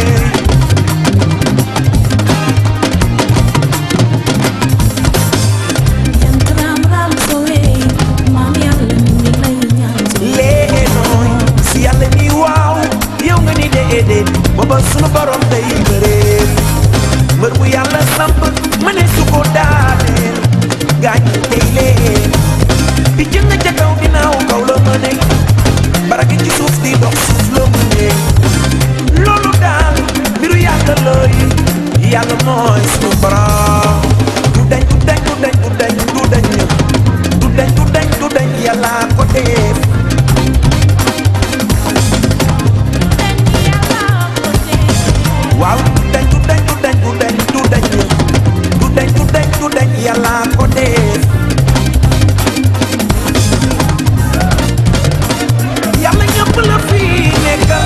lee nooy si yàlla ni waaw yow nga ni déedéet booba sunu borom day bëreel mbër bu yàlla samp ma ne su ko daaneel gaañ tey leen di jëng ca kaw ginnaaw kaw la ma ne baraki ci suuf di dox suuf la mu ne loolu daal mbiru yàlla looy yàlla mooy sunu borom du dañ du dañ du dañ du dañ du dañ du dañ du dañ du dañ yàlla ko def waaw du dañ du dañ du dañ du dañ du dañ du dañ du dañ du dañ yàlla ko def yàlla ñëpp la fi nekkal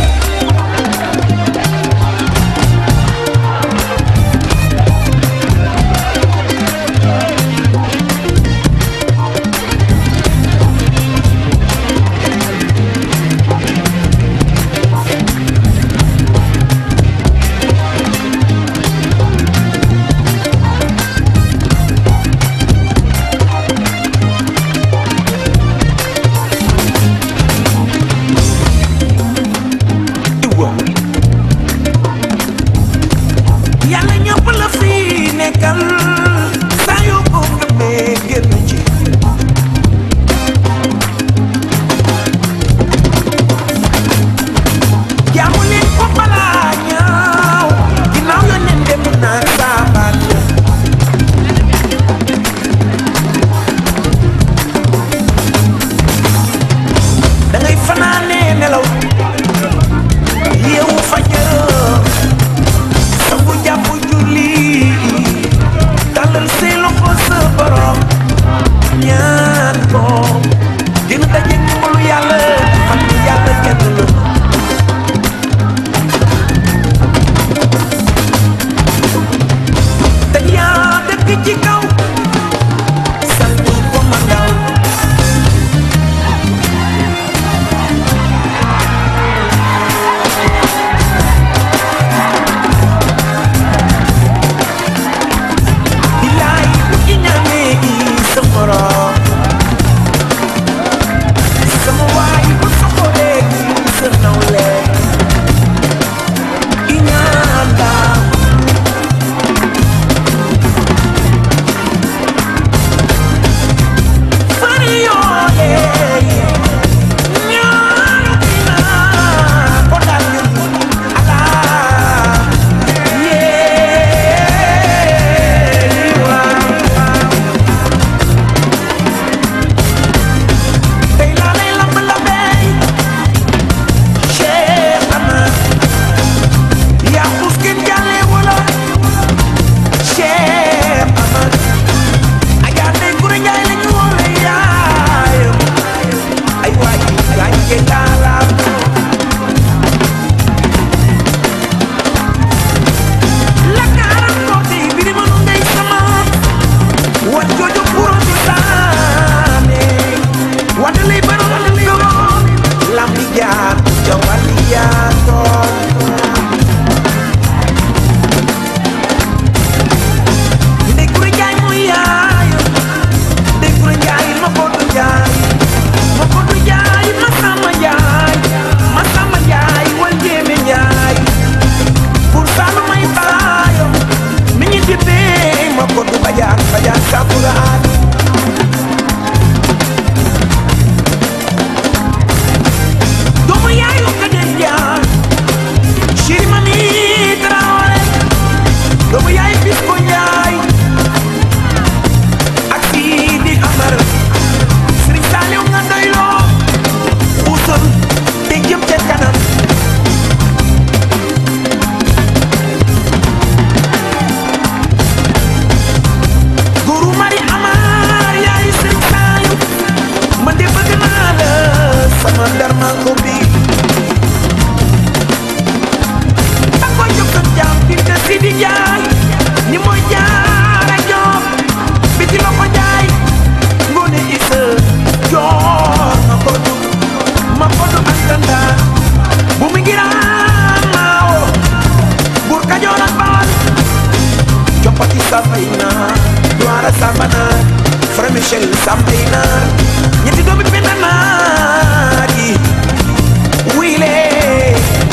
Michel Sambey naar ñetti doomi benn naar yi wuy lee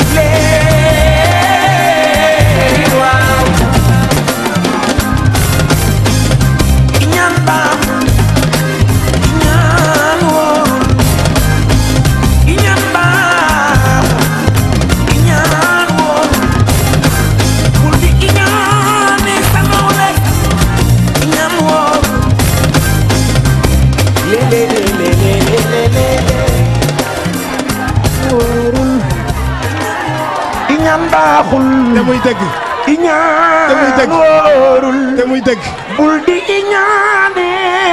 lee waaw iñaan baaxul iñaan wóorul iñaan baaxul iñaan wóorul bul di iñaane sa nawle iñaan wóorul lee lee lee lee lee lee lee wóorul iñaan baaxul te muy dëgg iñaan te muy dëgg wóorul te muy dëgg bul di iñaane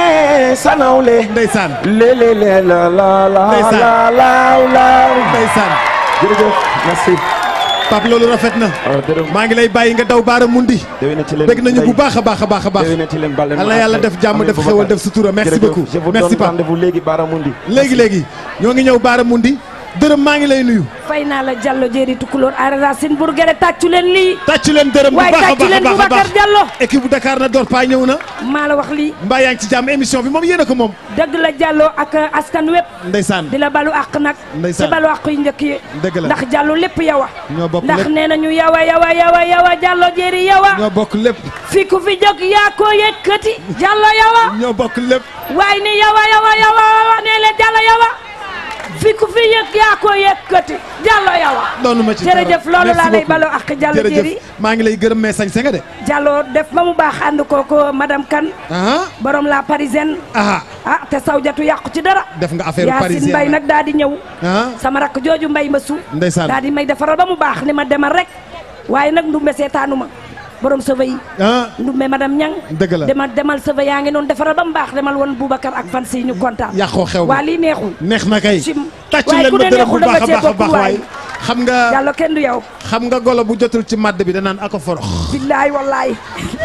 sa nawle ndeysaan le le le la la la Ndeysaan. la laaw laaw ndeysaan jërëjëf merci Pape loolu rafet na maa ngi lay bàyyi nga daw baara mundi déwénati leen dégg nañu bu baax a baax a baax a baax déwénati leen bal leen yal na yàlla def jàmm def xewal def sutura merci beaucoup je vous merci donne Pape rendez-vous léegi Baramundi léegi léegi ñoo ngi ñëw baara mundi dërëm maa ngi lay nuyu fay naa la Diallo jéeri tukulóor aara Racine Bourguere tàccu leen lii tàccu leen dërëm bu waaye baax a tàccu baax a leen baax a Boubacar baax Diallo équipe bu Dakar na door paa ñëw na maa la wax lii mbaa yaa ngi ci jàmm émission bi moom yéen a ko moom dëgg la Diallo ak askan wépp ndeysaan di la balu àq nag Ndeysaan. ci balu àq yu njëkk yi dëgg la ndax Diallo lépp yow a ñoo bokk ndax lépp nee nañu yow a yow a yow a yow a Diallo jéeri yow a ñoo bokk lépp fi ku fi jóg yaa ko yëkkati Diallo yow a ñoo bokk lépp waaye ni yow a yow a yow a nee leen Diallo yow a fi ku fi yëg yaa ko yëkkati Diallo yow a doonu ma ci dara. jërëjëf loolu Merci laa lay beaucoup. balu àq Diallo jërëjëf jéeri maa ngi lay gërëm mais sañ nga de Diallo def ba mu baax ànd kooko madame Kane ah borom la parisienne ah ah te sawjatu yàqu ci dara def nga affaire Yacine parisienne Mbaye nag daal di ñëw ah sama rakk jooju mbay ma su Ndeysaan. daal di may defaral ba mu baax ni ma demal rek waaye nag ndumbe seetaanu ma borom sëva yi ah ndumbe madame Ñang dëgg la demal demal sëva yaa ngi noonu defaral ba mu baax demal woon Boubacar ak fan si ñu kontaan yàqoo xew waa lii neexul neex na kay Sim. tàccu waaye leen ku ma ne dërëm bu neexul da nga baax a cee baax a bokk baax waay. waay xam nga Diallo kenn du yow xam nga golo bu jotul ci madd bi danaan ako forox billaay wallaay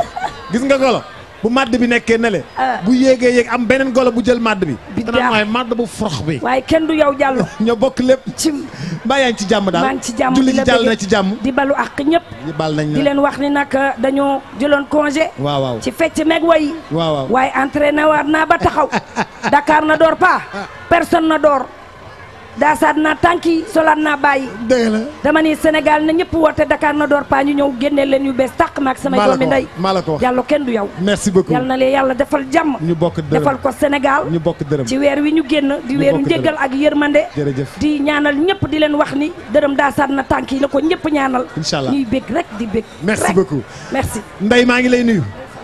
gis nga golo bu madd bi nekkee ne le Ah. bu yéegee yéeg am beneen golo bu jël madd bi danaan waaye madd bu forox bi waaye kenn du yow Diallo ñoo bokk lépp ci mbaa yaa ngi ci jàmm daal maa ngi ci jàmm julli di gi la jàll bëgge. na ci jàmm di balu àq ñëpp di bal nañ di la leen wax ni nag dañoo jëloon congé waaw waaw ci fecc meeg way waaw waaw waaye entraîné waat naa ba taxaw Dakar na door pa personne na door daasaat naa tànki solaat naa bàyyi dëgg la dama ni Sénégal na ñëpp woote Dakar na door pa ñu ñëw génne leen yu bees tàq maak samay maa la doomi ko ndey wax maa la ko wax Diallo kenn du yow merci beaucoup yal na leen yàlla defal jàmm ñu bokk dërëm defal ko Sénégal ñu bokk dërëm ci weer wi ñu génn di Ñu weeru bokk njëggal dërëm. ak yërmande jërëjëf di ñaanal ñëpp di leen wax ni dërëm daasaat na tànk yi la ko ñëpp ñaanal Inch'Allah. ñuy bég rek di bég merci rek. beaucoup merci Ndeye maa ngi lay nuyu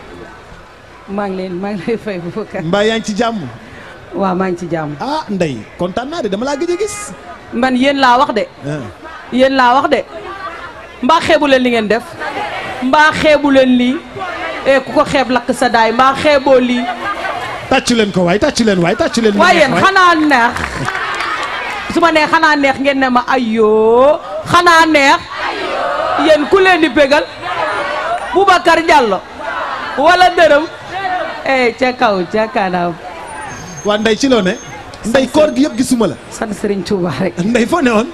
maa ngi leen maa ngi lay fay Boubacar mbaa yaa ngi ci jàmm waaw maa ngi ci jàmm ah Ndeye kontaan naa de dama laa gëj a gis man yéen laa wax de ah. yéen laa wax de mbaa xeebu leen li ngeen def mbaa xeebu leen lii e ku ko xeeb lakk sa daay mbaa xeeboo lii tàccu leen ko waay tàccu leen waay tàccu leen waaye yéen waay. xanaa neex su ma nee xanaa neex ngeen ne ma ayoo xanaa neex yéen ku leen di bégal Boubacar Diallo wala dërëm eh ca kaw ca kanam waa Ndeye ci loo ne Ndeye koor gi yëpp gisuma la sant Serigne Touba rek Ndeye foo ne woon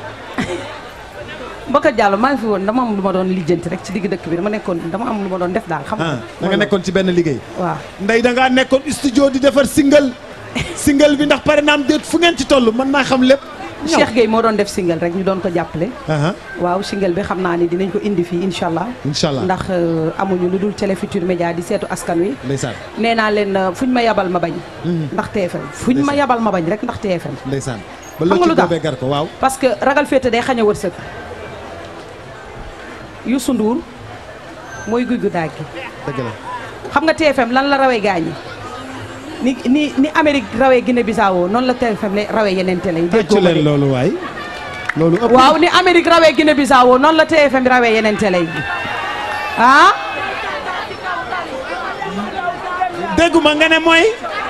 Boubacar Diallo maa ngi fi woon dama am lu ma doon lijjanti rek ci digg dëkk bi dama nekkoon dama am lu ma doon def daal xam ah nga da nga nekkoon ci benn liggéey waaw Ndeye da ngaa nekkoon studio di defar single single bi ndax pare naam déet fu ngeen ci toll mën naa xam lépp ñëw. Cheikh Gueye moo doon def single rek ñu doon ko jàppale Aha, waaw single bi xam naa ni dinañ ko indi fii incha allah incha allah ndax euh, amuñu lu dul Télé Futurs Médias di seetu askan wi ndeysaan nee naa leen euh, fuñ ma yabal ma bañ Mhm. ndax TFM fuñ ma yabal ma bañ rek ndax TFM ndeysaan ba Xam loo nga ci lu tax? boobee gar ko waaw parce que ragal féete day xañ a wërsëg Youssou Ndour mooy guy gu daag gi dëgg la xam nga TFM lan la rawee gaañi ni ni ni Amérique rawee Guinée Bissau noonu la TFM la rawee yeneen télé yi tàccu leen loolu waay loolu ëpp waaw ni Amérique rawee Guinée Bissau noonu la TFM rawee yeneen télé yi ah dégguma nga ne mooy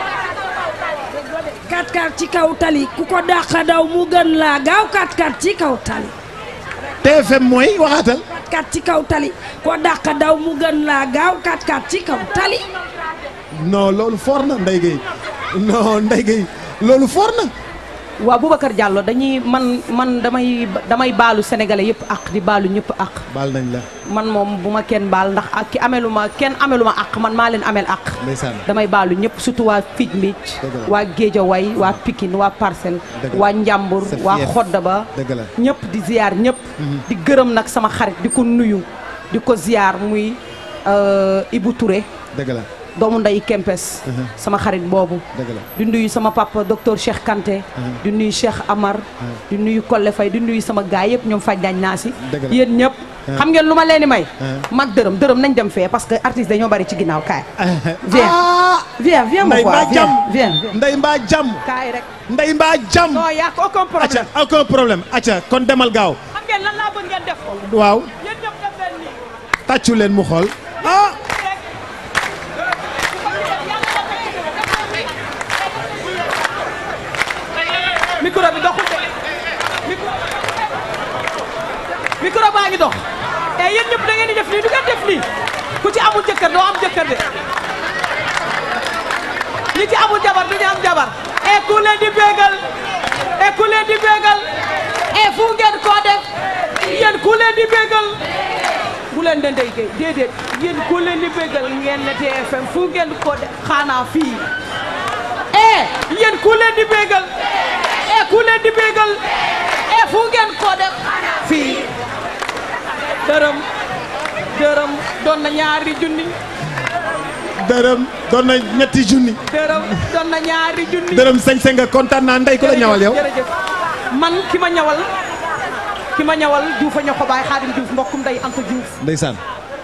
kat kat ci kaw tali ku ko dàq daw mu gën laa gaaw kat kat ci kaw tali TFM mooy waxaatal kat kat ci kaw tali ko dàq daw mu gën laa gaaw kat kat ci kaw tali non loolu foor na Ndeye Gueye non Ndeye Gueye loolu foor na waaw Boubacar Diallo dañuy man man damay damay baalu sénégalais yëpp ak di baalu ñëpp ak baal nañ la man moom bu ma kenn baal ndax ak ki amelu ma kenn amelu ma ak man maa leen amel ak ndeysaan damay baalu ñëpp surtout waa Fij Mbic Dëgg la. waa Géejawaay waa Pikine waa Parcelles Dëgg la. waa Njàmbur Sa waa fief. Xodda ba dëgg la ñëpp di ziar ñëpp di gërëm nag sama xarit di ko nuyu di ko ziar muy euh, Ibou Touré dëgg la doomu nday Kempes sama xarit boobu dëgg la di nuyu sama papa docteur Cheikh Kanté di nuyu Cheikh Amar di nuyu Kolle Faye di nuyu sama gaay yëpp ñoom faj dañ naa si Dëgg la. yéen ñëpp Ah. xam ngeen lu ma leen di may Ah. mag dërëm dërëm nañ dem fee parce que artistes dañoo bari ci ginnaaw kaay viens viens viens ma Ndey quoi mbaa viens jàmm viens viens ndey mbaa jàmm kaay rek ndey mbaa jàmm non y a aucun problème acca aucun problème acca kon demal gaaw xam ngeen lan laa bëgg ngeen def waaw yéen ñëpp def leen nii tàccu leen mu xool ah micro bi doxul de micro micro baa ngi dox et yéen ñëpp da ngeen di def nii du ngeen def nii ku ci amul jëkkër doo am jëkkër de ñi ci amul jabar du ñu am jabar et ku leen di bégal et ku leen di bégal et fu ngeen koo def yéen ku leen di bégal bu leen de ndey gay déedéet yéen ku leen di bégal ngeen ne TFM fu ngeen ko def xanaa fii eh yéen ku leen di bégal eh ku leen di bégal eh fu ngeen ko def fii dërëm dërëm doon na ñaari junni dërëm doon na ñetti junni dërëm doon na ñaari junni dërëm sañ-sañ nga kontaan naa ndey ko la ñawal yow jërëjëf man ki ma ñawal ki ma ñawal Diouf a ñoo ko baay Xaadim Diouf mbokkum nday Anta Diouf ndeysaan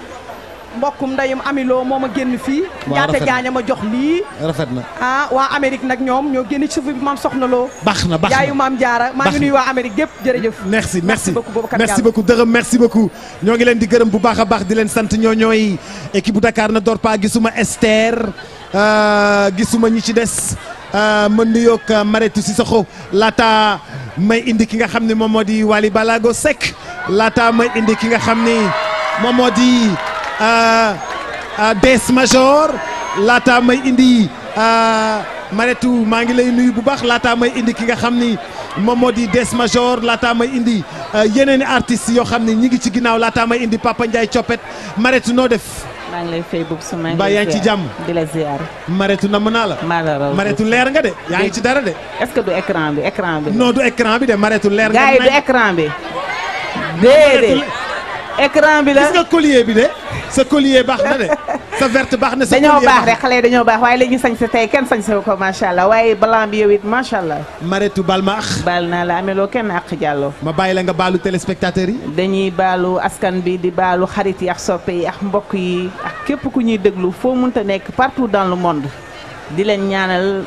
mbokkum ndayum amiloo moo ma génn fii Waaw, ñaata rafet na. jaaña ma jox lii rafet na ah waa Amérique nag ñoom ñoo génn ci suuf bi maam soxna loo baax na baax na yaayu maam jaara maa Baax ngi na. nuyu waa Amérique gépp jërëjëf merci merci beaucoup Boubacar merci Diallo. beaucoup dërëm merci beaucoup ñoo ngi leen di gërëm bu baax a baax di leen sant ñoo ñooy équipe bu Dakar na door pa gisuma Esther euh, gisuma ñi ci des euh, ma nuyoog euh, Maretu Sissoko laata may indi ki nga xam ne moom moo di Wally Balago Seck laata may indi ki nga xam ni moom moo di euh, euh, Des Major laata may indi euh, Maretu maa ngi lay nuyu bu baax laata may indi ki nga xam ni moom moo di Des Major laata may indi euh, yeneen i artistes yoo xam ne ñi ngi ci ginnaaw laata may indi Papa Ndiaye Coppet Maretu noo def maa ngi lay fay boobu su ma Mbaa yaa ngi ci jàmm di la ziar. Maretu namm naa la maa la raw Maretu leer nga de yaa ngi ci dara de est-ce que du écran bi écran bi. non du écran bi de Maretu leer nga gars yi du nañ. écran bi. déedéet écran bi la. gis nga collier bi de sa collier baax na de sa verte baax na sa dañoo collier baax rek xale yi dañoo baax waaye léegi ñu sañ sa tey kenn sañ sa ko macha allah waaye blanc bi yow it macha allah. Maretu bal ma ax baal naa la ameloo kenn àq jàlloo. ma bàyyi la nga baalu téléspectateurs yi dañuy baalu askan bi di baalu xarit yi ak soppe yi ak mbokk yi ak képp ku ñuy déglu foo mënta nekk partout dans le monde di leen ñaanal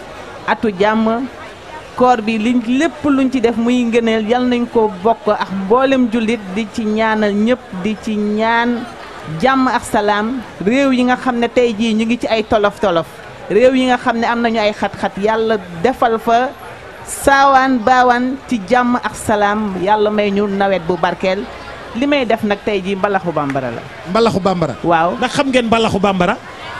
atu jàmm koor bi liñ lépp luñ ci def muy ngëneel yal nañ ko bokk ak mboolem jullit di ci ñaanal ñëpp di ci ñaan jàmm ak salaam réew yi nga xam ne tey jii ñu ngi ci ay tolof tolof réew yi nga xam ne am nañu ay xat-xat yàlla defal fa saawaan baawaan ci jàmm ak salaam yàlla may ñu nawet bu barkeel li may def nag tey jii mbalaxu bambara la. mbalaxu bambara waaw ndax xam ngeen mbalaxu bambara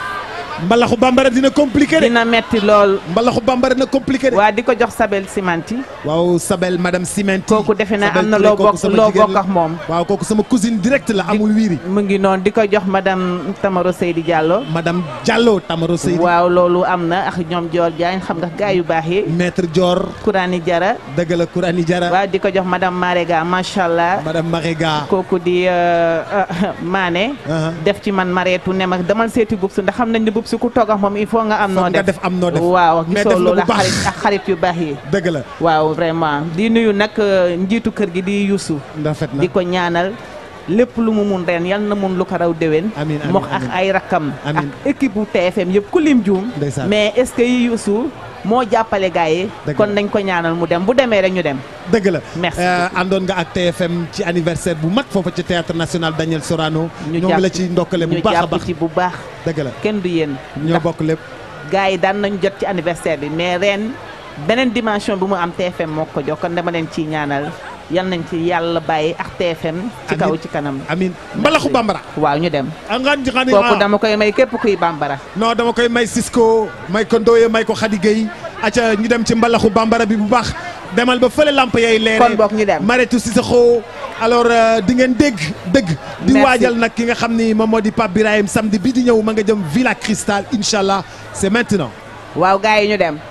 mbalaxu bambara dina compliqué de dina metti lool. mbalaxu bambara dina compliqué de waa di ko jox Sabel Simanti. waaw Sabel madame Simenti kooku defe naa Sabel am na Touré, loo kooku bokk sama loo jigéen bokk la. ak moom. waaw kooku sama cousine direct la amul wiiri mu ngi noonu di ko jox madame Tamaro Seydi Diallo. madame Diallo Tamaro Seydi waaw loolu am na ak ñoom Dior Diagne xam nga gaay yu baax yi. maître Dior Kourani Jara. dëgg la Kourani Jara waaw di ko jox madame Marega macha allah. madame Marega kooku di euh, euh, Mané. def ci man mareetu ne ma demal seeti bubsu ndax xam nañ ne bubsu ku toog ak moom il faut nga am noo Foog nga def def am noo def waaw mais gisoo def na loolu bu ak baax. xarit ak xarit yu baax yi. dëgg la waaw vraiment di nuyu nag euh, njiitu kër gi di Youssou. rafet na di ko ñaanal lépp lu mu mun ren yal na mun lu ko raw déwén. amiin amiin mox ak amiin. ay rakkam. Amiin. ak équipe bu TFM yëpp ku lim juum. Ndeysaan. mais est-ce que yi Youssou moo jàppale gars yi. Dëgg kon la. nañ ko ñaanal mu dem bu demee rek ñu dem. dëgg la Merci Euh, àndoon nga ak TFM ci anniversaire bu mag foofa ci théâtre national Daniel Sorano ñu ñoo ngi la ci ndokkale bu ñu baax a jàpp baax ci bu baax. dëgg la kenn du yéen. ñoo bokk lépp gars yi daan nañ jot ci anniversaire bi mais ren beneen dimension bi mu am TFM moo ko jox kon dama leen ciy ñaanal yal nañ ci yàlla bàyyi ak TFM. ci kaw ci kanam. amiin mbalaxu bambara waaw ñu dem. angan xani kooku dama koy may képp kuy bambara. non dama koy may Cisco may ko Ndoye may ko Khady Gueye acca ñu dem ci mbalaxu bambara bi bu baax demal ba fële lamp yay leere Kon bokk ñu dem. Mariétou Cissokho alors euh, di ngeen dégg dëgg di Merci. waajal nag ki nga xam ni moom moo di Pape Birahim samedi bi di ñëw ma nga jëm Villa Cristal incha allah c'est maintenant waaw gars yi ñu dem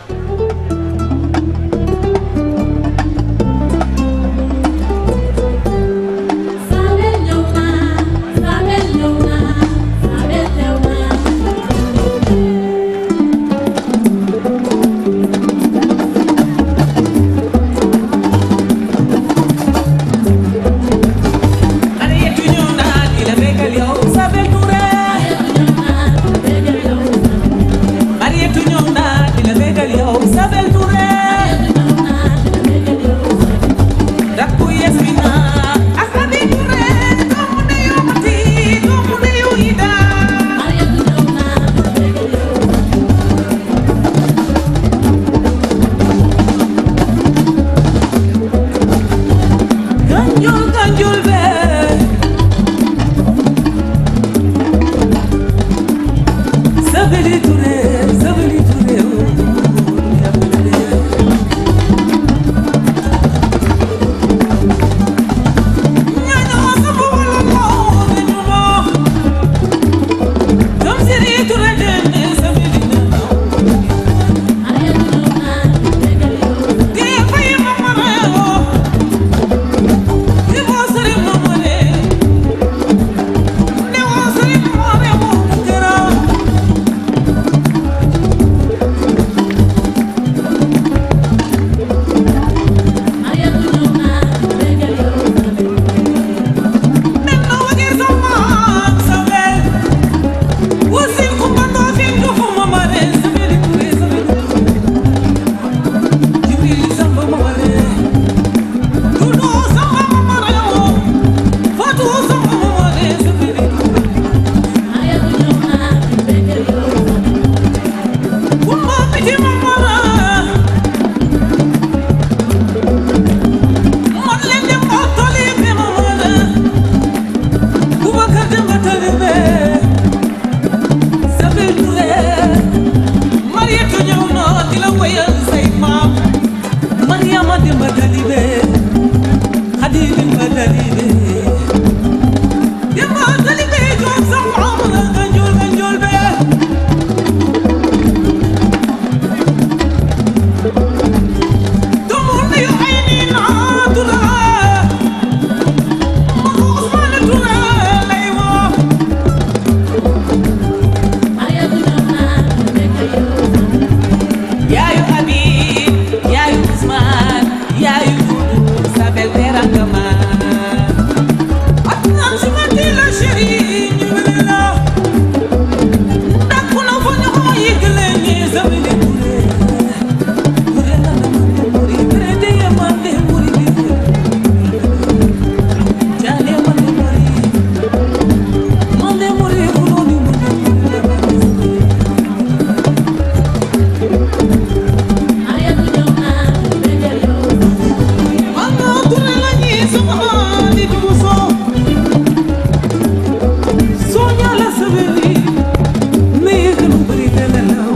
Mariétou ñëw naa di la bégal yow Sabel Touré Mariétou ñëw naa di la bégal yow Sabel Touré rakku yes bi naa ak Sabel Touré doomu ndeyu Mati doomu ndeyu Ida Ganjul ganjul be Sabeli Touré Sabeli Touré Mariama Demba Dalibe Khadi Demba Dalibe Demba Dalibe Jom Sam Amra Ganjol Ganjol Be Domo Nayo Aini Na Tura Mako Usman Tura Laywa Yaayu Habib Yaayu Usman Yaayu Dudu Sabel Teranga Ma Atnam Sumati la chéri ñu wele la Dakku na fa ñu ko yëgle ni Sabeli Touré Touré la na mande muri Touré de ya mande muri bi Jale mande muri Mande muri kuloni muri Mama Touré la ñi sama di duso Soña la sabeli me yëgalu bari dana law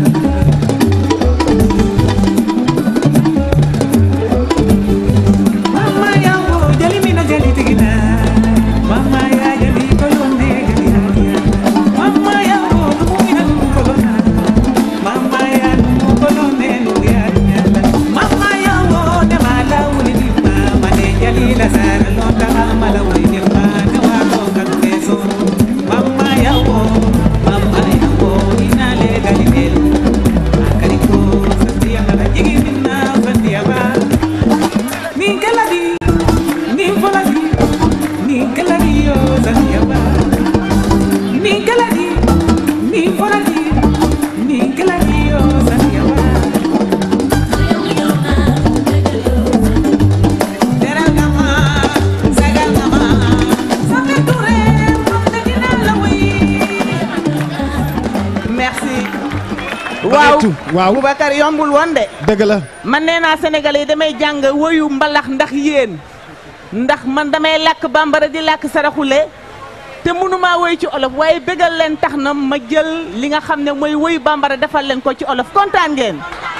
Mama yango jali mina jali tigina Mama ya jali kolone jali hadiya Mama yango lumina kolona Mama ya lumu kolone luya nyala Mama yango ne mala wuli ni mama ne jali la sara lonta mala wuli ni mama ne wa ko kakleso Mama yango Mama yango inale gali nelu Akari ko sandiya mala jigi minna sandiya ba Ni kaladi Ni faladi Ni kaladi yo sandiya ba Ni kaladi Ni faladi Ni kaladi yo sandiya ba Teral gama Sagal gama Sabe Touré Mam na dina la way merci waaw Mariétou, waaw Boubacar yombul woon de dëgg la man nee naa sénégalais yi damay jàng woyu mbalax ndax yéen ndax man damay làkk bambara di làkk saraxule te mënumaa woy ci olof waaye bégal leen tax na ma jël li nga xam ne mooy woyu bambara defal leen ko ci olof kontaan ngeen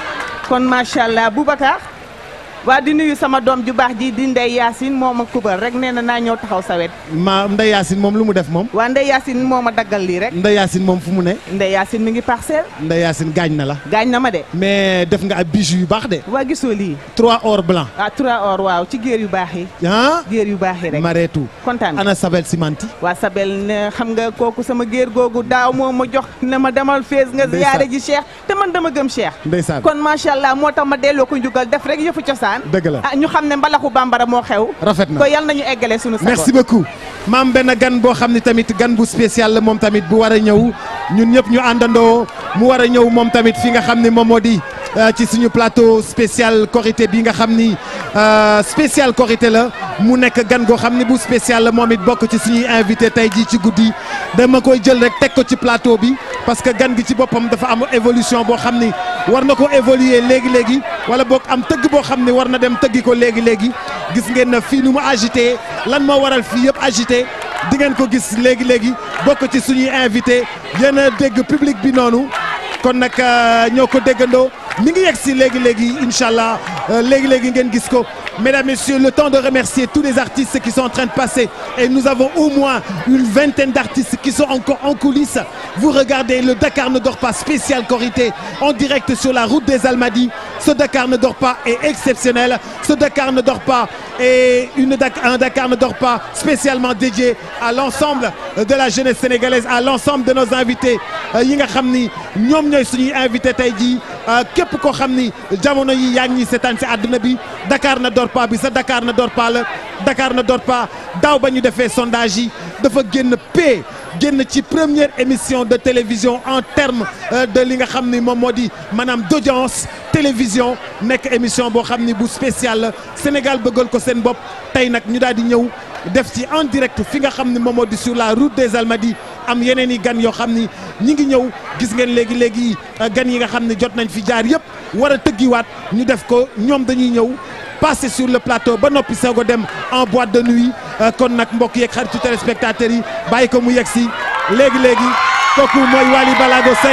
kon macha allah Boubacar waa di nuyu sama doom ju baax ji di Ndey Yaasin moo ma kubal rek nee na naa ñëw taxaw sa wet ma Ndeye Yacine moom lu mu def moom. waa Ndey Yaasin moo ma daggal lii rek Ndeye Yacine moom fu mu ne. Ndey Yaasin mi ngi parcelle Ndeye Yacine gaañ na la. gaañ na ma de mais def nga ab bijou yu baax de. waa gisoo lii trois or blanc. ah trois or waaw ci géer yu baax yi ah. géer yu baax yi rek Mareetu. kontaan nga ana Sabel Simanti. waa Sabel ne xam nga kooku sama géer googu daaw moo ma jox ne ma demal fees nga Ndeysaan. ziyaare ji Cheikh te man dama gëm Cheikh Ndeysaan. kon macha allah moo tax ma delloo ko njugal def rek yëfu cosaan Dëgg la. ah ñu xam ne mbalaxu bambara moo xew Rafet na. ko yal nañu eggale sunu sago merci beaucoup maam benn gan boo xam ne tamit gan bu spécial la moom tamit bu war a ñëw ñun ñëpp ñu àndandoo mu war a ñëw moom tamit fi nga xam ne moom moo di euh, ci suñu plateau spécial Korité bi nga xam ni euh, spécial Korité la mu nekk gan goo xam ne bu spécial la moom it bokk ci suñuy invité tey jii ci guddi dama koy jël rek teg ko ci plateau bi parce que gan gi ci boppam dafa am évolution boo xam ni war na ko évoluer léegi léegi wala boog am tëgg boo xam ni war na dem tëggi ko léegi léegi gis ngeen na fii nu mu agité lan moo waral fii yëpp agité di ngeen ko gis léegi léegi bokk ci suñuy invité yéen a dégg public bi noonu kon nag euh, ñoo ko déggandoo mi ngi yegg si léegi léegi incha allah euh, léegi léegi ngeen gis ko mesdames messieurs le temps de remercier tous les artistes qui sont en train de passer et nous avons au moins une vingtaine d'artistes qui sont encore en coulisses vous regardez le Dakar ne dort pas spécial Korité en direct sur la route des Almadies ce Dakar ne dort pas est exceptionnel ce Dakar ne dort pas est une Dak- un Dakar ne dort pas spécialement dédié à l'ensemble de la jeunesse sénégalaise à l'ensemble de nos invités euh, yi nga xam ni ñoom ñooy suñuy invité tey jii euh, képp koo xam ni jamono yi yaa ngi ñuy seetaan si àdduna bi Dakar ne dort pas bi sa Dakar ne dort pas la Dakar ne dort pas daaw ba ñu defee sondage yi dafa génn P génn ci première émission de télévision en terme euh, de li nga xam ni moom moo di maanaam d'audience télévision nekk émission boo xam ni bu spécial la Sénégal bëggal ko seen bopp tey nag ñu daal di ñëw def ci en direct fi nga xam ni moom moo di sur la route des Almadies am yeneen i gan yoo xam ni ñi ngi ñëw gis ngeen léegi léegi euh, gan yi nga xam ni jot nañ fi jaar yëpp war a tëggiwaat ñu def ko ñoom dañuy ñëw passer sur le plateau ba noppi soog a dem en boîte de nuit euh, kon nag mbokk yeeg xaritu téléspectateurs yi bàyyi ko mu yegg si léegi léegi kooku mooy Wally Balago Seck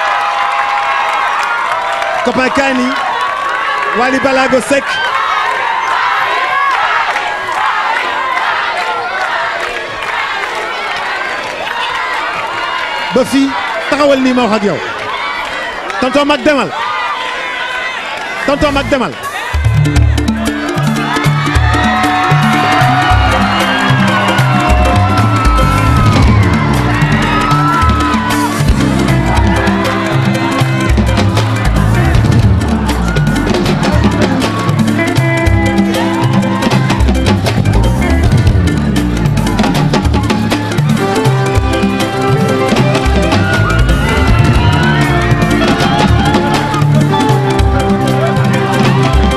copain Kani Wally Balago Seck ba fii taxawal nii ma wax ak yow tonton mag demal tonton mag demal Thank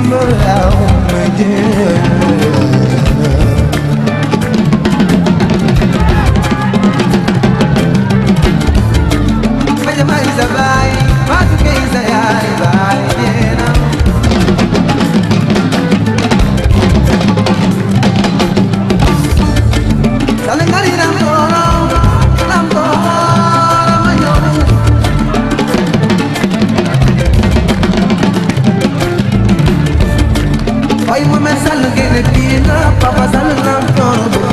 around my dear. Majamaiza bai, matukeiza yai bai tena. Salengari ramdoro, ramdoro, mayomu. Hoy muy me sale que le tira, papá sale ramdoro,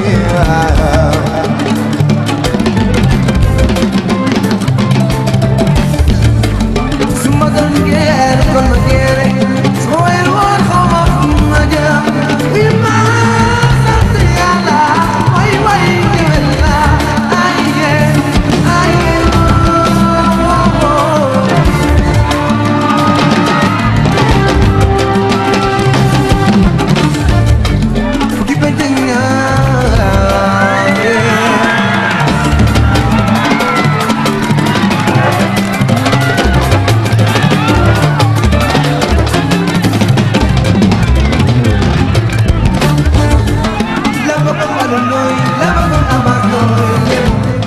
Suma don quiere, con no quiere, soy el ojo más allá. Y más atriala, ay, ay, que verla, ay, yeah, ay, yeah, oh, oh, oh. Keep it in your eye, yeah. Lava con maloloy, lava con amatoy,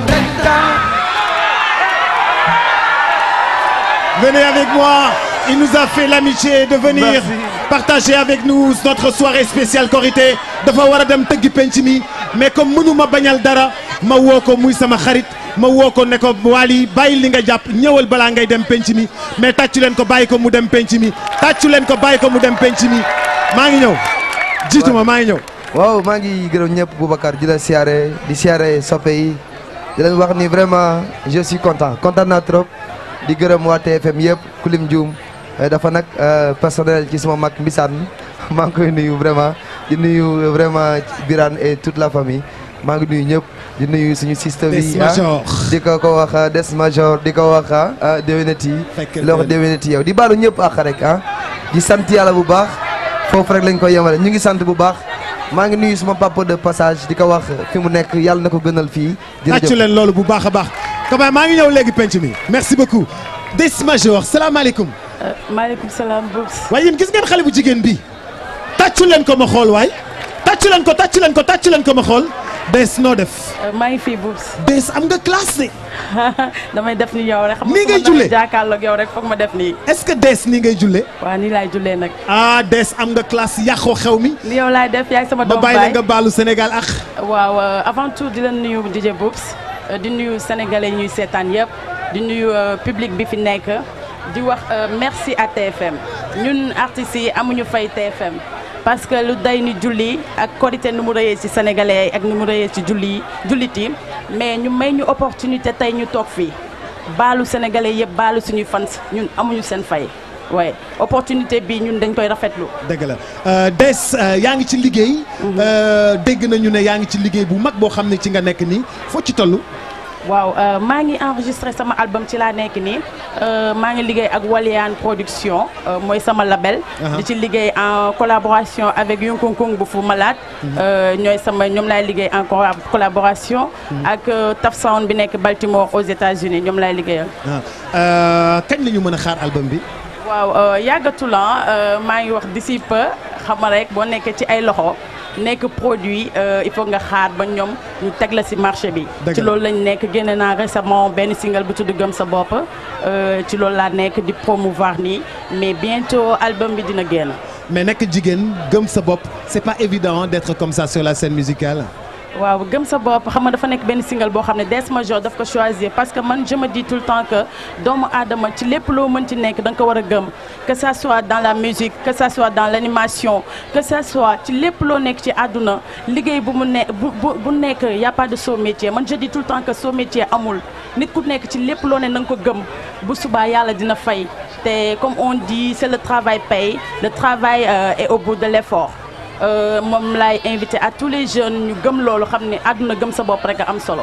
Venez avec moi. Il nous a fait l'amitié de venir partager avec nous notre soirée spéciale Korité dafa war a dem tëggi penc mi mais comme mënu ma bañal dara ma woo ko muy sama xarit ma woo ko ne ko Wally bàyyi li nga jàpp ñëwal balaa ngay dem penc mi mais tàccu leen ko bàyyi ko mu dem penc mi tàccu leen ko bàyyi ko mu dem penc mi maa ngi ñëw jiitu ma maa ngi ñëw. waaw maa ngi gërëm ñëpp Boubacar di la siyaare di siyaare soppe yi di leen wax ni vraiment je suis content content naa trop di gërëm waa TFM yëpp kulim Dioum dafa nag personnel ci sama mag Mbisaan maa ngi koy nuyu vraiment di nuyu vraiment Birane et toute la famille maa ngi nuyu ñëpp di nuyu suñu système Des yi Major. di ko ko wax des major di ko wax ah déwénati Fekkal loo wax déwén. déwénati yow di baalu ñëpp ak rek ah di sant yàlla bu baax foofu rek lañ koy yemale ñu ngi sant bu baax maa ngi nuyu suma papa de passage di ko wax fi mu nekk yàlla na ko gënal fii tàccu leen loolu bu baax a baax. Kaba maa ngi ñëw léegi penc mi merci beaucoup Des Major salaamaaleykum. maaleykum salaam Boubs. waaye yéen gis ngeen xale bu jigéen bi tàccu leen ko ma xool waay tàccu leen ko tàccu leen ko tàccu leen ko ma xool Des noo def. maa ngi fii Boubs. Des am nga classe de. damay def ni yow rek. xam nga Nii ngay su ma jullee? jàkkaarloog yow rek foog ma def nii. est-ce que Des nii ngay jullee. waaw nii laay jullee nag. ah Des am nga classe yàqoo xew mi. ni yow laay def yaay sama ba doom bàyyi la baay. nga baalu Sénégal ak. waaw euh, avant tout di la nuyu DJ Boubs euh, di nuyu sénégalais yi ñuy seetaan yëpp di nuyu euh, public bi fi nekk di wax euh, merci à TFM ñun artistes yi amuñu fay TFM parce que lu day ni julli ak korité nu mu rëyee ci sénégalais yi ak nu mu rëyee ci julli yi jullit yi mais ñu may ñu opportunité tey ñu toog fii baalu sénégalais yëpp baalu suñuy fans ñun amuñu seen fay waaye opportunité bi ñun dañ koy rafetlu. dëgg la Euh, Des euh, yaa ngi ci liggéey. Euh, dégg nañu ne yaa ngi ci liggéey bu mag boo xam ne ci nga nekk nii foo ci toll. waaw euh, maa ngi enregistré sama album ci laa nekk nii euh, maa ngi liggéey ak Walian production euh, mooy sama label. Aha. di ci liggéey en collaboration avec Yunkunkung bu Fou Malade. Mhm. Euh, ñooy sama ñoom laay liggéey en colla- collaboration. ak euh, Taf Sound bi nekk Baltimore aux États-Unis ñoom laay liggéeyal. ah euh, kañ la ñu mën a xaar album bi. waaw euh, yàggatul ah, euh, maa ngi wax d'ici peu xam nga rek boo nekkee ci ay loxo nekk produit euh, il faut nga xaar ba ñoom ñu teg la ci marché bi. Dëgg ci la. loolu lañ nekk génne naa récemment benn single bu tudd Gëm sa bopp euh, ci loolu laa nekk di promouvoir nii mais bientôt album bi dina génn. mais nekk jigéen gëm sa bopp c'est pas évident d'être comme ça sur la scène musicale. waaw gëm sa bopp xam nga dafa nekk benn single boo xam ne Des Major daf ko choisir parce que man je me dis tout le temps que doomu aadama ci lépp loo mën ci nekk da nga ko war a gëm que ça soit dans la musique que ça soit dans l'animation que ça soit ci lépp loo nekk ci àdduna liggéey bu mu ne bu bu bu nekk y a pas de sot métier man je dis tout le temps que sot métier amul nit ku nekk ci lépp loo ne na nga ko gëm bu subaa yàlla dina fay te comme on dit c'est le travail paye le travail euh, est au bout de l'effort Euh, moom laay invité à tous les jeunes ñu gëm loolu xam ne àdduna gëm sa bopp rek a am solo.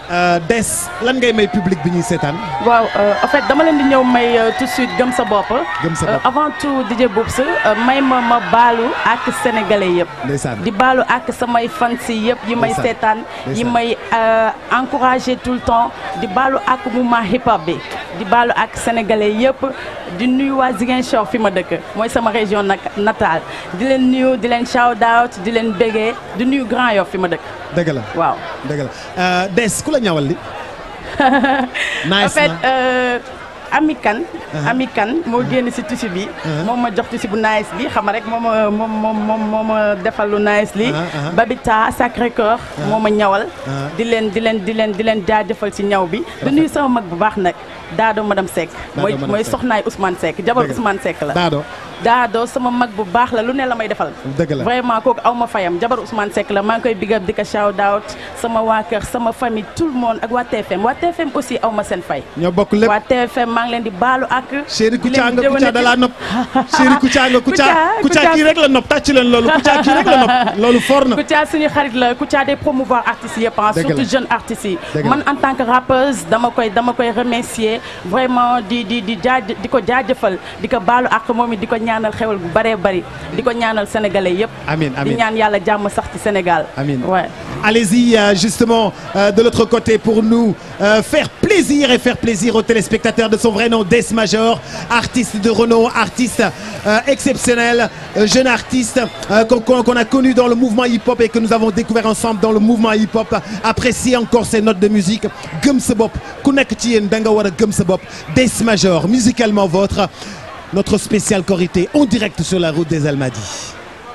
Euh, Des lan ngay may public bi ñuy seetaan. waaw euh, en fait dama leen di ñëw may euh, tout de suite gëm sa bopp. Gëm sa Euh, bopp. avant tout DJ Boubs euh, may ma ma baalu ak sénégalais yëpp. ndeysaan di baalu ak samay fans yi yëpp yi may Ndeysaan. seetaan yi Ndeysaan. may euh, encouragé tout le temps di baalu ak mouvement hip hop bi di baalu ak sénégalais yëpp di nuyu waa Ziguinchor fi ma dëkk mooy sama région nag natale di leen nuyu di leen shout out di leen bégee di nuyu Grand Yoff fi ma dëkk dëgg la waaw. dëgg la Euh, Des ku la ñawal li. nice en fait na. euh, Ami Kane Uh-huh. Ami Kane moo génn si tissu bi Uh-huh. moom ma jox tissu bu nice bi xam nga rek moom ma moom moom moom moo ma defal lu nice li Uh-huh, uh-huh. Babita Sacré Cœur Uh-huh. moo ma ñawal Uh-huh. di leen di leen di leen di leen jaajëfal si ñaw bi di nuyu sama mag bu baax nag Daado madame Seck Daado mooy madame mooy Seck. soxnaay Ousmane Seck jabar Dëgg la. Ousmane Seck la Daado. Daado sama mag bu baax la lu ne la may defal dëgg la vraiment kooku aw ma fayam jabar Ousmane Seck la maa ngi koy big up di ko shout out sama waa kër sama famille tout le monde ak waa TFM waa TFM aussi aw ma seen fay ñoo bokk lépp. waa TFM maa ngi leen di baalu ak. Chéri di Kouthia leen nga Kouthia da laa nopp Chéri Kouthia nga Kouthia Kouthia kii rek la nopp tàcc leen loolu Kouthia kii rek la nopp loolu fort na. Kouthia suñu xarit la Kouthia day promouvoir artistes yëpp ah Dëgg la. surtout jeunes artistes yi Dëgg la. man en tant que rappeuse dama koy dama koy remercier vraiment di di di jaaj di ko jaajëfal di ko baalu ak moom it di ko ñaanal xewal bu bëree bëri di ko ñaanal sénégalais yëpp Amiin di amiin ñaan yàlla jàmm sax ci Sénégal Amiin. ouais. Allez-y euh, justement euh, de l'autre côté pour nous euh, faire plaisir et faire plaisir aux téléspectateurs de son vrai nom Des Major, artiste de renom, artiste euh, exceptionnel, euh, jeune artiste euh, qu'on qu'on- qu'on a connu dans le mouvement hip-hop et que nous avons découvert ensemble dans le mouvement hip-hop. Appréciez encore ses notes de musique. Gëm sa bopp ku nekk ci yéen da nga war a gëm sa bopp Des Major, musicalement votre notre spécial Korité en direct sur la route des Almadies.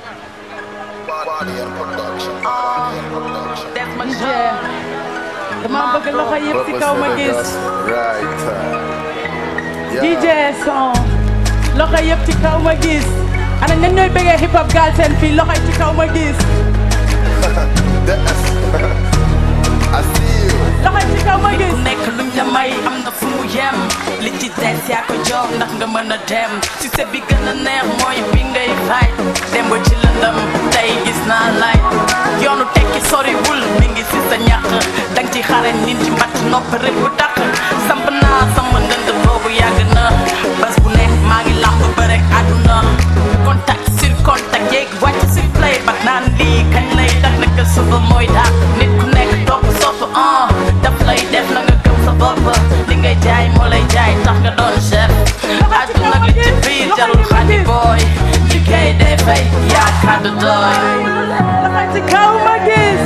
dama bëgg loxo yëpp ci kaw ma gis DJ son loxo yëpp ci kaw ma gis ana ñan ñooy bëggee hip hop gaal seen fii loxo yi ci kaw ma gis loxo yi ci kaw ma gis nekk luñ la may am na fu mu yem li ci des yaa ko jox ndax nga mën a dem ci sa bi gën a neex mooy bi ngay fay dem ba ci lëndëm tey gis naa lay yoonu tekki soriwul mi ngi si sa ñàq dang ci xare nit ci mbatt nopp rek bu dàq samp naa sama ndënd boobu yàgg na bés bu ne maa ngi làmb ba rek àdduna contact sur contact yeeg wàcc si play ba naan lii kañ lay dak naka suba mooy daal nit ku nekk topp sopp ah daf lay def na nga gëm sa bopp li ngay jaay moo lay jaay tax nga doon chef àdduna li ci biir jarul xadi booy liggéey day fay yaa kàddu doy loxo ci kaw ma gis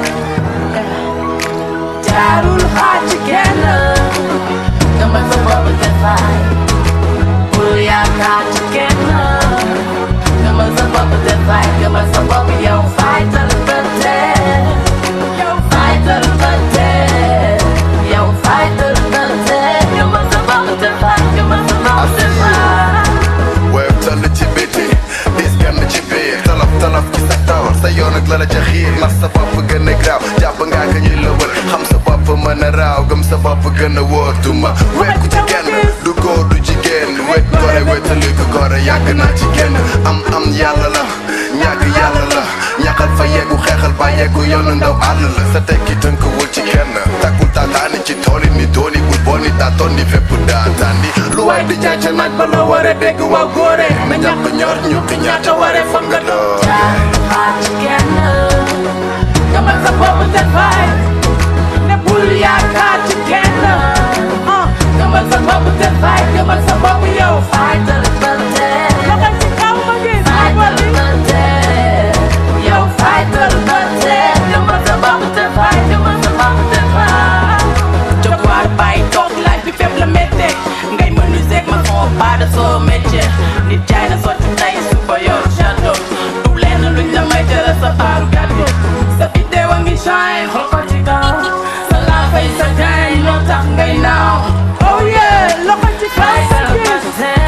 jaarul xaar ci kenn dama sa bopp te fay bul yaakaar ci kenn dama sa bopp te fay dama sa bopp yow faytal ba tee yow faytal ba tee yow faytal ba tee dama sa bopp te fay dama sa bopp te fay weeb tall ci biti dis gann ci biir tolof tolof ci sa taw sa yoon ak la la ca xiir ndax sa bopp gën a graaw jàpp ngaa ka ñuy la wër xam sa bopp mën a raaw gëm sa bopp gën a wóor duma wekku ci kenn du góor du jigéen wet gore wetali ko gore yàgg naa ci kenn am am yàlla la ñàkk yàlla la ñaxal fa yeggu xeexal ba yeggu yoonu ndaw àll la sa tekki tënkuwul ci kenn takkul taataani ci tooli ni dooni bul booni taatoon ni fépp daataandi lu waay di jaay ca naaj ba la war a dégg waaw góore na ñàkk ñor ñu ki ñaata waree foog nga doon xaar ci kenn dama sa bopp te fay ne bul yaakaar ci kenn ah dama sa bopp te fay dama sa bopp yow faytal ba tee loxo ci kaw ma gis faytal ba tee yow faytal ba tee dama sa bopp te fay dama sa bopp te fay jóg waar bàyyi toog laaj bi fépp la méttee ngay menuisier ma son pas de son métier nit jaay na sotti tey suba yor château du lenn luñ la may jëlee sa baaru gàddu sa vidéo a ngi shine xool ko ci kaw sa laa fay sa jaay loo tax ngay naaw oh yeah loxo ci kaw sa gis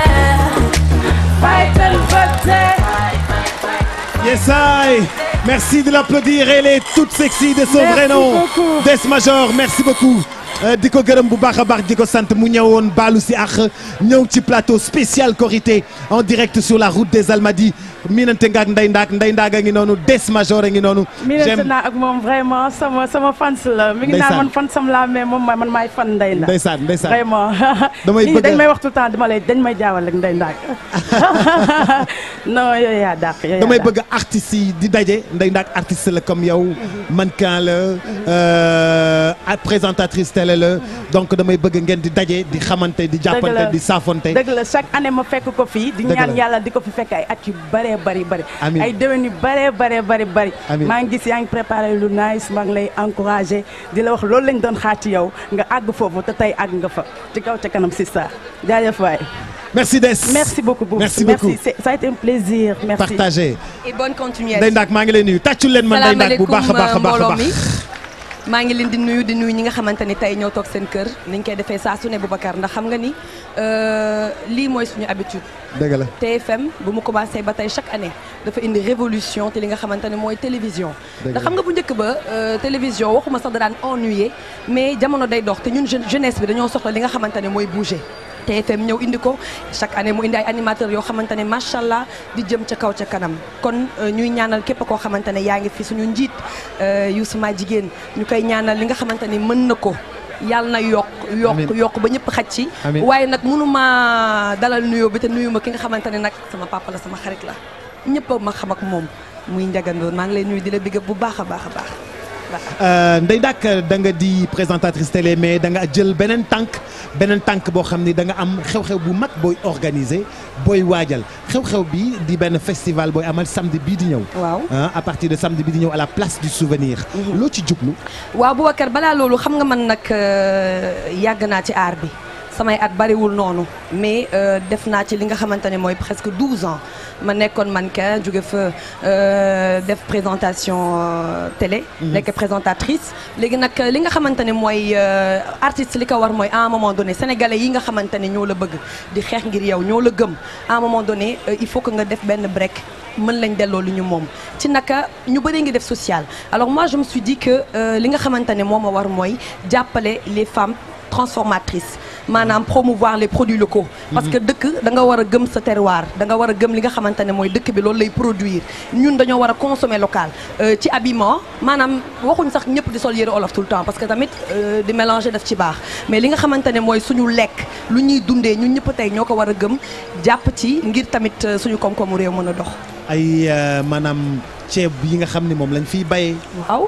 faytal ba tee Yes, I. Merci de l'applaudir. Elle est toute sexy de son Merci vrai nom. beaucoup. Des Major, merci beaucoup. Euh, di ko gërëm bu baax a baax di ko sant mu ñëwoon baalu si àq ñëw ci plateau spécial Korité en direct sur la route des Almadies miinante nga ak Ndeye Ndaak Ndeye Ndaak a ngi noonu Des Major a ngi noonu. miinante naa ak moom vraiment sama sama fans la. mi ngi Ndeysaan. naan man fan sam laa mais moom man maay fan Ndeye Ndack. Ndeysaan ndeysaan. vraiment. Damay nit ñi bëgg a- dañ may wax tout le temps dama lay dañ may jaawal ak Ndeye Ndack. non yooyu yaa dàq yooyu yaa damay dàq. bëgg artistes yi di daje Ndeye Ndaak artiste la comme yow mannequin la euh, ak présentatrice télé la donc damay bëgg ngeen di daje di xamante di jàppante di saafonte dëgg la chaque année ma fekk ko fii di Dëgg ñaan la. yàlla di ko fi fekk ay at yu bëree bëri bëri Amiin. ay déwén yu bëree bëree bëri bëri Amiin. maa ngi gis yaa ngi préparé lu nice maa ngi lay encouragé di la wax loolu lañ doon xaar ci yow nga àgg foofu te tey àgg nga fa ci kaw ca kanam si ça jaajëf waay merci Des merci beaucoup Boubs. Merci beaucoup. c'est- ça a été un plaisir merci partagé et bonne continuation. Ndeye Ndaak maa ngi lay nuyu tàccul leen ma Ndeye Ndaak bu baax a baax a baax a mbooloo baax mi maa ngi leen di nuyu di nuyu ñi nga xamante ni tey ñoo toog seen kër ni ñu koy defee saa su ne Boubacar ndax xam nga ni euh, lii mooy suñu habitude. dëgg la TFM bu mu commencé ba tey chaque année dafa indi révolution te li nga xamante ne mooy télévision Dëgg ndax la. xam nga bu njëkk ba euh, télévision waxuma sax da daan ennuyé mais jamono day dox te ñun jeune- jeunesse bi dañoo soxla li nga xamante ne mooy bouger TFM ñëw indi ko chaque année mu indi ay animateurs yoo xamante ne macha allah di jëm ca kaw ca kanam kon euh, ñuy ñaanal képp koo xamante ne yaa ngi fi suñu njiit euh, Youssou Ma jigéen ñu koy ñaanal li nga xamante ni mën na ko yàlla na yokk yokk Amiin. yokk ba ñëpp xaj ci Amiin. waaye nag mënuma dalal nuyoo bi te nuyu ma ki nga xamante ne nag sama papa la sama xarit la ñëpp a ma xam ak moom muy njagandoon maa ngi lay nuyu di la bigg bu baax a baax a baax Euh, Ndeye Ndaak da nga di présentatrice télé mais da nga jël beneen tànk beneen tànk boo xam ni da nga am xew-xew bu mag booy organiser booy waajal xew-xew bi di benn festival booy amal samedi bii di ñëw. waaw ah à partir de samedi bii di ñëw à la place du souvenir. loo ci jublu. waaw Boubacar balaa loolu xam nga man nag euh, yàgg naa ci aar bi samay at bariwul noonu mais euh, def naa ci li nga xamante ne mooy presque 12 ans ma nekkoon mannequin jóge fa euh, def présentation euh, télé. Mhm. nekk présentatrice. léegi nag li nga xamante ne mooy euh, artiste li ko war mooy à un moment donné sénégalais yi nga xamante ne ñoo la bëgg di xeex ngir yow ñoo la gëm à un moment donné euh, il faut que nga def benn break. mën lañ delloo lu ñu moom ci naka ñu bëri ngi def social alors moi je me suis dit que euh, li nga xamante ne moo ma war mooy jàppale les femmes transformatrices maanaam promouvoir les produits locaux parce que dëkk da nga war a gëm sa terroir da nga war a gëm li nga xamante ne mooy dëkk bi loolu lay produire ñun dañoo war a consommer local Euh, ci habillement maanaam waxuñ sax ñëpp di sol yëre olof tout le temps parce que tamit euh, di mélanger daf ci baax mais li nga xamante ne mooy suñu lekk lu ñuy dundee ñun ñëpp tey ñoo ko war a gëm jàpp ci ngir tamit euh, suñu koom-koomu réew mën a dox ay euh, maanaam ceeb yi nga xam ni moom lañ fiy bayee. waaw.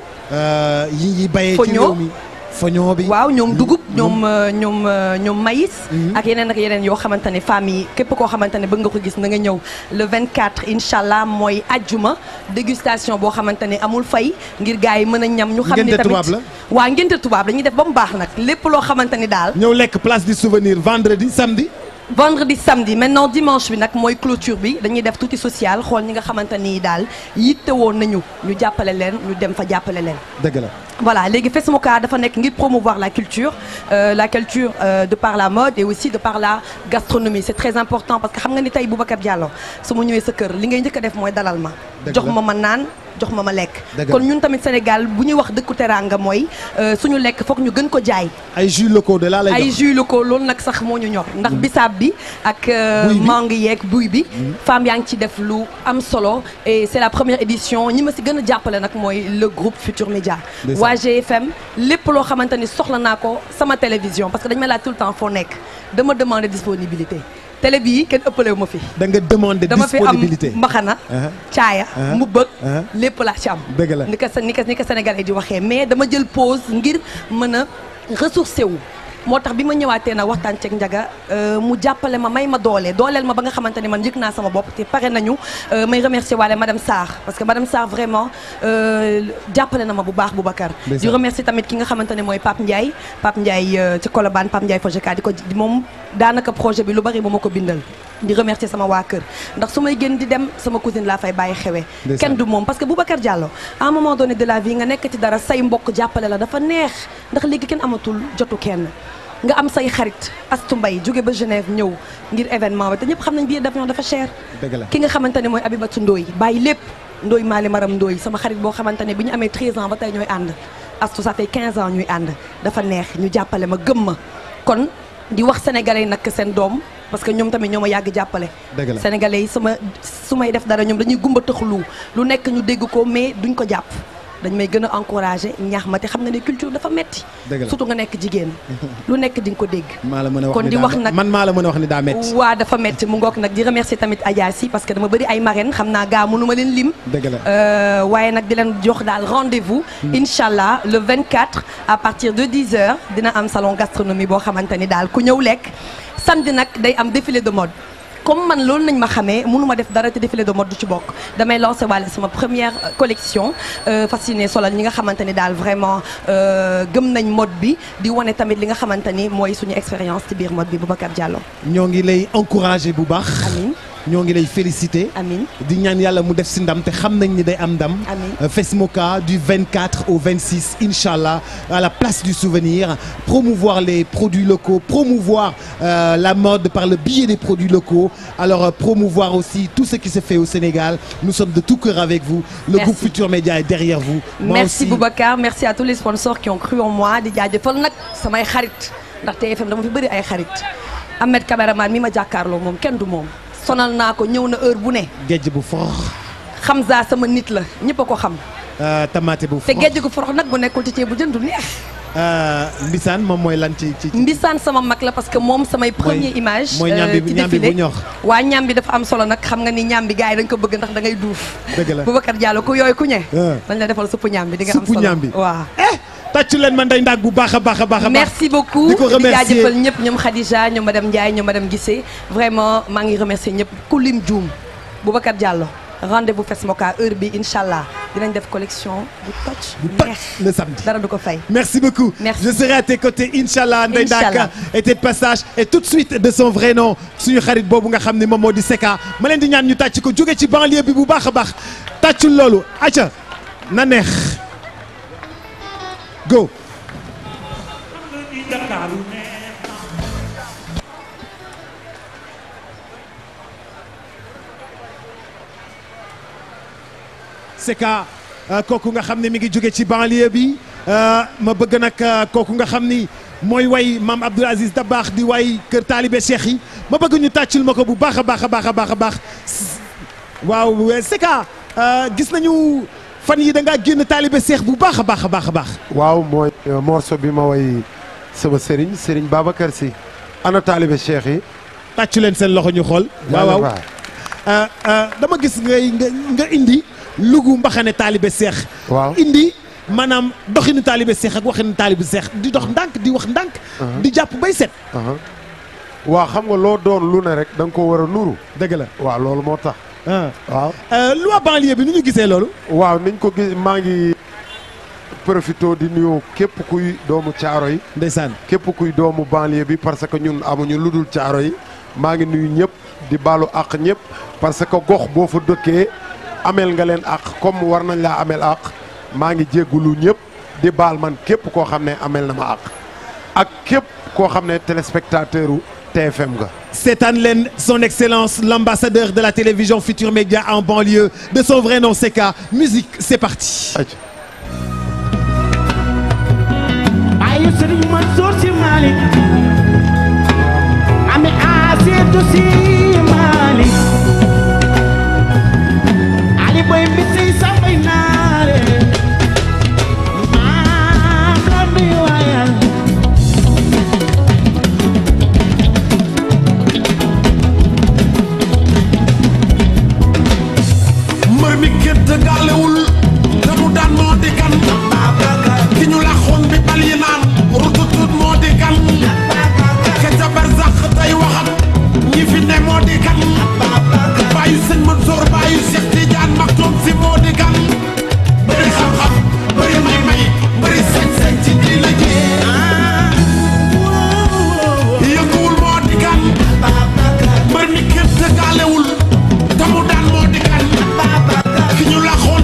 yi ñuy bayee ci Foño. réew mi. foño bi. waaw ñoom dugub ñoom euh, ñoom euh, ñoom maïs. ak yeneen ak yeneen yoo xamante ne femmes yi képp koo xamante ne bëgg nga ko gis na nga ñëw le 24 incha allah mooy ajjuma dégustation boo xamante ne amul fay ngir gars yi mën a ñam. ñu xam ni Ngénte tamit tubaab la? waaw ngénte tubaab dañuy def ba mu baax nag lépp loo xamante ni daal. ñëw lekk place du souvenir vendredi samedi. vendredi samedi maintenant dimanche bi nag mooy clôture bi dañuy def tuuti social xool ñi nga xamante ni daal yitte woon nañu ñu jàppale leen ñu dem fa jàppale leen. dëgg la. Voilà, léegi Fesmoka dafa nekk ngir promouvoir la culture euh, la culture euh, de par la mode et aussi de par la gastronomie c'est très important parce que xam nga ni tey Boubacar Diallo su ma ñëwee sa kër li ngay njëkk a def mooy dalal ma Dëgg jox la. ma ma naan jox ma ma lekk Dëgg kon la. ñun tamit Sénégal bu ñuy wax dëkku teraanga mooy euh, suñu lekk foog ñu gën ko jaay ay jus locaux de là lay ay jox. jus locaux loolu nag sax moo ñu ñor ndax bisaab bi ak euh, Buy bi. mangue yeeg buy bi femme yaa ngi ci def lu am solo et c'est la première édition ñi ma si gën a jàppale nag mooy le groupe Futur Média Ndeysaan. waa GFM lépp loo xamante ni soxla naa ko sama télévision parce que dañu may laaj tout le temps foo nekk dama demander disponibilité télé bii kenn ëppalewu ma fi da nga demander dama fi am disponibilité. mbaxana Uh-huh. caaya Uh-huh. mbubbëg Uh-huh. lépp laa ci am dëgg la. ni ko ni ko ni ko sénégalais di waxee mais dama jël pause ngir mën a ressourcé wu moo tax bi ma ñëwaatee nag waxtaan ceeg njaga euh, mu jàppale ma may ma doole dooleel ma ba nga xamante ne man yëg naa sama bopp te pare nañu euh, may remercier waale madame Sarr parce que madame Sarr vraiment euh, jàppale na ma bu baax Boubacar Ndeysaan. di remercier tamit ki nga xamante ne mooy Pape Ndiaye Pape Ndiaye euh, ci Colobane Pape Ndiaye Fojeka di ko di moom daanaka projet bi lu bari ba ma ko bindal di remercier sama waa kër ndax su may génn di dem sama cousine laa fay bàyyi xewee Ndeysaan. kenn du moom parce que Boubacar Diallo à un moment donné de la vie nga nekk ci dara say mbokk jàppale la dafa neex ndax léegi kenn amatul jotu kenn nga am say xarit Astu Mbay jóge ba Genève ñëw ngir événement bi te ñëpp xam nañ billet d'avion dafa cher dëgg la. ki nga xamante ne mooy Abibatou Ndoy bàyyi lépp Ndoy Maali Maram Ndoy sama xarit boo xamante ne bi ñu amee 13 ans ba tey ñooy ànd Astu ça fait 15 ans ñuy ànd dafa neex ñu jàppale ma gëm ma kon di wax sénégalais yi nag seen doom parce que ñoom tamit ñoo ma yàgg jàppale Dëgg la. sénégalais yi sama su may def dara ñoom dañuy gumba tëxlu lu nekk ñu dégg ko mais duñ ko jàpp dañ may gën a encouragé ñaax ma te xam nga ne culture dafa metti Dëgg la. surtout nga nekk jigéen lu nekk di nga ko dégg maa la mën a wax kon ni di daa wax met- nag man maa la mën a wax ni daa metti waa dafa metti mu ngoog nag di remercier tamit Adja si parce que dama bëri ay marraines xam naa gaa mënu ma leen lim dëgg la Euh, waaye nag di leen jox daal rendez-vous incha allah le 24 à partir de 10 heures dina am salon gastronomie boo xamante ni daal ku ñëw lekk samedi nag day am défilé de mode comme man loolu nañ ma xamee mënuma def dara te défilé de mode du ci bokk damay lancé waale sama première euh, collection euh, fasciné solal ñi nga xamante ni daal vraiment euh, gëm nañ mode bi di wane tamit li nga xamante ni mooy suñu expérience ci biir mode bi Boubacar Diallo ñoo ngi lay encouragé bu baax. amiin ñoo ngi lay félicité. amiin di ñaan yàlla mu def si ndam te xam nañ ni day am ndam. Amiin. Euh, Fesmoca du 24 au 26 Inch'Allah à la place du souvenir promouvoir les produits locaux promouvoir euh, la mode par le biais des produits locaux alors euh, promouvoir aussi tout ce qui se fait au Sénégal nous sommes de tout cœur avec vous le Merci. groupe Futur Média est derrière vous Moi merci aussi, Boubacar merci à tous les sponsors qui ont cru en moi di jaajëfal nag samay xarit ndax TFM dama fi bëri ay xarit Ahmed caméraman mi ma jàkkaarloo moom kenn du moom sonal naa ko ñëw na heure bu ne géej bu forox Hamza sama nit la ñëpp a ko xam euh, tamaate bu te forox géej gu forox nag bu nekkul ci ceeb bu jën du neex Euh, Mbisaan moom mooy lan ci ci. mbisaan sama mag la parce que moom samay première image mooy ñambi ci ñambi bu défilé ñor. waa ñambi dafa am solo nag xam nga ni ñambi gars yi dañ ko bëgg ndax da ngay duuf dëgg la Boubacar Diallo ku yooyu ku ñe Ah. dañ la defal suppu ñambi di nga am Suppu solo ñambi. waaw tàccu leen ma ndey ndaag bu baax a baax a baax a baax. merci beaucoup di ko remercier jaajëfal ñëpp ñoom Khadija ñoom madame Ndiaye ñoom madame Guissé vraiment maa ngi remercier ñëpp ku lim Dioum Boubacar Diallo rendez-vous Fesmoca heure bi incha allah dinañ def collection bu toj neex le samedi dara du ko fay Merci beaucoup. Merci. Je serai à tes côtés, Inch'Allah, Ndeye Ndak Inch'Allah. était de passage et tout de suite de son vrai nom suñu xarit boobu nga xam ne moom moo di Seka ma leen di ñaan ñu tàcc ko jóge ci banlieue bi bu baax a baax tàccul loolu acca na neex go. Seka euh, kooku nga xam ne mi ngi jóge ci banlieue bi euh, ma bëgg nag euh, kooku nga xam ni mooy way maam Abdoul Aziz Dabakh di way kër taalibe Cheikh yi ma bëgg ñu tàccul ma ko bu baax a baax a baax a baax a baax S- waaw euh, Seka euh, gis nañu fan yi da ngaa génn taalibe Cheikh bu baax a baax a baax a baax. waaw mooy euh, morceau bi ma way sama sëriñ sëriñ Babacar Sy ana taalibe cheikh yi tàccu leen seen loxo ñu xool. waaw waaw Euh, euh, dama gis ngay nga nga indi lugu mbaxane taalibe Cheikh. waaw indi maanaam doxinu taalibe Cheikh ak waxinu taalibe Cheikh di dox ndànk di wax ndànk. di jàpp bay set. waaw xam nga loo doon lu ne rek da nga ko war a nuru dëgg la waaw loolu moo tax waaw loi banlieue bi nu ñu gisee loolu waaw niñ ko gis maa ngi profito di nuyu képp kuy doomu caaro yi ndeysaan képp kuy doomu banlieue bi parce que ñun amuñu lu dul caaro yi maa ngi nuyu ñëpp di baalu àq ñëpp parce que gox boo fa dëkkee ameel nga leen àq comme war nañ laa ameel àq maa ngi jéggulu ñëpp di baal man képp koo xam ne ameel na ma àq ak képp koo xam ne téléspectateur u TFM nga Seetaan leen son excellence l'ambassadeur de la télévision Futur Média en banlieue de son vrai nom Seka musique c'est parti ayu Sëriñ Mansour Si Malick ami Aseetu Si Malick ali boy mbisi sambay naare maam la nuy waayal mbër mi gétt gaalewul te mu daan moo di kan ki ñu laxoon bi bal yi naan rututut moo di kan ke ca barzax tey waxat ñi fi ne moo di kan bàyyu sëñ Mansour bàyyu Cheikh Tidiane Maktoum si moo di kan bëri xam-xam bëri may-may bëri sañ-sañ ci diina ji yënguwul moo di kan mbër mi gétt gaalewul te mu daan moo di kan ki ñu laxoon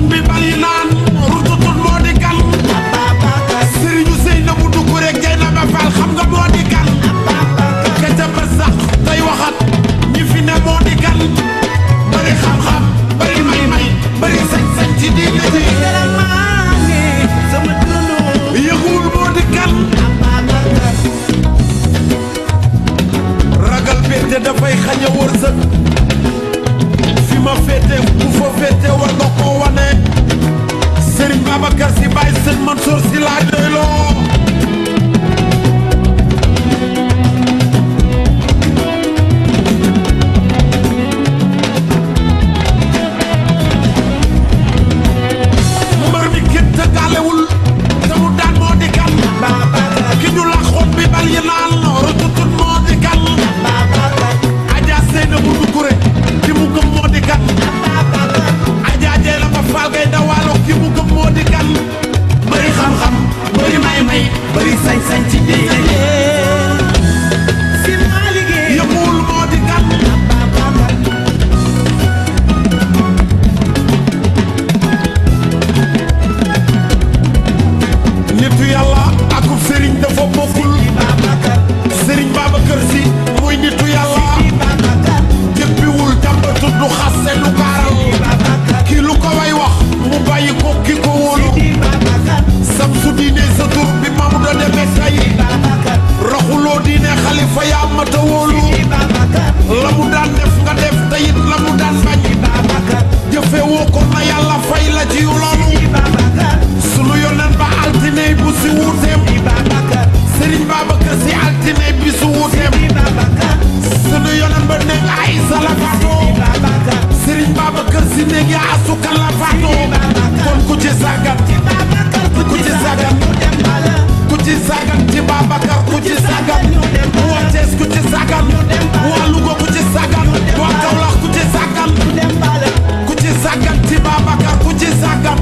Malick yaa asu kan la faatoo kon ku ci sàggan ku ci sàggan ku ci sàggan ci Babacar ku ci sàggan waa Thiès ku ci sàggan waa Louga ku ci sàggan waa Kaolack ku ci sàggan ku ci sàggan ci Babacar ku ci sàggan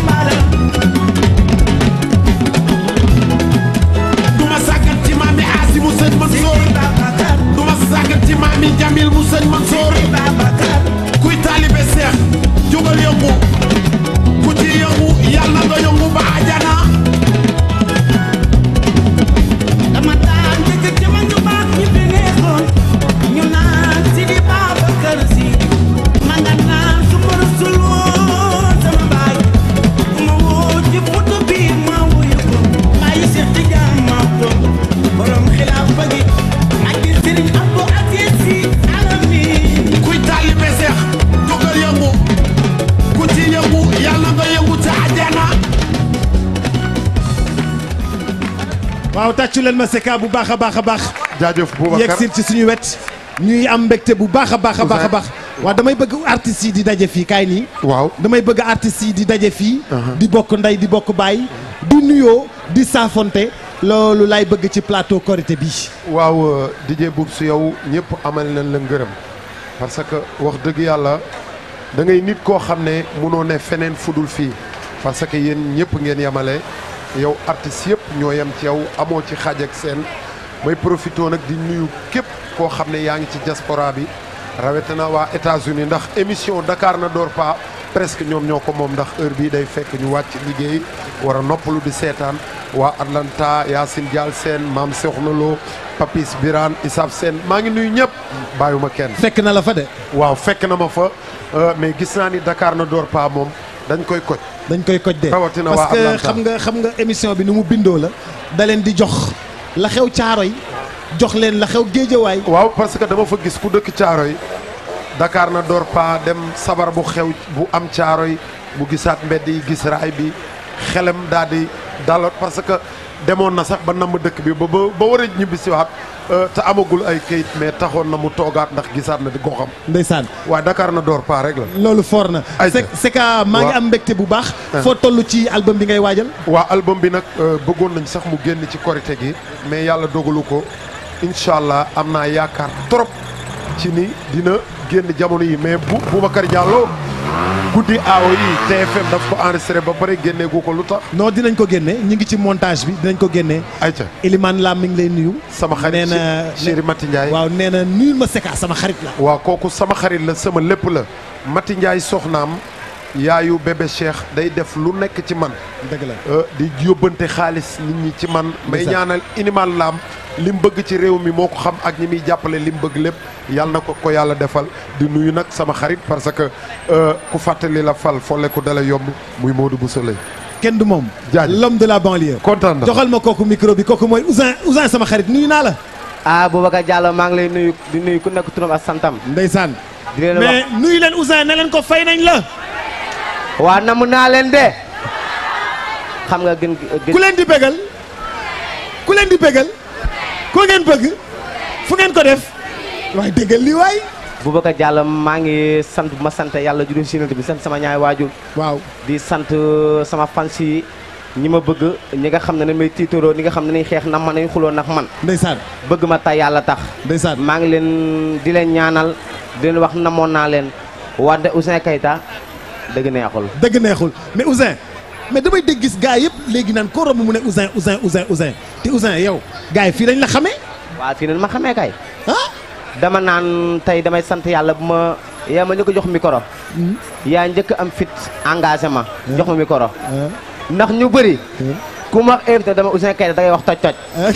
duma sàggan ci maami Asi mu sëñ Mansour duma sàggan ci maami Jamil mu sëñ Mansour kuy taalibe seex jógal yëngu ku ci yëngu yàlla nga yëngu ba ajana dama daan dëgg jamono ñu baax ñi fi nekkoon ñu naan si di Babacar Si ma nga naan su ma rusul woon sama baay bu ma woo ci photo bi ma wuyu ko bàyyi Cheikh Tidiane ma toog borom xilaafa gi ak di Serigne Abdou Aziz Si Alamin kuy taalibe seex jógal yëngu ku ci yëngu yàlla nga yëngu ca ajana waaw tàccu leen ma Secka bu baax a baax a baax. jaajëf Boubacar yegg si ci suñu wet. ñuy am mbégte bu baax a baax a baax a baax. waaw damay bëgg artistes yi di daje fii kaay nii. waaw damay bëgg artistes yi di daje fii. di bokk ndey di bokk baay. di nuyoo di saafonte loolu lay bëgg ci plateau Korité bi. waaw DJ Boubs su yow ñëpp amal nañ la ngërëm parce que wax dëgg yàlla da ngay nit koo xam ne munoo ne feneen fudul fii parce que yéen ñëpp ngeen yemale yow artistes yëpp ñoo yem ci yow amoo ci xaaj ak seen may profité nag di nuyu képp koo xam ne yaa ngi ci diaspora bi rawatina waa États-Unis ndax émission Dakar na door pa presque ñoom ñoo ko moom ndax heure bii day fekk ñu wàcc liggéey war a noppalu di seetaan waa Atlanta Yacine Dial Sène Maam Soxna Lo Papis Birane Isab Sène maa ngi nuyu ñëpp bàyyuma kenn. fekk na la fa de. waaw fekk na ma fa euh, mais gis naa ni Dakar na door pa moom dañ koy koj. dañ koy koj de rawatina waa parce que Atlanta. xam nga xam nga émission bi nu mu bindoo la da leen di jox la xew caaro yi jox leen la xew géejawaay waaw parce que dama fa gis ku dëkk caaro yi Dakar na door pa dem sabar bu xew bu am caaro yi mu gisaat mbedd yi gis raay bi xelam daal di dalot parce que demoon na sax ba namm dëkk bi ba ba ba war a ñibbisiwaat euh, te amagul ay kayit mais taxoon na mu toogaat ndax gisaat na di goxam ndeysaan waaye Dakar na door pa rek la loolu foor na Ayca. Secka maa ngi Waaw. am mbégte bu baax Ah. foo toll ci album bi ngay waajal waa album bi nag euh, bëggoon nañ sax mu génn ci korité gi mais yàlla dogalu ko incha allah am naa yaakaar trop ci ni dina génn jamono yi mais bu Boubacar Diallo guddi aawo yi TFM daf ko enregistré ba pare génneegu ko lu tax. non dinañ ko génne ñu ngi ci montage bi dinañ ko génne ayca Elimane Lam mi ngi lay nuyu sama xarit nee na Chéri Mati Ndiaye waaw nee na nuyul ma Secka sama xarit la waaw kooku sama xarit la sama lépp la Mati Ndiaye soxnaam yaayu bébé Cheikh day def lu nekk ci man dëgg la Euh, di yóbbante xaalis nit ñi ci man may Ndeysaan. ñaanal inimal laam li mu bëgg ci réew mi moo ko xam ak ñi muy jàppale li mu bëgg lépp yàlla na ko ko yàlla defal di nuyu nag sama xarit parce que euh, ku fàttali la fal folle ku dala yomb muy Modou Bousso Leye kenn du moom jaajëf l'homme de la banlieue kontaan na joxal ma kooku micro bi kooku mooy Ousin Ousin sama xarit nuyu naa la ah Boubacar Diallo maa ngi lay nuyu di nuyu ku nekk turam ak santam. ndeysaan di leen mais wax nuyu leen Ousin ne leen ko fay nañ la waa namu naa leen de xam nga gën gën. ku leen di bégal ku leen di bégal ko ngeen bëgg fu ngeen ko def waaye déggal li waay Boubacar Diallo maa ngi sant bu ma sant yàlla juróom si bi sant sama ñaari waajur. waaw di sant sama fans yi ñi ma bëgg ñi nga xam ne ne may tiitaroo ñi nga xam ne nañ xeex na man nañ xuloo nag man. ndeysaan bëgg ma tay yàlla tax. ndeysaan maa ngi leen di leen ñaanal di leen wax namoon naa leen wante Ouzin Keita dëgg neexul. dëgg neexul mais Ousin mais damay dégg gis gars yëpp léegi naan ko romb mu ne Ousin Ousin Ousin Ousin te Ousin yow gars yi fii lañ la xamee waaw fii nag ma xamee kay. dama naan tey damay sant yàlla bu ma yaa ma njëkk a jox micro. yaa njëkk am fit engagement. jox ma micro. ndax ñu bëri. ku ma invité dama Ouzin Keita da ngay wax toj toj.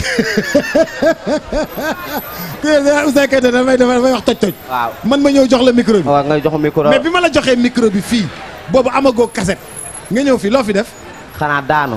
ku ne da Ousin Keita damay damay wax toj toj waaw man ma ñëw jox la micro bi waaw nga jox ma micro. mais bi ma la joxee micro bi fii boobu amagoo cassette nga ñëw fii loo fi def xanaa daanu.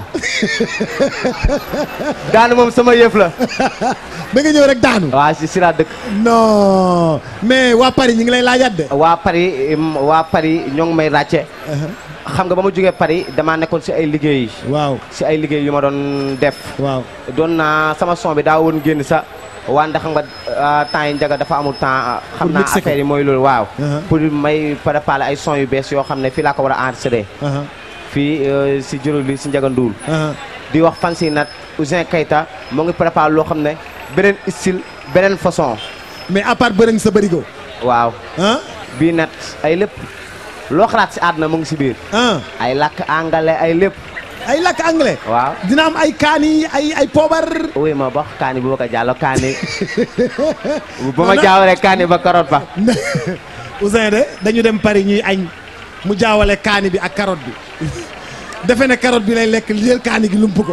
daanu moom sama yëf la. da nga ñëw rek daanu. waaw si si laa dëkk. non mais waa Paris ñi ngi lay laajaat de. waa Paris im, waa Paris ñoo ngi may ràcce. xam nga ba ma jógee Paris damaa nekkoon si ay liggéey. waaw si ay liggéey yu ma doon def. waaw doon naa sama son bi daa woon génn sa wante xam nga ah, temps yi njaga dafa amul temps ah, xam Pour naa mixer ko. affaire yi mooy loolu waaw Uh-huh. pour may préparer ay son yu bees yoo xam ne fii laa ko war a enregistré fii euh, si juróom li si njaga nduul di wax fan si nag Ouzin Keita mu ngi préparé loo xam ne beneen style beneen façon mais à part bërëng sa bërigo waaw bii nag ay lépp loo xalaat si àdduna mu ngi si biir ay làkk anglais ay lépp ay làkk anglais waaw dina am ay kaani ay ay poobar oui ma bax kaani bu ba ko jàllo kaani ba ma jaawale kaani ba karoot ba Ouzin de dañu dem Paris ñuy añ mu jaawale kaani bi ak carotte bi defe ne carotte bi lay lekk jël kaani gi lump ko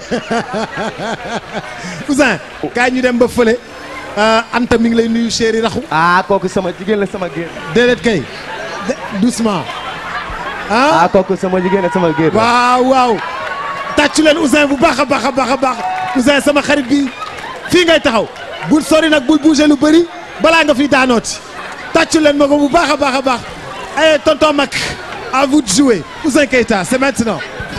Ouzin kaay ñu dem ba fële Anta mi ngi lay nuyu chéri raxu ah kooku sama jigéen la sama géer déedéet kay de- doucement ah kooku sama jigéen la sama géer waaw waaw tàccu leen Ouzin bu baax a baax a baax a baax Ouzin sama xarit bi fii ngay taxaw bul sori nag bul bouger lu bëri balaa nga fi daanooti tàccu leen ma ko bu baax a baax a baax ay tonton Mac à vous de jouer Ouzin Keita c'est maintenant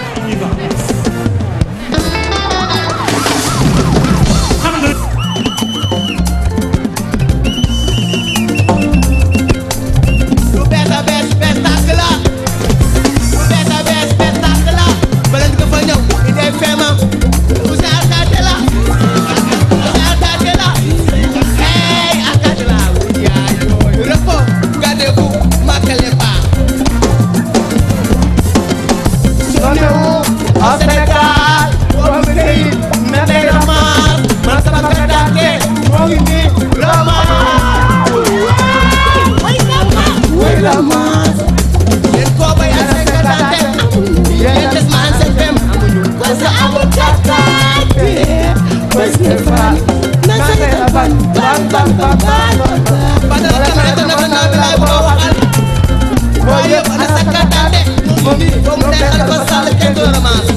lu bees a bees bees tàkk la lu bees a bees bees tàkk la bala nga fa ñëw idée feemam Ouzin Alkaté la Ouzin Alkaté la hey Alkaté la yaay yooyu repos gardez-vous marquez pas Sonnewu au Sénégal boobu këy na day ramaar man sama kadaate moo ngi nii ramaar Wait la mas Yen ko bay ak sen katante Yen des man sen fem Parce que amul katante Parce que fan Na sen fan Bam bam bam bam Badal kamera tan na na bilay bo waxal Boy yëpp ana sa katante Moom ni fo mu neexal ko sal kenn do ramas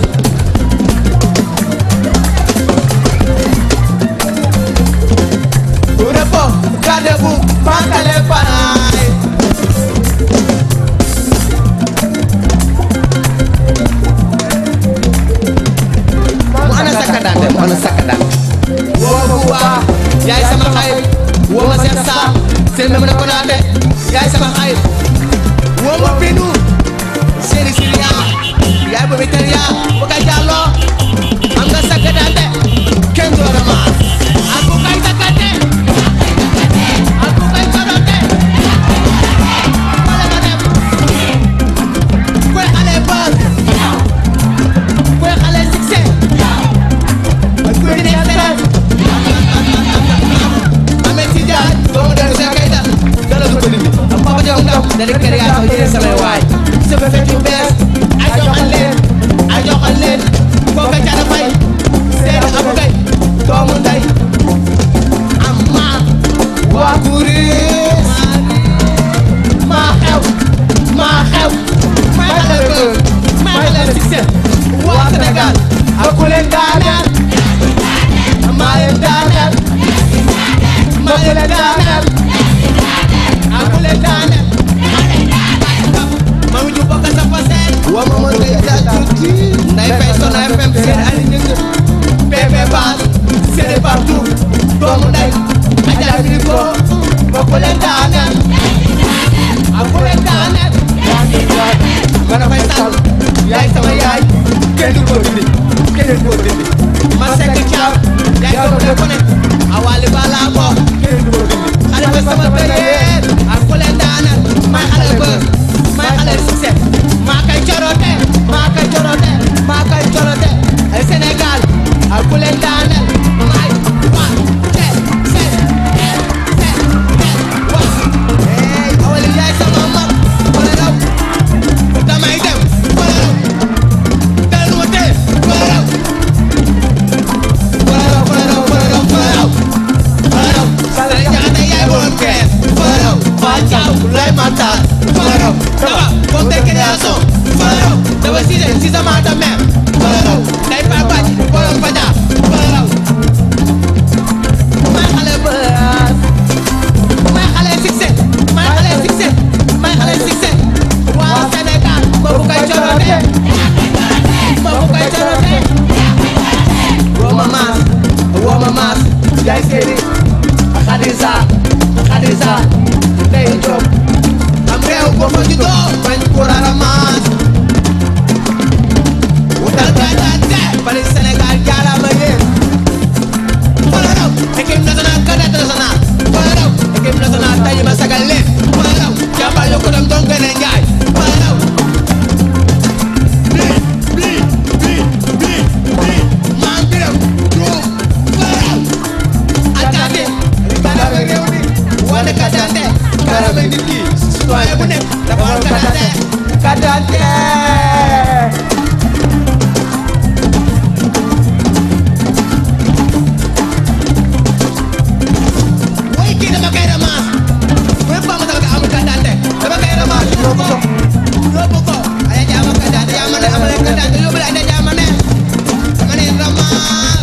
Repo, gardez-vous, bancale pareil mu ana sakkadante mu ana sakkadante woo ma bu baax yaay sama xarit woo ma Cheikh Sarr seen ma mën a konaate yaay sama xarit woo ma binu seeni siriya yaay boobu teriya bu ka jàlloo am nga sakkadante kenn du la maas ak bu kay sakkante ak bu kay konote wala ma dem koy xale bër koy xale succès koy neex dara Ahmed Tidiane doomu dellu sa kay dal dara du ko dindi am papa jom ngam dali kër yaa tax yéen samay waay sa fefet yu bees ay joxal leen ay joxal leen kooka cara fay seen abu kay doomu nday amma waa kuris maa xew maa xew maa xale bër maa xale succès waa Sénégal ak ku leen daaneel maa leen daaneel maa leen daaneel ak ku leen daaneel ma mu ju bokk sa faseen wa ma ma ngay daal tuuti nday fay Sono FM seen ali ñëng PP Bass c'est partout doomu nday Adja Filiko ba ku leen daaneel ak ku leen daaneel man a fay sàll yaay sama yaay kenn du ko dindi kenn du ko dindi ma sekk caab yaay sama de kone awali bala ko kenn du ko dindi xale ba sama tëyeer ak ku leen daaneel may xale ba may xale succès maa kay corote maa kay corote maa kay corote ay Sénégal ak ku leen daaneel may wa te se e se e wa hey awali yaay sama mag wala raw damay dem wala raw dellu ma tee wala raw wala raw wala raw wala raw wala raw way kii dama koy ramas mooy Bamba dama ko amul kandante dama koy ramas yóbbu ko yóbbu ko ay jaama kandante yaa ma ne amul kandante yóbbu la ay jaama ne dama ne ramas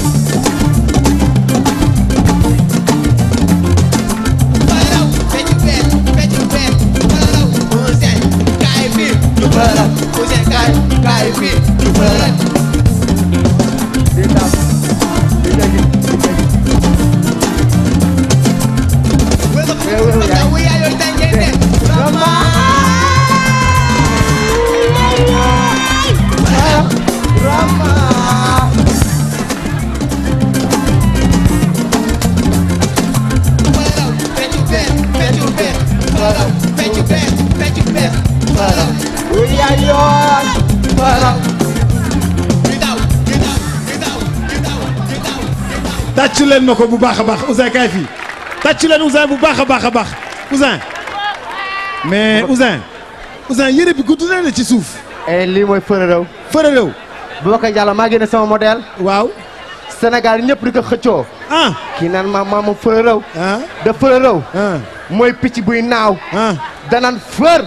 baraw fecc beet fecc beet baraw Ousseyn kaay fii ñu baraw Ousseyn kaay kaay fii ñu baraw tàccu leen ma ko bu baax a baax Ouzin kaay fii tàccu leen Ouzin bu baax a baax a baax Ouzin mais Ouzin Ouzin yére bi gudd na la ci suuf. lii mooy fërërëw. fërërëw. Boubacar Diallo maa génne sama modèle. waaw. Sénégal ñëpp di ko xëccoo. ah. kii naan ma ma ma fërërëw. ah. da fërërëw. mooy picc buy naaw. ah. danaan fër.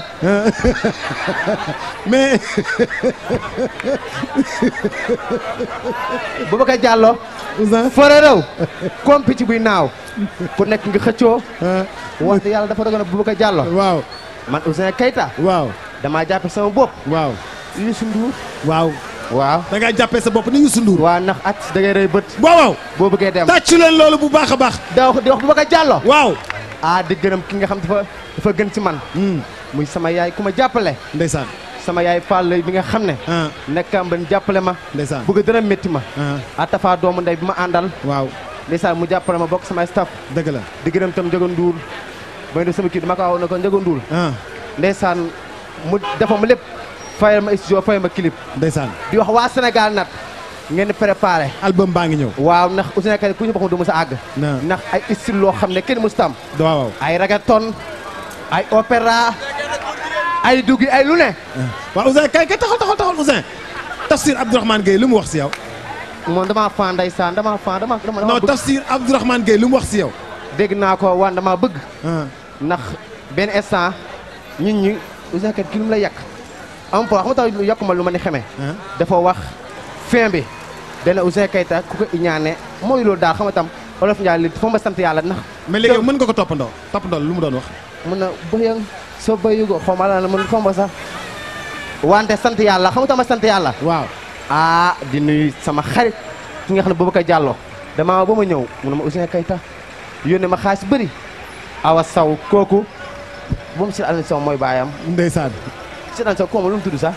mais. Boubacar Diallo. fërërëw. comme picc buy naaw. ku nekk nga xëccoo. wante yàlla dafa dogal na Boubacar Diallo. waaw. man Ouzin Keita. waaw. damaa jàppe sama bopp. waaw. Youssou Ndour. waaw. waaw. da ngaa jàppee sa bopp ni Youssou Ndour. waaw ndax at da ngay rëy bët. waaw waaw. boo bëggee dem. tàccu leen loolu bu baax a baax. da wax di wax Boubacar Diallo. waaw. ah di gërëm ki nga xam dafa dafa gën ci man. muy sama yaay ku ma jàppale. ndeysaan. sama yaay Fall bi nga xam ne. nekkam ba jàppale ma. ndeysaan bëgg dara métti ma. atafa doomu ndey bi ma àndal. waaw. ndeysaan mu jàppale ma bokk sama staff. dëgg la. di gërëm tam Njogo Ndour. ba def sama kii dama ko wax ne ko Njogo Ndour. ndeysaan mu defa ma lépp. fayal ma studio fayal ma clip. ndeysaan. di wax waa Sénégal nag. ngeen préparé. album baa ngi ñëw. waaw ndax Ouzin Keita ku ñu bokkul du mës a àgg. ndax ay style loo xam ne kenn mësut am. waaw. ay reggaeton ay opéra ay duggi ay lu ne. waaw Ouzin kay kay taxal taxal taxal Ouzin. Tafsir Abdourahmane Gueye lu mu wax si yow. moom damaa fan ndeysaan damaa fan dama dama. non Tafsir Abdourahmane Gueye lu mu wax si yow. dégg naa ko waan damaa bëgg. ndax benn instant nit ñi Ouzin Keita ki lu mu la yàq. am po xam nga tax yokk ma lu ma ni xamee. dafa wax fin bi. dana Ouzin Keita ku ko iñaane mooy loolu daal xam nga tam olof Ndiaye li foo ma sant yàlla ndax. mais léegi mën nga ko toppandoo toppandoo lu mu doon wax. mun na bëyang soo bëyugoo xaw ma la mën foo ma sax. wante sant yàlla xam nga ma sant yàlla. waaw. ah di nuyu sama xarit ki nga xam ne Boubacar Diallo damaa ba ma ñëw mu ne ma Ouzin Keita yónnee ma xaalis bëri. awa saw kooku moom si Alioune Sow mooy baayam. ndeysaan. si Alioune Sow kooku lu mu tudd sax.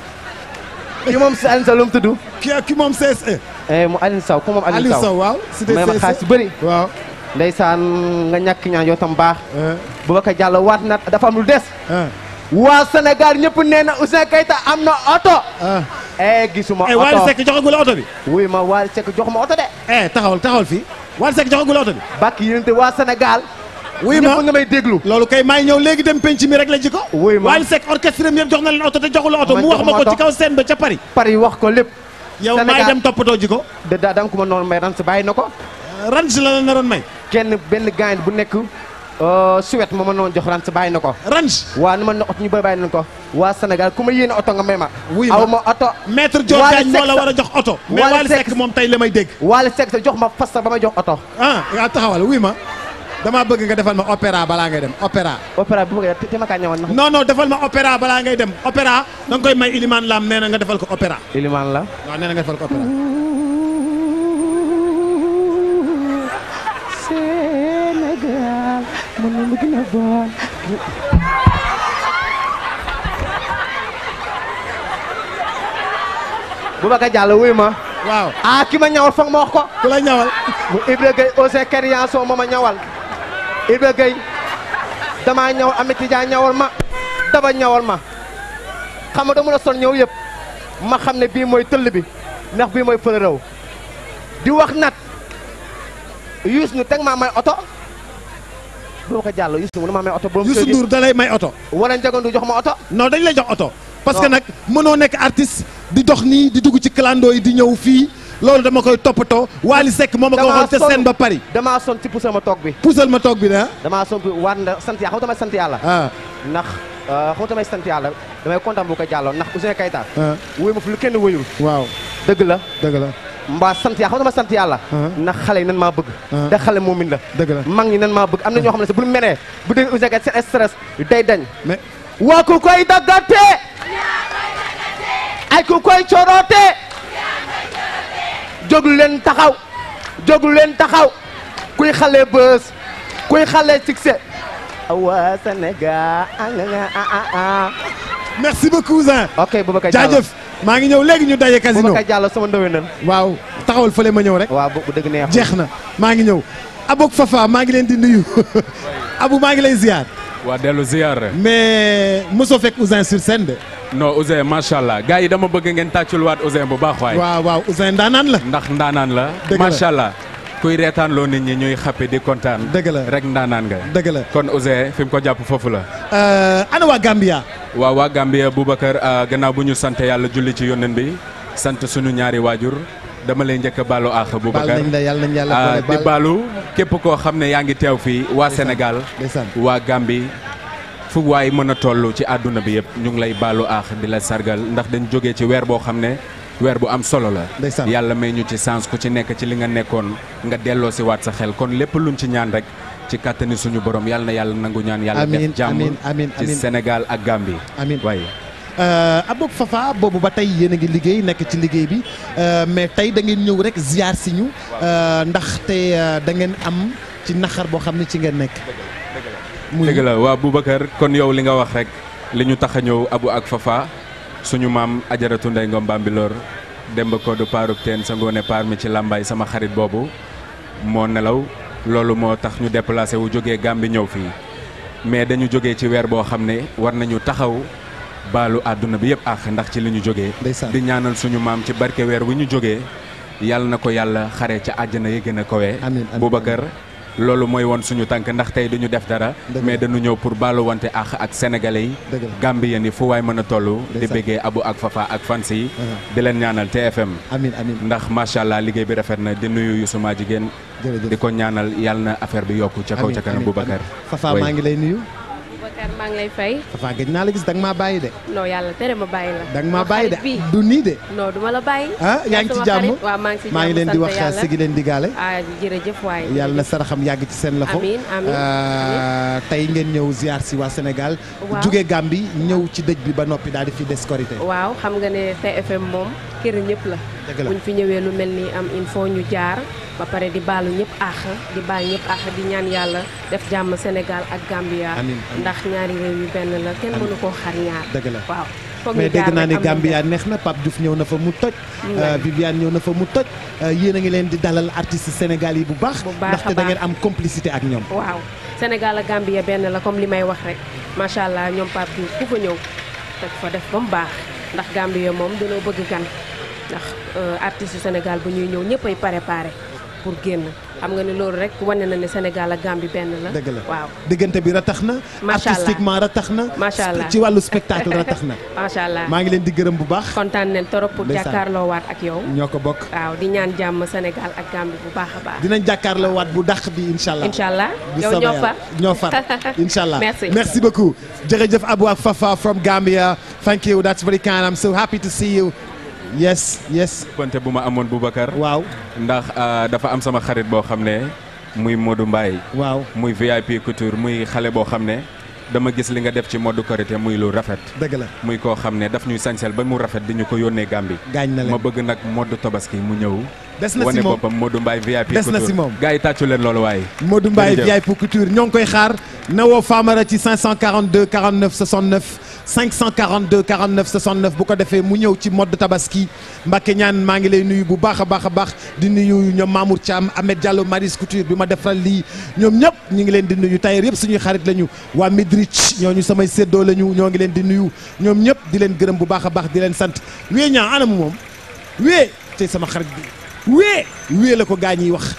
ki moom si Alioune Sow lu mu tudd. ki ki moom CSE. mu Alioune Sow ku moom Alioune Aliou Sow waaw. cité may ma CSE xaalis bëri. waaw. ndeysaan nga ñàkk ñaan yoo tam baax. Boubacar Diallo waat na dafa am lu des. waa Sénégal ñëpp nee na Ouzin Keita am na oto. eh gisuma oto eh Wally Seck joxagul la oto bi. wuy ma Wally Seck jox ma oto de. eh taxawal taxawal fii Wally Seck joxagul la oto bi. bàkk yéen te waa Sénégal. wuy ma ñëpp nga may déglu. loolu kay maay ñëw léegi dem penc mi rek la ji ko. wuy ma Wally Seck orchestre yëpp jox na leen oto te joxul la oto Man mu wax jox ma ma ko oto. ci kaw scène ba ca Paris. Paris wax ko lépp. yow maay dem toppatoo ji ko. da daa dam ko ma noonu may ran si bàyyi na ko. ranch la la naroon may. kenn benn gaañ bu nekk Suède ma ma noonu jox ran si bàyyi na ko. ranch. waa ni ma ne oto ñu bëri bàyyi nañ ko. waa Sénégal ku ma yéene oto nga may ma. wuy aw ma oto. maître Dior Wally Diagne moo Seck la sa- war a jox oto. mais Wally Wally Seck moom tey la may dégg. Wally Seck sa jox ma fas sax ba may jox oto. ah yaa taxawal wuy ma damaa bëgg nga defal ma opéra balaa ngay dem opéra. opéra bu bëggee te te ma kaa ñëwoon na. non non defal ma opéra balaa ngay dem opéra da nga koy may Iliman Lam nee na nga defal ko opéra. Iliman la. waaw nee na nga defal ko opéra. Sénégal man ma bëgg na bon Boubacar Diallo wuy ma. waaw ah ki ma ñawal foog ma wax ko. ku la ñawal. mu Ibra Gueye Ouzin Keita ma ma ñawal. Ibra Gueye damaa ñawal Amity Dia ñawal ma daba ñawal ma xam nga dama la sol ñëw yëpp ma xam ne bii mooy tëll bi ndax bii mooy fële réew di wax nat yuus nu teg maa may oto Boubacar Diallo yuus nu mu ne maa may oto. borom Youssou Ndour da lay may oto. wala Ndiaga Ndour jox ma oto. non dañ lay jox oto parce que nag mënoo nekk artiste di dox nii di dugg ci clando yi di ñëw fii loolu dama koy toppatoo Wally Seck moo ma ko waxoon te seen ba Paris damaa son ci puusal ma toog bi puusal ma toog bi ne damaa son bi war na sant yàlla xam tamay sant yàlla ah ndax xam tamay sant yàlla damay kontaan bu ko jàlloon ndax Ouzin Keita ah wóoy ma fu lu kenn wóyul waaw dëgg la dëgg la mbaa sant yàlla xam dama sant yàlla ndax xale yi nan maa bëgg te xale moomin la dëgg la mag ñi nan maa bëgg am na ñoo xam ne sax bu ñu menee bu dégg Ouzin Keita seen stress day dañ mais waa ku koy daggate ay ku koy coroote jóglu leen taxaw jóglu leen taxaw kuy xale bës kuy xale succès waa Sénégal merci beaucoup Ouzin ok Boubacar Diallo jaajëf maa ngi ñëw léegi ñu daje casino Boubacar Diallo sama ndowenal waaw taxawal fële ma ñëw rek waaw bu dëgg neex jeex na maa ngi ñëw Abok Fafa maa ngi leen di nuyu Abu maa ngi lay ziar waa dellu ziar mais mosoo fekk Ouzin sur scène de non Ouzin macha allah gars yi dama bëgg ngeen tàccul waat Ouzin bu baax waay waaw waaw Ouzin ndaanaan la ndax ndaanaan la Dëgg la. macha allah kuy reetaan loo nit ñi ñuy xappe di kontaan dëgg la rek ndaanaan nga dëgg la kon Ouzin fi mu ko jàpp foofu la Euh, ana waa Gambia waaw waa Gambia Boubacar ah, gannaaw bu ñu sant yàlla julli ci yónneen bi sant suñu ñaari waajur dama lay njëkk a baalu àq baal Boubacar nañ la yàlla nañ yàlla ah, boole di baal baalu képp koo xam ne yaa ngi teew fii waa Sénégal ndeysaan waa Gambie fu waay mën a toll ci àdduna bi yëpp ñu ngi lay baalu aax di la sargal ndax dañ jógee ci weer boo xam ne weer bu am solo la Ndeysaan. yàlla may ñu ci sens ku ci nekk ci li nga nekkoon nga delloo si waat sa xel kon lépp luñ ci ñaan rek ci kàttani suñu borom yàlla na yàlla nangu ñaan yàlla Amiin, def jàmm amiin, amiin, ci amiin. Sénégal ak Gambie amiin waaye Euh, Abok Fafa boobu ba tey yéen a ngi liggéey nekk ci liggéey bi euh, mais tey da ngeen ñëw rek ziar si ñu euh, ndax te euh, da ngeen am ci naxar boo xam ne ci ngeen nekk. muy dëgg la waa Boubacar kon yow li nga wax rek li ñu tax a ñëw Abu ak Fafa suñu maam ajaratu Ndey Ngom Bambilor Demba Kodou Paruk Teen sa ngoone paar mi ci làmbaay sama xarit boobu moo nelaw loolu moo tax ñu déplacé wu jógee Gàmbi ñëw fii mais dañu jógee ci weer boo xam ne war nañu taxaw baalu àdduna bi yëpp àq ndax ci li ñu jógee Ndeysaan. di ñaanal suñu maam ci barke weer wi ñu jógee yàlla na ko yàlla xare ca àjjana yi gën a kowee amiin, amiin. Boubacar loolu mooy woon suñu tànk ndax tey duñu def dara Dëgg mais la. dañu ñëw pour baalu wante àq ak sénégalais yi Dëgg la. gambien yi fu waay mën a toll di Ndeysaan. béggee Abu ak Fafa ak fans yi Uh-huh. di leen ñaanal TFM amiin amiin ndax macha allah liggéey bi rafet na di nuyu Youssouma jigéen jërëjëf di ko ñaanal yàlla na affaire bi yokku ca kaw Amiin, ca kanam amiin, Boubacar amiin. Fafa Oui. maa ngi lay nuyu. Boubacar maa ngi lay fay. Fafa gëj naa la gis da nga maa bàyyi de. non yàlla tere ma bàyyi la. da nga maa bàyyi de xarit bi. du nii de. non du ma la bàyyi. ah yaa ngi ci sama jàmm xarit. waaw maa ngi ci jàmm maa ngi leen di sant wax yàlla. sigi leen di gaale. ah jërëjëf waay. yàlla na saraxam yàgg ci seen loxo. Amiin, amiin, Euh, tey ngeen ñëw ziar si waa Sénégal. Waaw. jugee Gambie ñëw ci dëj bi ba noppi daal di fi des korité. waaw xam nga ne TFM moom kër ñëpp la. Dëgg la. buñ fi ñëwee lu mel ni am il faut ñu jaar ba pare di baalu ñëpp àq di baal ñëpp àq di ñaan yàlla def jàmm Sénégal ak Gambia. Amiin, amiin. ndax ñaari réew yu benn la kenn mënu koo xar ñaar. dëgg la waaw. foog mais ñu dégg jaar naa rek ni am lu Gambia neex na Pape Diouf ñëw na fa mu toj. Mm. euh, Viviane ñëw na fa mu toj. euh, yéen a ngi leen di dalal artistes Sénégal yi bu baax. Bu baax a ndaxte da ngeen baax. am complicité ak ñoom. waaw Sénégal ak Gambia benn la comme li may wax rek macha allah ñoom Pape Diouf ku fa ñëw teg fa def ba mu baax ndax Gambia moom dañoo bëgg gan ndax euh, artistes yu Sénégal bu ñuy ñëw ñëpp ay préparé pour génn xam nga ne loolu rek wane na ne Sénégal ak Gambie benn la. dëgg la waaw diggante bi ratax na. Macha allah. artistiquement ratax na. Macha allah. ci wàllu spectacle ratax na. macha allah maa ngi leen di gërëm bu baax. kontaan nañ torop pour Ndeysaan. jàkkaarloo waat ak yow. ñoo ko bokk. waaw di ñaan jàmm Sénégal ak Gambie bu baax a baax. dinañ jàkkaarloo waat bu dàq bi incha allah. incha allah bu yow soobee ñoo yàlla. far ñoo far incha allah Merci. merci beaucoup jërëjëf Abou ak Fafa from Gambia thank you that's very kind I'm so happy to see you yes yes konte bu ma amoon Boubacar waaw ndax ah, dafa am sama xarit boo xam ne muy Modou Mbaye waaw muy VIP couture muy xale boo xam ne dama gis li nga def ci mode korité muy lu rafet dëgg la muy koo xam ne daf ñuy sañsel ba mu rafet di ñu ko yónnee Gambie gaañ na leen ma bëgg nag mode tabaski mu ñëw Des na si wane moom. boppam Modou Mbaye VIP Des na si couture moom. gars yi tàccu leen loolu waaye Modou Mbaye Jërëjëf. VIP Couture ñoo ngi koy xaar na woo Famara ci 542 49 69 542 49 69 bu ko defee mu ñëw ci mode tabaski Mbacke ñaan maa ngi lay nuyu bu baax a baax a baax di nuyu ñoom Mamour Thiam Ahmed Diallo Maris Couture bi ma defaral lii ñoom ñëpp ñu ngi leen di nuyu tailleur yëpp suñuy xarit lañu waa Midrich ñooñu samay séddoo lañu ñoo ngi leen di nuyu ñoom ñëpp di leen gërëm bu baax a baax di leen sant wee ñaa anamu moom wee tey sama xarit bi wee wee la ko gaa ñiy wax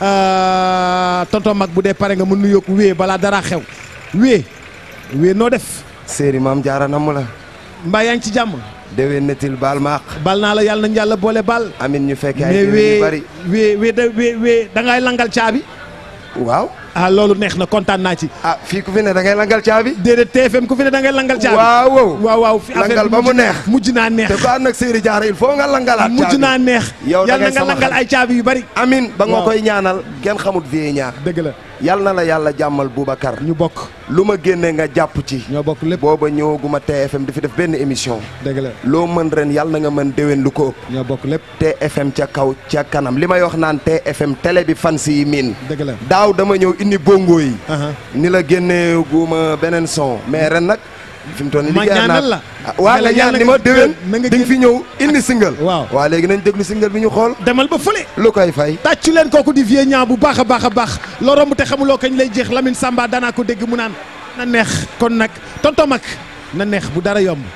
Euh, tonton mag bu dee pare nga mu nuyoog wee balaa dara xew wee wee noo def séeri maam jaara namm la mbaa yaa ngi ci jàmm déwén netil baal maax bal naa la yàlla nañ yàlla boole bal amin ñu fekkee ay mais déwén yu bari wee wee da wee wee da ngay langal caabi waaw ah loolu neex na kontaan naa ci ah fii ku fi ne da ngay langal caabi déedéet TFM ku fi ne da ngay langal caabi waaw waaw waaw waaw fi affaire langal bi ba mu mujj- neex mujj naa neex te ko ànd ak Sëriñ Jaara il faut nga langalaat mujj caabi. naa neex yow da yàlla ngay nga sama langal xarit. ay caabi yu bari amin ba nga Waaw. koy ñaanal kenn xamut vie ñaar dëgg la yal na la yàlla jàmmal Boubacar ñu bokk lu ma génne nga jàpp ci ñoo bokk lépp booba ñëwaguma TFM di fi def benn émission dëgg la loo mën ren yal na nga mën déwén lu ko ëpp ñoo bokk lépp TFM ca kaw ca kanam li may wax naan TFM télé bi fan si miin dëgg la daaw dama ñëw indi bongo yi ni la génnee guma beneen son mais ren nag fi mu toll nii ma liggéey ñaanal la Ah, waa nga ñaan ni ma déwén di nga fi ñëw indi single waaw waa léegi nañ déglu single bi ñu xool demal ba fële lu koy fay tàccu leen kooku di vieux ñaa bu baax a baax a baax loo romb te xamuloo kañ lay jeex Lamine Samba danaa ko dégg mu naan na neex kon nag tonton mag na neex bu dara yomb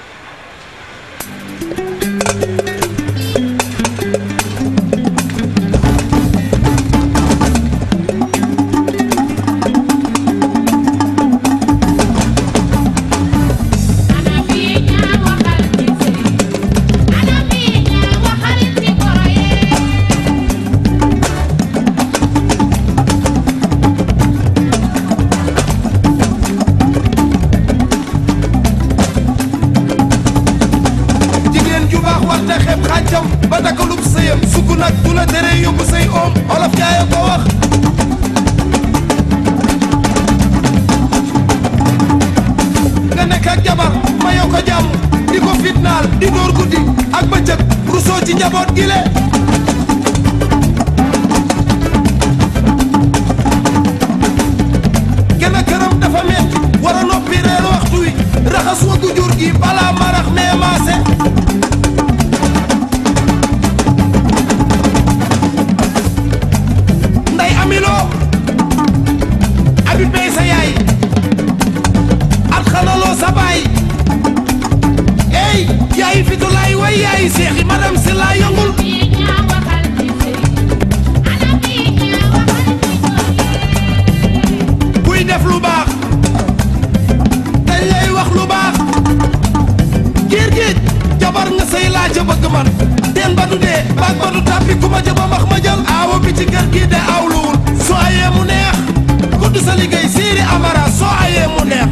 jigéen ju baax war te xeeb xàncam ba dakalub sëyam sukk nag du la tere yóbbu say oom olof jaay ko wax nga nekk ak jabar mayoo ko jàmm di ko fitnaal di dóor guddi ak bëccëg rusoo ci njaboot gi le gën a këram dafa metti war a noppi reer waxtu wi raxas waggu jur gi balaa marax nee maase nday amiloo abi bey sa yaay at xalaloo sa baay ey yaayi fitulaay way yaayi seexi madam si laa yëngul buy def lu baax dañ lay wax lu baax giir giij jabar nga sëy laa ca bëgg man teen ba du dee baag ba du tàppi ku ma jëba max ma jël aawo bi ci kër gi de awluwul soo ayee mu neex gudd sa liggéey siiri amara soo ayee mu neex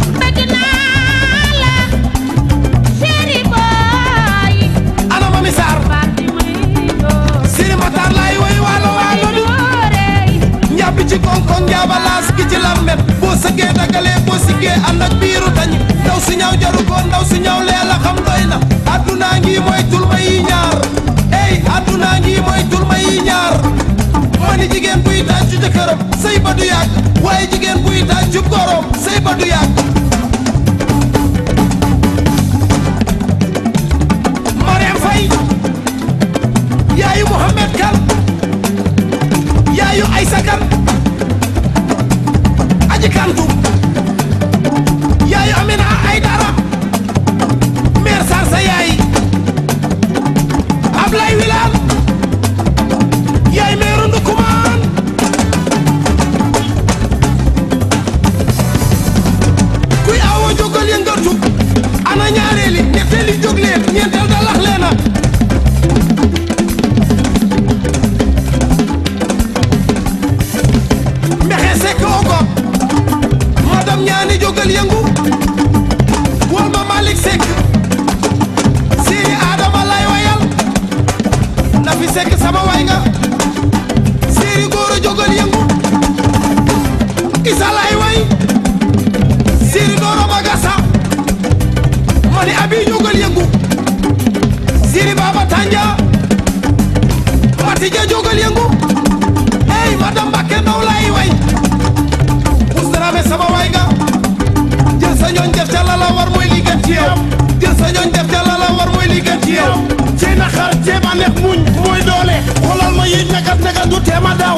ana mami saar siiri mataar laay woy waalo waalo bi njàppi ci koŋ-koŋ njaaba laas gi ci lammet boo sëggee dagalee boo siggee ànd ak biiru dañ ndaw si ñaw jaru ko ndaw si ñaw lee la xam doy na addunaa ngi mooy tulma yi ñaar ey addunaa ngi mooy tulma yi ñaar ma ni jigéen buy tàccu jëkkëram sëy ba du yàgg waaye jigéen buy tàccu gorom sëy ba du yàgg Mariam Faye yaayu Mohamed Kan yaayu Aysa Kan aji kantu yaayu Amina Aydara mère Sarr sa yaay Ablay Wilane yaay meeru Ndukumaan kuy awo jógal yëngatu ana ñaareeli ñetteeli jóg leen ñeenteel da lax leena mbexe sekk ogo madame ñaani jógal yëngu wol ma Malick Seck Siri Adama lay wayal na fi sekk sama way nga Siri góor a jógal yëngu Isa lay way Siri Doro Magasa mani abi jógal yëngu Siri Baba Tanja Matija jógal yëngu hey madame Mbakke Ndaw lay way Ousdrame sama way nga jël sa ñooñ def ca la la war mooy li gën ci yow jël sa ñooñ def ca la la war mooy li gën ci yow ci naxar ceeb a neex muñ mooy doole xoolal ma yi nagat nagat du teema daaw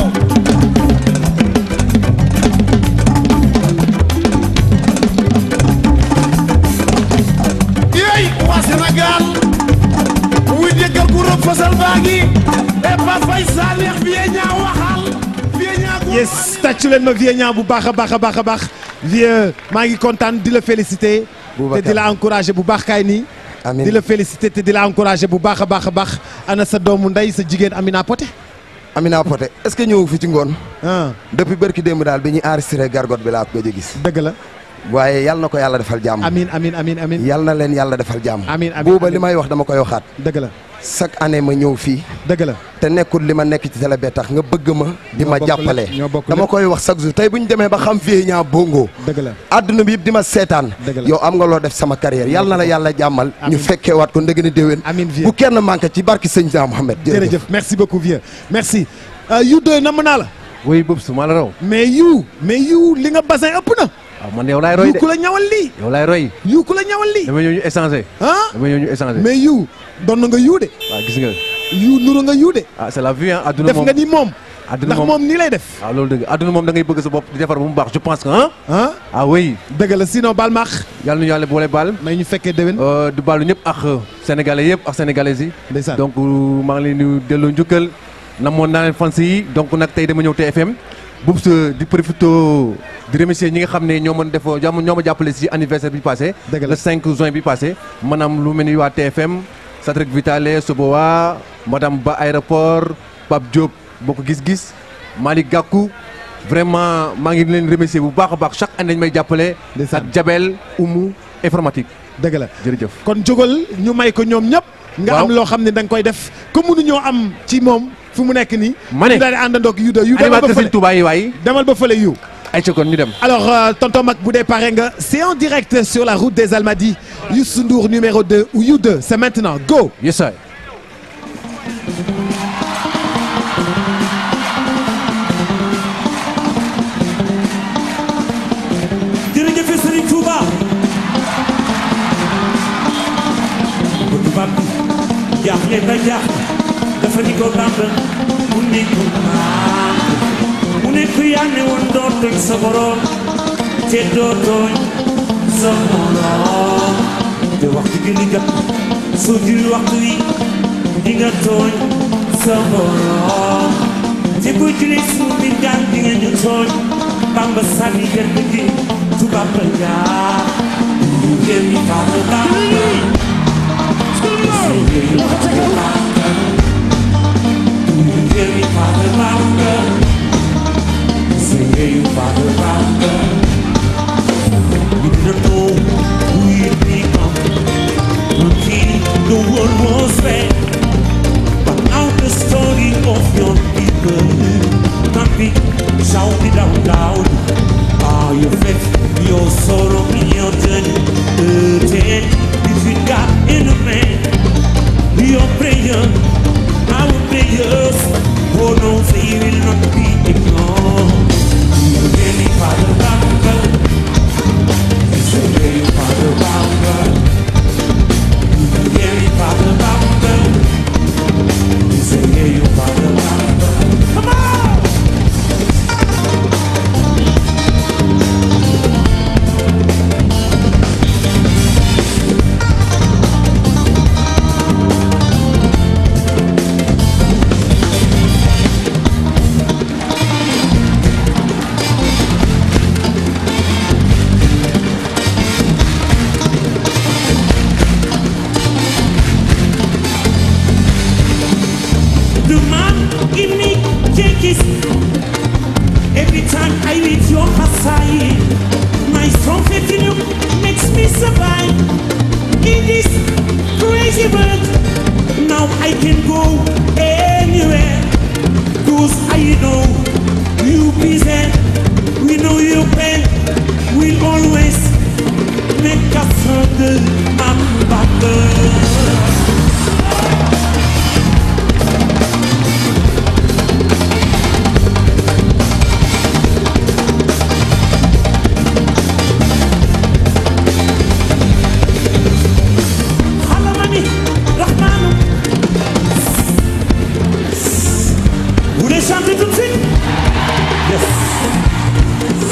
yéy waa Sénégal wuy déggal ku rëb fasal baa ngi e pa fay sa neex bi ñaa waxal vie ñaa yes tàccu leen ma vieux ñaa bu baax a baax a baax a baax vieux maa ngi kontaan di la féliciter te di la encouragé bu baax kaay nii. amiin di la félicité te di la encouragé bu baax a baax a baax ana sa doomu ndey sa jigéen Amina Poté. Amina Poté est-ce que ñëw fi ci ngoon. depuis barki démb daal bi ñuy enregistré gargot bi laa ko gëj a gis. dëgg la. waaye yal na ko yàlla defal jàmm. amiin amiin amiin amiin. yal na leen yàlla defal jàmm. amiin amiin booba li may wax dama koy waxaat. dëgg la. chaque année ma ñëw fii. dëgg la te nekkul li ma nekk ci télé bee tax nga bëgg ma. di ma bokk jàppale lépp, ñoo bokk dama lépp. koy wax chaque jour tey bu ñu demee ba xam fii ñaa bongo. dëgg la àdduna bi yëpp di ma seetaan. Dëgg la. yow am nga loo def sama carrière yal na la yàlla jàmmal. ñu Amiin. fekkee waat ko ndëgg ni déwén. amiin vieux bu kenn manqué ci barki sëñ Jean Mohamed. jërëjëf merci beaucoup vieux merci. yu doy namm naa la. oui boobu su ma la raw. mais yu mais yu li nga bassin ëpp na. waaw man yow laay roy yu de ku la ñawal lii. yow laay roy. yu ku la ñawal lii. dama ñëw ñu échanger. ah dama ñëw ñu échanger. mais yu doon na nga yu de. waaw gis nga. yu nuru nga yu de. ah c'est la vie ah adduna def moom nga ni moom. adduna ndax moom nii lay def. waaw loolu dëgg adduna moom da ngay bëgg sa bopp di defar ba mu baax je pense que ah. ah ah oui. dëgg la sinon baal maax. yàlla nu yàlla boole baal. may ñu fekkee déwén. di baalu ñëpp ak sénégalais yëpp ak sénégalaises yi. ndeysaan donc maa ngi leen di delloo njukkal. namoon naa leen fans yi donc nag tey dama ñëw TFM. Boubs di profité di remercier ñi nga xam ne ñoo mën def jàmm ñoo ma jàppale si anniversaire bi passé. le 5 juin bi passé. maanaam lu mel ni waa TFM. Satrik Vitale Sobowa madame Ba aéroport Pape Diop bokk gis-gis Malick Gakou vraiment maa ngi leen remercier bu baax a baax chaque année dañu may jàppale. ak Jabel Oumou informatique. dëgg la jërëjëf. kon jógal ñu may ko ñoom ñëpp. nga Waaw. am loo xam ne da nga koy def comme mënuñoo am ci moom fu mu nekk nii. ma ne ñu daal di àndandoog yu doy yu demal ba animateur fële Sëñ Touba yi waay. demal ba fële yu. ay ca kon ñu dem. Alors, euh, tonton Mac Boudé pare nga, c'est en direct sur la route des Almadies. Youssou Ndour numéro 2 ou You 2, c'est maintenant. Go! Yes, sir. jërëjëf Serigne Touba bu tubaab bi jaaxle na jaax dafa ni ko Bamba mu ne ko maam mu ne ko yaa ne woon doo tooñ sa borom te doo tooñ sa morom te waxtu julli jot soo julli waxtu wi di nga tooñ sa borom te boo julli suuf bi daan di nga ñu tooñ Bamba sànni gerte gi tubaab la jaar ngeen ñi Bamba Bamba ngeen ñi Bamba Bamba ngeen ñi Bamba Bamba You didn't know who you'd become until the world was fair. But now the story of your people can be shouted out loud. Ah, your faith, your sorrow, your journey, burden between God and a man. Your prayer, our prayers, oh no, they will not be ignored. You really Father Bamba, you really Father Bamba, you really Father Bamba. Say, yeah, you Father Bamba. Come on! The man in me take his Every time I read your Hasai My strong faith in you makes me survive In this crazy world Now I can go anywhere Cause I know you be there We know your pain will always make us stronger and better Halamani, Rahmanu. Vous voulez chanter tout de suite Yes.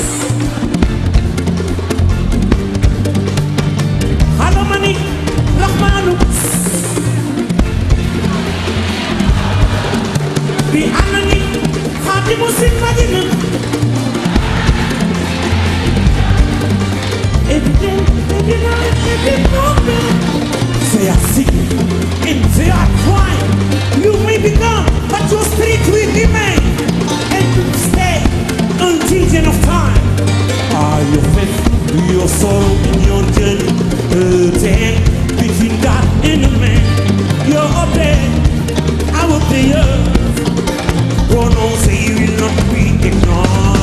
Halamani, Rahmanu. Bi anani, Khadimu Sin Madina. Every day, They are sick and they are crying. You may be gone, but your spirit will remain and will stay until the end of time. Are your faith, your sorrow, and your journey hurting between God and the man? You're up there, I will be earth. Oh no, say you will not be ignored.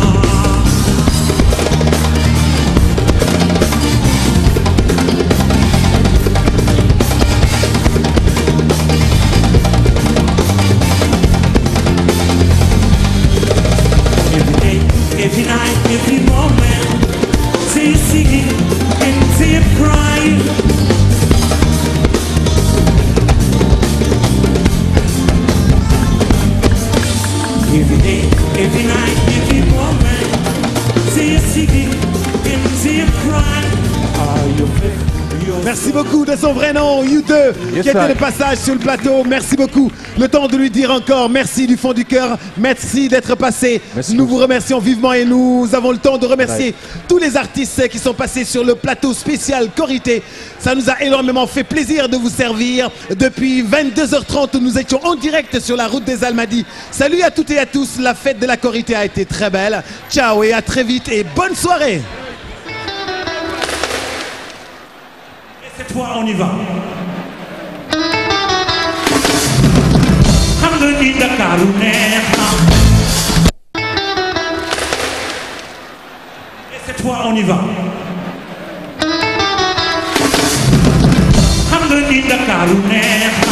Every day, every night, every moment, say you singing and say you crying. Every day, every night, every moment, say you singing and say you crying. Are you Merci beaucoup de son vrai nom, U2, Yes, qui était sir. de passage sur le plateau. Merci beaucoup. Le temps de lui dire encore merci du fond du cœur. Merci d'être passé. nous vous remercions vivement et nous avons le temps de remercier Ouais. tous les artistes qui sont passés sur le plateau spécial Corité. Ça nous a énormément fait plaisir de vous servir. Depuis 22h30, nous étions en direct sur la route des Almadies. Salut à toutes et à tous. La fête de la Corité a été très belle. Ciao et à très vite et bonne soirée. Cette fois, on y va. xam nga ni Ndakaaru neex na. Et cette fois, on y va. xam nga ni Ndakaaru neex na.